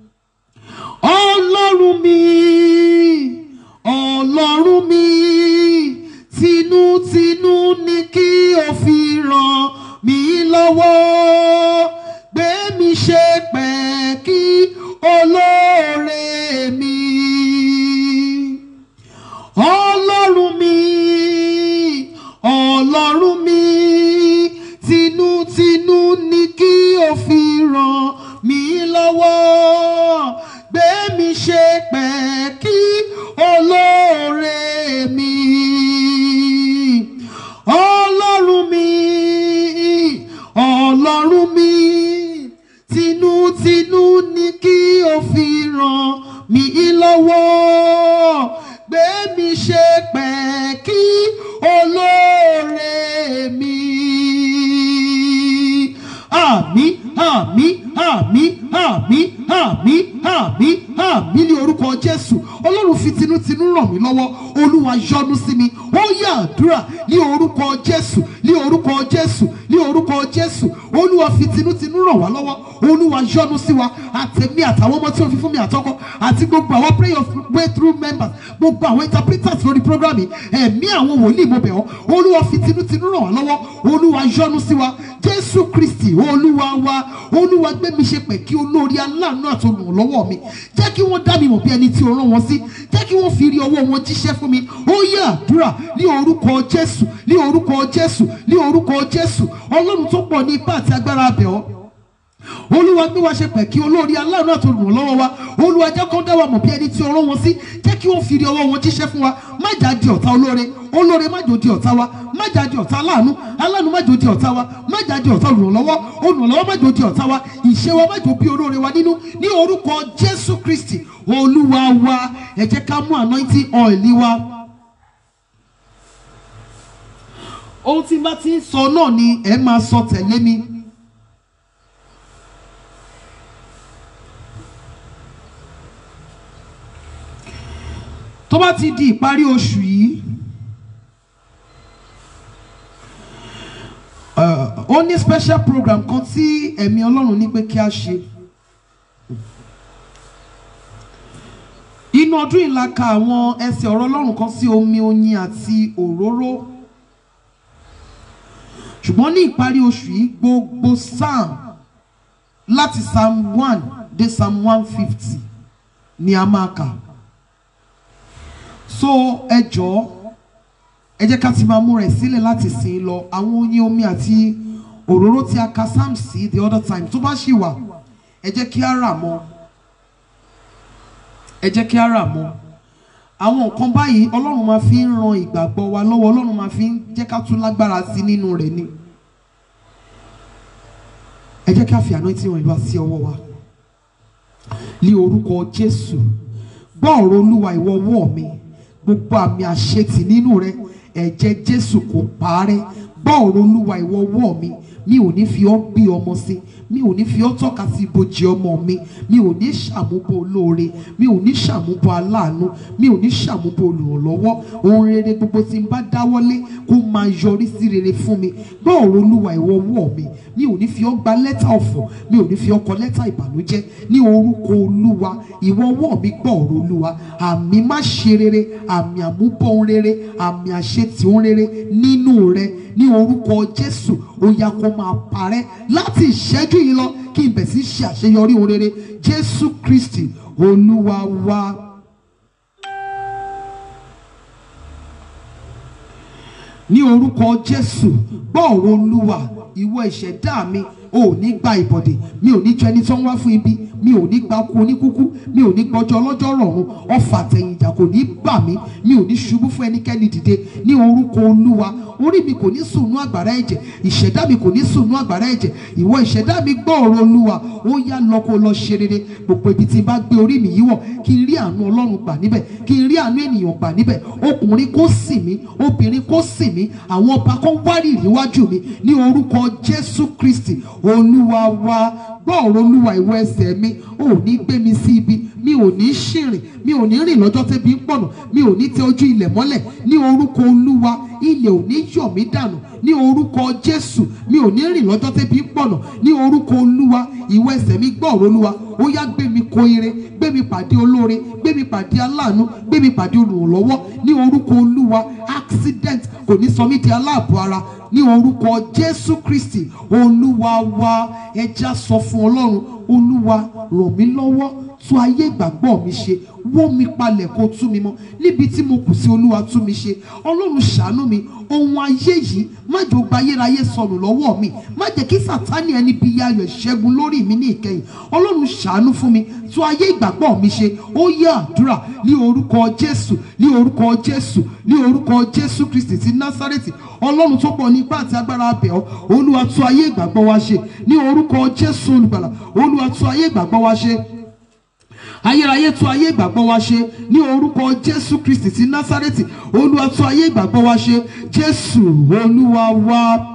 ọlọ́run mi ọlọ́run mi tinútinú ni kí o fi ràn mí lọ́wọ́ gbé mi ṣe pẹ̀kí olóore mi ọlọ́run mi ọlọ́run mi tinútinú ni kí o fi ràn mí lọ́wọ́ gbé mi ṣe pẹ̀kí olóore mi ọlọ́run mi ọlọ́run mi tinútinú ni kí o fi ràn mí lọ́wọ́ gbé mi ṣe pẹ̀kí olóore mi. Àmì àmì àmì àmì àmì àmì àmì ní orúkọ Jésù Ọlọ́run fi tinútinú ràn mí lọ́wọ́ Olúwa yọ́nú sí mi ó yá àdúrà ní orúkọ Jésù ní orúkọ Jésù ní orúkọ Jésù Olúwa fi tinútinú ràn wá lọ́wọ́ Olúwa yọ́nú sí wa àtẹ̀mí àtàwọn ọmọ tí ó fi fún mi àtọkọ àti gbogbo àwọn prayer way through members gbogbo àwọn interpreters lórí program yìí ẹ̀mí àwọn wòlíì mo bẹ̀ ọ́ Olúwa fi tinútinú ràn wá lọ́wọ́ Olúwa yọ́nú sí wa Jésù Kristi Olúwa wa Olúwa gbé mi ṣe pẹ̀ kí olórí aláàánú àti olùrànlọ́wọ́ mi jẹ́ kí wọ́n dá mi mọ̀ bí ẹni tí o rán wọn sí jẹ́ kí wọ́n fi rí ọwọ́ wọn jíṣẹ́ fún mi ó yẹ àdúrà ní orúkọ Jésù ní orúkọ Jésù ní orúkọ Jésù Ọlọ́run tó pọ̀ ní ipá àti agbára abẹ̀ ọ́ olúwa gbé wa ṣe pẹ̀ kí olórí aláàánú àti olùrànlọ́wọ́ wa olúwa jẹ́ kó dá wa mọ̀ bí ẹni tí o rán wọn sí jẹ́ kí wọ́n fi rí ọwọ́ wọn jíṣẹ́ fún wa má jà di ọ̀tá olóore olóore má jò di ọ̀tá wa má jà di ọ̀tá aláàánú aláàánú má jò di ọ̀tá wa má jà di ọ̀tá olùrànlọ́wọ́ olùrànlọ́wọ́ má jò di ọ̀tá wa ìṣe wa má jò bí olóore wa nínú ní orúkọ jésù kristi olúwa wa ẹ jẹ́ ká mú anointing oil wa. ohun tí n bá ti ń sọ náà ni ẹ máa sọ tẹ̀lé mi. tó bá ti di ìparí oṣù yìí uh, ó ní special program kan tí ẹ̀mí ọlọ́run ní pé kí a ṣe inú ọdún yìí la ka àwọn ẹsẹ̀ ọ̀rọ̀ ọlọ́run kan sí omi oyin àti òróró ṣùgbọ́n ní ìparí oṣù yìí gbogbo psalm láti psalm one dé psalm one fifty ni a máa kà so ẹ jọ̀ọ́ ẹ jẹ́ ká ti máa múra ẹ̀ sílẹ̀ láti sìn lọ àwọn oyin omi àti òróró tí a ka sam sí the other time tó bá ṣì wà ẹ jẹ́ kí á rà mọ́ ẹ jẹ́ kí á rà mọ́ àwọn nǹkan báyìí ọlọ́run máa fi ń ran ìgbàgbọ́ wa lọ́wọ́ ọlọ́run máa fi ń jẹ́ ká tún lágbára sí nínú rẹ̀ ni ẹ jẹ́ ká fi anointing wọn ìlú sí ọwọ́ wa ní orúkọ jésù gbọ́ ọ̀rọ̀ olúwa ìwọ ọwọ́ mi gbogbo àmì àṣetì nínú rẹ ẹ̀jẹ̀ jésù kò parẹ́ gbọ́ ọ̀rọ̀ olúwa ìwọ ọwọ́ mi mi ò ní fi ọ́ gbé ọmọ sí mi ò ní fi ọ́ tọ́ka sí ibojì ọmọ mi mi ò ní ṣàmúbọ olóore mi ò ní ṣàmúbọ aláàánú mi ò ní ṣàmúbọ olùrànlọ́wọ́ ohun rere gbogbo tí n bá dáwọ́lé kó máa yọrí sí rere fún mi gbọ́ ọ̀rọ̀ olúwa ìwọ ọwọ́ mi mi ò ní fi ọ́ gba lẹ́tà ọ̀fọ̀ mi ò ní fi ọ́ kọ lẹ́tà ìbànújẹ́ ní orúkọ olúwa ìwọ ọwọ́ mi gbọ́ ọ̀rọ̀ olúwa àmì má ṣe rere àmì àmúbọ̀ ohun rere àmì àṣetì ohun rere nínú rẹ ní orúkọ jésù ó yá kó máa parẹ́ láti ìṣẹ́jú yìí lọ kí n bẹ̀ sí ṣe àṣeyọrí ohun rere jésù kristi olúwa wa. ní orúkọ jésù gbọ́ ọ̀rọ̀ olúwa ìwọ ìṣẹ̀dá mi ò ní gba ìbọ̀dè mi ò ní jẹ́ ẹni tó ń wá fún ibi mi ò ní gba kú oníkúkú mi ò ní gbọ́jọ́ ọlọ́jọ́ rọ̀run ọfà tẹ̀yìnjà kò ní bà mí mi ò ní ṣubú fún ẹnikẹ́ni dìde ní orúkọ olúwa orí mi kò ní sùnú àgbàrá ẹ̀jẹ̀ ìṣẹ̀dá mi kò ní sùnú àgbàrá ẹ̀jẹ̀ ìwọ ìṣẹ̀dá mi gbọ́ ọ̀rọ̀ olúwa ó yá lọ kó lọ ṣe rere gbogbo ibi tí n bá gbé orí mi yíwọ̀ kí n rí àánú ọlọ́run gbà níbẹ̀ kí n rí àánú ènìyàn gbà níbẹ̀ ọkùnrin kó sìn mí obìnrin kó sìn mí àwọn ọba kan wárìrì níwájú mi ní orúkọ jésù kristi olúwa wa gbọ́ ọ̀rọ̀ olúwa ìwọ ẹsẹ̀ mi ò ní gbé mi sí ibi mi ò ní ṣìrìn mi ò ní rìn lọ́jọ́ tẹ́bi ń pọ̀nà mi ò ní tẹ ojú ilẹ̀ mọ́lẹ̀ ní orúkọ olúwa ilẹ̀ ò ní yọ̀ mí dànù ní orúkọ jésù mi ò ní rìn lọ́jọ́ tẹ́bi ń pọ̀nà ní orúkọ olúwa ìwọ ẹsẹ̀ mi gbọ́ ọ̀rọ̀ olúwa ó yá gbé mi kó ire gbé mi pàdé olóore gbé mi pàdé aláàánú gbé mi pàdé olùrànlọ́wọ́ ní orúkọ olúwa accident kò ní sọ mí di aláàbọ̀ ara ní orúkọ jésù kristi olúwa wa ẹja sọ fún ọlọ́run olúwa ràn mí lọ́wọ́ tún ayé ìgbàgbọ́ mi ṣe wó mi palẹ̀ kó tú mi mọ́ níbi tí mo kù sí olúwa tú mi ṣe ọlọ́run ṣàánú mi ohun ayé yìí má jò gba ayérayé sọnù lọ́wọ́ mi má jẹ́ kí sàtánì ẹni bí ayọ̀ ìṣẹ́gun lórí mi ní ìkẹyìn ọlọ́run ṣàánú fún mi tún ayé ìgbàgbọ́ mi ṣe ó yẹ àdúrà ní orúkọ jésù ní orúkọ jésù ní orúkọ jésù kristi ti násárẹ́tì ọlọ́run tó pọ̀ ní ipá àti agbára abẹ́ ọ olúwa tún ayé ìgbàgbọ́ wa ṣe ní orúkọ jésù olùgbàlà olúwa tún ayé ìgbàgbọ́ wa ṣe ayérayé tún ayé ìgbàgbọ́ wa ṣe ní orúkọ jésù kristi ti násárẹ́tì olúwa tún ayé ìgbàgbọ́ wa ṣe jésù olúwa wa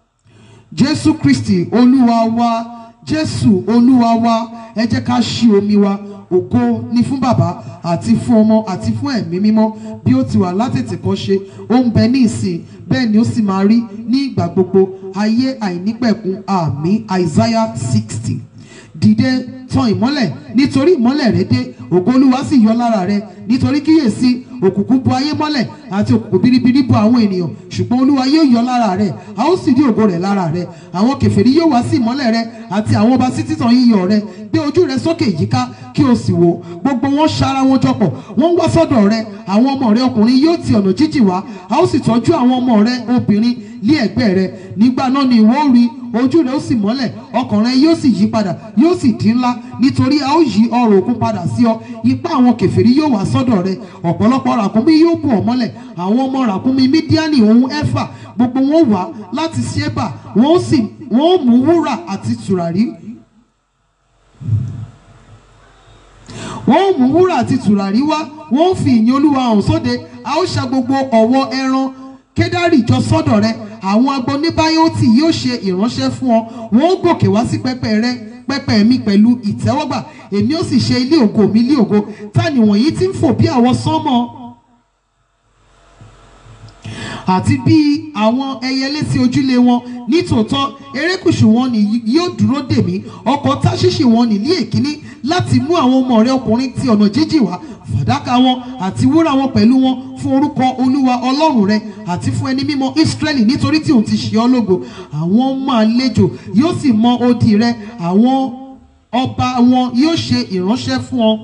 jésù kristi olúwa wa jésù olúwa wa ẹ jẹ́ ká ṣí omi wa ògo ni fún bàbá àti fún ọmọ àti fún ẹ̀mí mímọ́ bí ó ti wà látètè kọ́ ṣe ó ń bẹ ní ìsìn bẹ́ẹ̀ ni ó sì máa rí ní ìgbà gbogbo ayé àìnípẹ̀kun àmì isaiah sixty dìde tan ìmọ́lẹ̀ nítorí ìmọ́lẹ̀ rẹ dé ògo olúwa sì yọ lára rẹ nítorí kíyèsí òkùnkùn bo ayé mọ́lẹ̀ àti òkùnkùn biribiri bo àwọn ènìyàn ṣùgbọ́n olúwa yóò yọ lára rẹ a ó sì rí ògo rẹ̀ lára rẹ àwọn kèfèrí yóò wá sí ìmọ́lẹ̀ rẹ àti àwọn ọba sí títàn yíyọ rẹ gbé ojú rẹ sókè yíká kí o sì wò gbogbo wọn ṣara wọn jọpọ̀ wọ́n ń wá sọ́dọ̀ rẹ àwọn ọmọ rẹ ọkùnrin yóò ti ọ̀nà jíjìn wá a ó sì tọ́jú àwọn ọmọ rẹ obìnrin lé ẹ̀gbẹ́ rẹ nígbà náà ni ìwọ ó rí ojú rẹ ó sì mọ́lẹ̀ ọkàn rẹ yóò sì yí padà yóò sì dín ńlá nítorí a ó yí ọrọ̀ òkun padà sí ọ ipá àwọn kèfèrí yóò wá sọ́dọ̀ rẹ ọ̀pọ̀lọpọ̀ ràkúnmí yóò bù ọ́ mọ́lẹ̀ àwọn ọmọ ràkúnmí mídíánì ohun ẹ̀fà gbogbo wọn wá láti ṣébà wọn ó sì wọn ó mú wúrà àti tùràrí wọ́n ó mú wúrà àti tùràrí wá wọ́n ó fi ìyìn olúwa hàn sóde a ó ṣa gbogbo ọ̀wọ́ ẹran kédárì jọ sọ́dọ̀ rẹ àwọn agbóníbáyọ́tì yóò ṣe ìránṣẹ́ fún ọ wọ́n ó gòkè wá sí pẹpẹ rẹ pẹpẹ mi pẹ̀lú ìtẹ́wọ́gbà èmi ó sì ṣe ilé ògo mi ilé ògo ta ni wọ̀nyí tí ń fò bí àwọn sánmọ̀ àti bí àwọn ẹyẹlé sí ojúlé wọn nítòótọ́ erékùṣù wọn ni yóò dúró dè mí ọkọ̀ táṣíṣì wọn ní ní èkíní láti mú àwọn ọmọ rẹ ọkùnrin ti ọ̀nà jíjìn wá fàdákà wọn àti wúrà wọn pẹ̀lú wọn fún orúkọ olúwa ọlọ́run rẹ àti fún ẹni mímọ́ ísírẹ́lì nítorí tí òun ti ṣe ọ́ lógo àwọn ọmọ àlejò yóò sì mọ odi rẹ àwọn ọba wọn yóò ṣe ìránṣẹ́ fún ọ.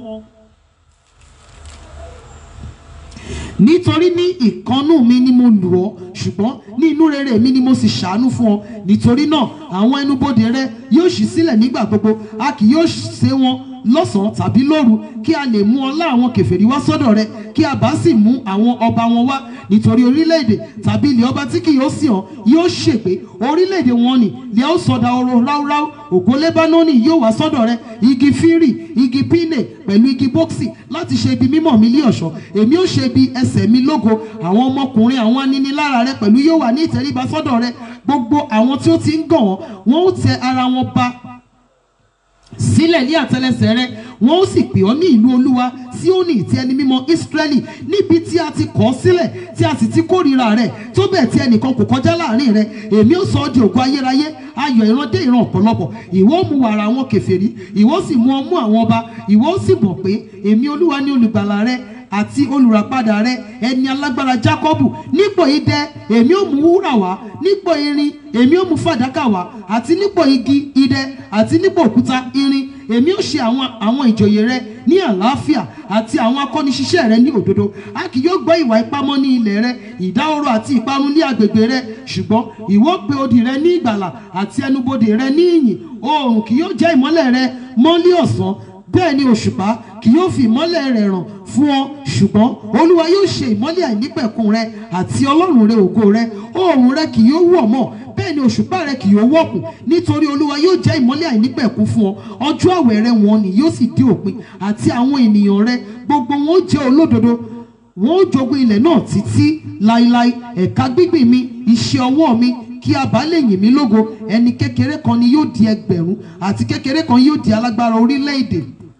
nítorí ní ìkannú mi ni mo lù ọ́ ṣùgbọ́n ní inú rere mi ni mo sì ṣàánú fún ọ nítorí náà àwọn ẹnubodè rẹ yóò ṣí sílẹ̀ nígbà gbogbo a kì yóò ṣe wọn lọ́sàn-án tàbí lóru kí a lè mú ọlá àwọn kèfèrí wá sọ́dọ̀ rẹ kí a bá sì mú àwọn ọba wọn wá nítorí orílẹ̀-èdè tàbí ilẹ̀ ọba tí kì yóò sì hàn yóò ṣègbé orílẹ̀-èdè wọn ni lè ó sọdá ọrọ̀ ráúráú ògo lébánónì yóò wá sọ́dọ̀ rẹ igi fírì igi pínè pẹ̀lú igi bọ́ksì láti ṣe ibi mímọ́ mi lé ọ̀ṣọ́ èmi ó ṣe ibi ẹsẹ̀ mi lógo àwọn ọmọkùnrin àwọn aninilára rẹ pẹ̀lú yóò wà ní ìtẹríba sọ́dọ̀ rẹ gbogbo àwọn tí ó ti ń gàn wọ́n wọ́n ó tẹ ara wọn ba sílẹ̀ ní àtẹlẹsẹ̀ rẹ wọn ó sì pè ọ́ ní ìlú olúwa Síónì ti ẹni mímọ́ Ísírẹ́lì níbi tí a ti kọ̀ ọ́ sílẹ̀ tí a sì ti kórìíra rẹ̀ tó bẹ́ẹ̀ tí ẹnìkan kò kọjá láàrin rẹ̀ èmi ó sọ ọ́ di ògo ayérayé ayọ̀ ìran dé ìran ọ̀pọ̀lọpọ̀ ìwọ ó mu wàrà àwọn kèfèrí ìwọ ó sì mu ọmú àwọn ọba ìwọ ó sì mọ̀ pé èmi olúwa ní olùgbàlà rẹ àti olùràpadà rẹ ẹni alágbára jákọ́bù nípò idẹ èmi ò mú wúrà wá nípò irin èmi ò mú fàdákà wá àti nípò igi idẹ àti nípò òkúta irin èmi ò ṣe àwọn àwọn ìjòyè rẹ ní àlàáfíà àti àwọn akọ́niṣiṣẹ́ rẹ ní òdodo a kì yóò gbọ́ ìwà ipá mọ́ ní ilẹ̀ rẹ ìdáhóró àti ìparun ní agbègbè rẹ ṣùgbọ́n ìwọ pe odi rẹ ní ìgbàlà àti ẹnubodè rẹ ní ìyìn oòrùn kì yóò jẹ́ ìmọ́lẹ̀ rẹ mọ́lí ọ̀sán bẹ́ẹ̀ ni òṣùpá kì yóò fi ìmọ́lẹ̀ rẹ̀ ràn fún ọ ṣùgbọ́n olúwa yóò ṣe ìmọ́lẹ̀ àìnípẹ̀kun rẹ àti ọlọ́run rẹ ògo rẹ oòrùn rẹ kì yóò wọ̀ mọ́ bẹ́ẹ̀ ni òṣùpá rẹ kì yóò wọ̀kùn nítorí olúwa yóò jẹ́ ìmọ́lẹ̀ àìnípẹ̀kun fún ọ ọjọ́ àwẹ̀ rẹ wọn ni yóò sì dé òpin àti àwọn ènìyàn rẹ gbogbo wọn ó jẹ́ olódodo wọn ó jogún ilẹ̀ náà títí láíláí ẹ̀ka gbígbìn mi iṣẹ́ ọwọ́ mi kí a bá lè yìn mí lógo ẹni kékeré kan ni yóò di ẹgbẹ̀rún àti kékeré kan yóò di alágbára orílẹ̀-èdè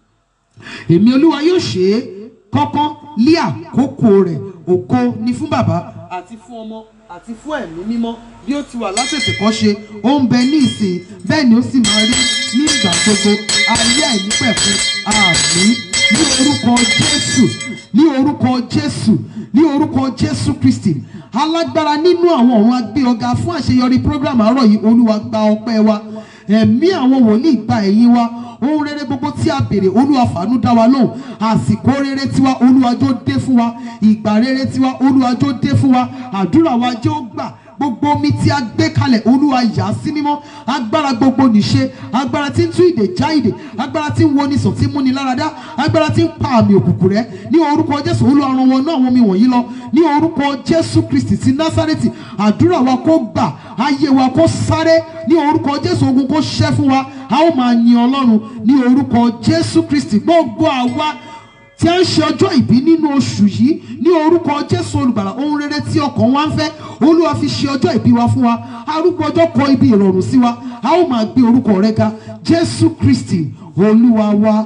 èmi olúwa yóò ṣe é kọ́kọ́ lé àkókò rẹ̀ ògo ni fún bàbá àti fún ọmọ àti fún ẹ̀mí mímọ́ bí ó ti wà látètè kọ́ ṣe ó ń bẹ ní ìsìn bẹ́ẹ̀ ni ó sì máa rí ní ìgbà gbogbo ayé àìnípẹ̀kun àmín ní orúkọ jésù ní orúkọ jésù ní orúkọ jésù kristi alágbára nínú àwọn ọ̀run agbé ọ̀gá fún àṣeyọrí program àárọ̀ yìí olúwa gba ọpẹ́ wa ẹ̀mí àwọn wòlíì gba ẹ̀yìn wa ohun rere gbogbo tí a béèrè olúwa fàánú dá wa lóhùn àsìkò rere tiwa olúwa jó dé fún wa ìgbà rere tiwa olúwa jó dé fún wa àdúrà wa jẹ́ ó gbà gbogbo omi tí a gbé kalẹ̀ olúwa yà á sí mímọ́ agbára gbogbo nìṣe agbára tí ń tú ìdè já ìdè agbára tí ń wo ni sàn tí ń múni láradá agbára tí ń pa àmì òkùnkùn rẹ ní orúkọ jésù olúwa ràn wọn náà àwọn omi wọ̀nyí lọ ní orúkọ jésù kristi ti násárẹ́tì àdúrà wa kó gbà ayé wa kó sáré ní orúkọ jésù ogun kó ṣẹ́ fún wa a ó máa yin ọlọ́run ní orúkọ jésù kristi gbogbo àwa tí a ń ṣe ọjọ́ ìbí nínú oṣù yìí ní orúkọ jésù olùgbàlà ohun rere tí ọkàn wa ń fẹ́ olúwa fi ṣe ọjọ́ ìbí wa fún wa arúgbó ọjọ́ kọ ibi ìrọ̀rùn sí wa a ó máa gbé orúkọ rẹ ga jésù kristi olúwa wa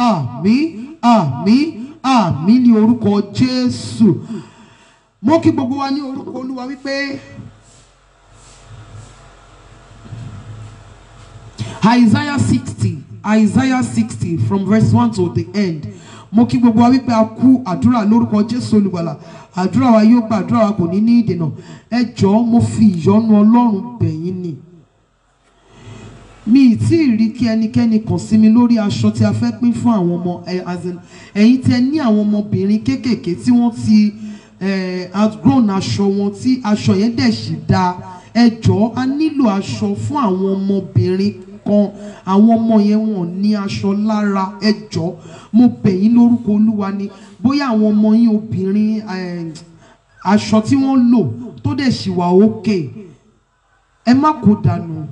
àmín àmín àmín ní orúkọ jésù mo kí gbogbo wa ní orúkọ olúwa wípé isaiah sixty isaiah sixty from verse one to the end mo kí gbogbo wa wípé a kú àdúrà lórúkọ jésù olùgbàlà àdúrà wa yóò gba àdúrà wa kò ní ní ìdènà ẹ jọ̀ọ́ mo fi ìyọ́nú ọlọ́run bẹ̀yín ni mi ì tí ì rí kí ẹnikẹ́ni kàn sí mi lórí aṣọ tí a fẹ́ pín fún àwọn ọmọ ẹ as in ẹ̀yin tí ẹ ní àwọn ọmọbìnrin kéékèèké tí wọ́n ti eh, outgrown aṣọ wọn tí aṣọ yẹn dẹ̀ sì dáa ẹ jọ̀ọ́ a nílò aṣọ fún àwọn ọmọbìnrin kan àwọn ọmọ yẹn wọn ní aṣọ lára ẹ jọ̀ọ́ mo bẹ̀ yín lórúkọ olúwa ni bóyá àwọn ọmọ yín obìnrin eh, aṣọ tí wọ́n lò tó dẹ̀ sì wà òkè ẹ má kó dànù.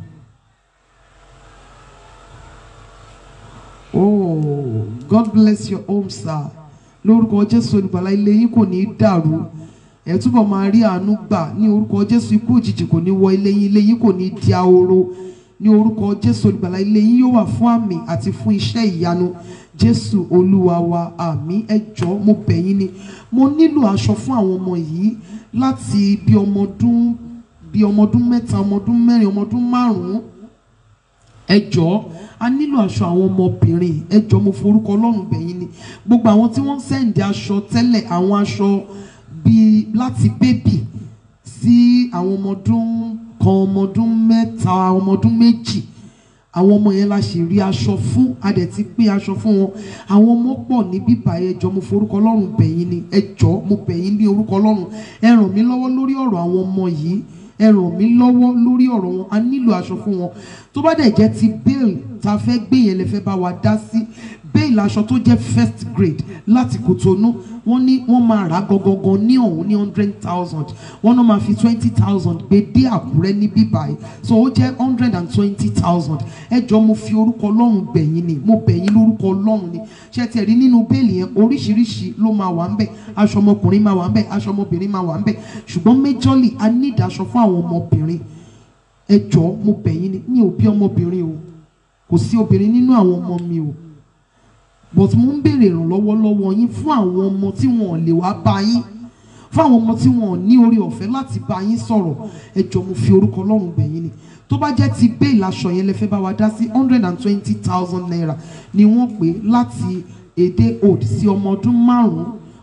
Oh, God bless your home, sir. Lórúkọ Jésù olùgbàlà ilé yín kò ní í dàrú. Ẹ túbọ̀ máa rí àánú gbà ní orúkọ Jésù ikú òjijì kò ní wọ ilé yín ilé yín kò ní di ahoro. Ní orúkọ Jésù olùgbàlà ilé yín yóò wà fún àmì àti fún iṣẹ́ ìyanu. Jésù olúwa wa àmì ẹ jọ̀ọ́ mo bẹ̀ yín ni. Mo nílò aṣọ fún àwọn ọmọ yìí láti bí ọmọ ọdún bí ọmọ ọdún mẹ́ta ọmọ ọdún mẹ́rin ọmọ ọdún márùn-ún ẹ jọ̀ọ́ a nílò aṣọ àwọn ọmọbìnrin ẹ jọ̀ọ́ mo forúkọ Ọlọ́run bẹ̀yìn ni gbogbo àwọn tí wọ́n ń sẹ́ǹdì aṣọ tẹ́lẹ̀ àwọn aṣọ bíi láti bébì sí àwọn ọmọ ọdún kan ọmọ ọdún mẹ́ta ọmọ ọdún méjì àwọn ọmọ yẹn la ṣì rí aṣọ fún a dẹ̀ ti pín aṣọ fún wọn àwọn ọmọ pọ̀ ní bíbá ẹ jọ̀ọ́ mo forúkọ Ọlọ́run bẹ̀yìn ni ẹ jọ̀ọ́ mo bẹ̀yìn ní orúkọ Ọlọ́run ẹ ràn mí lọ́wọ́ lórí ọ̀rọ̀ àwọn ọmọ yìí ẹ ràn mí lọ́wọ́ lórí ọ̀rọ̀ wọn a nílò aṣọ fún wọn tó bá dẹ̀ jẹ́ ti bail tá a fẹ́ gbé yẹn lè fẹ́ bá wa dá sí bail aṣọ tó jẹ́ first grade láti Kòtónú wọ́n ní wọ́n máa rà gangan ní ọ̀hún ní hundred thousand wọ́n náà máa fi twenty thousand gbé dé Àkúrẹ́ ní bíbáyìí so ó jẹ́ hundred and twenty thousand ẹ jọ mo fi orúkọ Ọlọ́run bẹ̀yìn ni mo bẹ̀yìn lórúkọ Ọlọ́run ni ṣé tiẹ̀ rí nínú bẹ́ẹ̀lì yẹn oríṣiríṣi ló máa wà ńbẹ̀ aṣọ ọmọkùnrin máa wà ńbẹ̀ aṣọ ọmọbìnrin máa wà ńbẹ̀ ṣùgbọ́n majorly a need aṣọ fún àwọn ọmọbìnrin ẹ jọ mo bẹ̀yìn ni mi ò bí ọmọbìnrin o kò sí obìnrin nínú àwọn ọmọ mi o but mo ń béèrè ìrànlọ́wọ́ lọ́wọ́ yín fún àwọn ọmọ tí wọn ò lè wá bá yín fún àwọn ọmọ tí wọn ò ní orí ọ̀fẹ́ láti bá yín sọ̀rọ̀ ẹ jọ mo fi orúkọ Ọlọ́run bẹ̀yìn ni tó bá jẹ́ ti bẹ́ẹ̀ láṣọ yẹn lẹ fẹ́ bá wa dá sí hundred and twenty thousand naira ni wọ́n pè láti èdè old sí ọmọ ọdún márùn-ún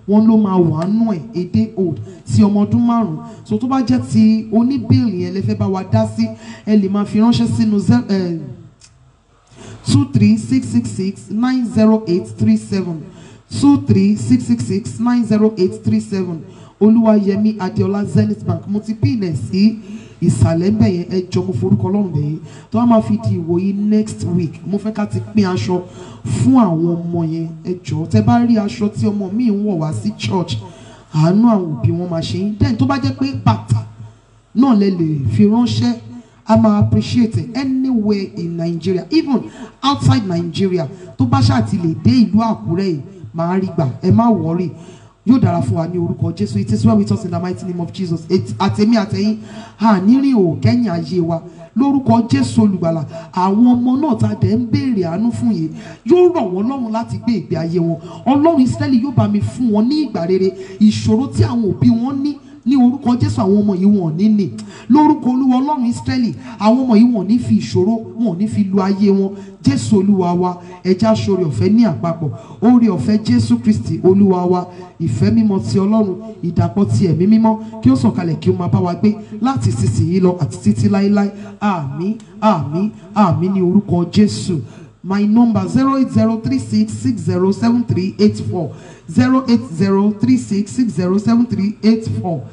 wọ́n ló máa wà nù ẹ̀ a day old sí ọmọ ọdún márùn-ún so tó bá jẹ́ ti oníbèèlì yẹn lè fẹ́ bá wa dá sí ẹ lè máa fi ránṣẹ́ sínú zero two three six six six nine zero eight three seven two three six six six nine zero eight three seven olúwayẹmí adéọlá zenith bank mo ti pín ilẹ̀ sí ìsàlẹ̀ ń bẹ̀ yẹn ẹ jọ mo forúkọ ọlọ́run bẹ̀ yẹn tó wá máa fi di ìwòyí next week mo fẹ́ ká ti pín aṣọ fún àwọn ọmọ yẹn ẹ jọ tẹ bá rí aṣọ tí ọmọ mi ń wọ̀ wá sí church àánú àwọn òbí wọn máa ṣe yín then tó bá jẹ́ pé bàtà náà lè lè fi ránṣẹ́ a máa appreciate it anywhere in Nigeria even outside Nigeria tó bá ṣáà ti lè dé ìlú Àkúrẹ́ yìí máa rí gbà ẹ má wọrí yóò dára fún wa ní orúkọ Jésù it is well with us in the mighty name of Jesus It- àtẹ̀mí àtẹ̀yìn ànírín ò kẹ́yìn ayé wa lórúkọ Jésù olùgbàlà àwọn ọmọ náà ta dẹ̀ ń béèrè àánú fún yìí yóò rọ̀ wọ́n lọ́rùn láti gbé ìgbé ayé wọn Ọlọ́run Ísírẹ́lì yóò bá mi fún wọn ní ìgbà rere ìṣòro tí àwọn òbí wọn ní ní orúkọ jésù àwọn ọmọ yìí wọn ò ní ní lórúkọ olúwa ọlọ́run ísírẹ́lì àwọn ọmọ yìí wọn ò ní fi ìṣòro wọn ò ní fi lu ayé wọn jésù olúwa wa ẹja sórí ọ̀fẹ́ ní àpapọ̀ oore ọ̀fẹ́ jésù kristi olúwa wa ìfẹ́ mímọ́ ti ọlọ́run ìdàpọ̀ ti ẹ̀mí mímọ́ kí ó sọ̀kalẹ̀ kí ó máa bá wa gbé láti sísìnyí lọ àti títí láéláé àmín àmín àmín ní orúkọ jésù my number zero eight zero three six six zero seven three eight four zero eight zero three six six zero seven three eight four.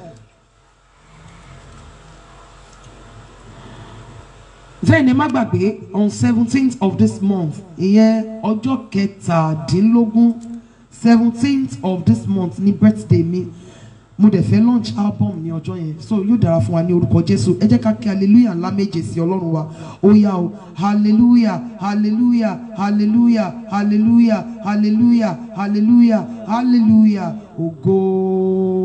then ẹ má gbàgbé on seventeenth of this month ìyẹn ọjọ́ kẹtàdínlógún seventeenth of this month ní birthday mi mo dẹ̀ fẹ́ launch album ní ọjọ́ yẹn so yóò dára fún wa ní orúkọ jésù ẹ jẹ́ ká kí hallelujah ńlá méje sí ọlọ́run wa ó yá o hallelujah hallelujah hallelujah hallelujah hallelujah hallelujah hallelujah ògo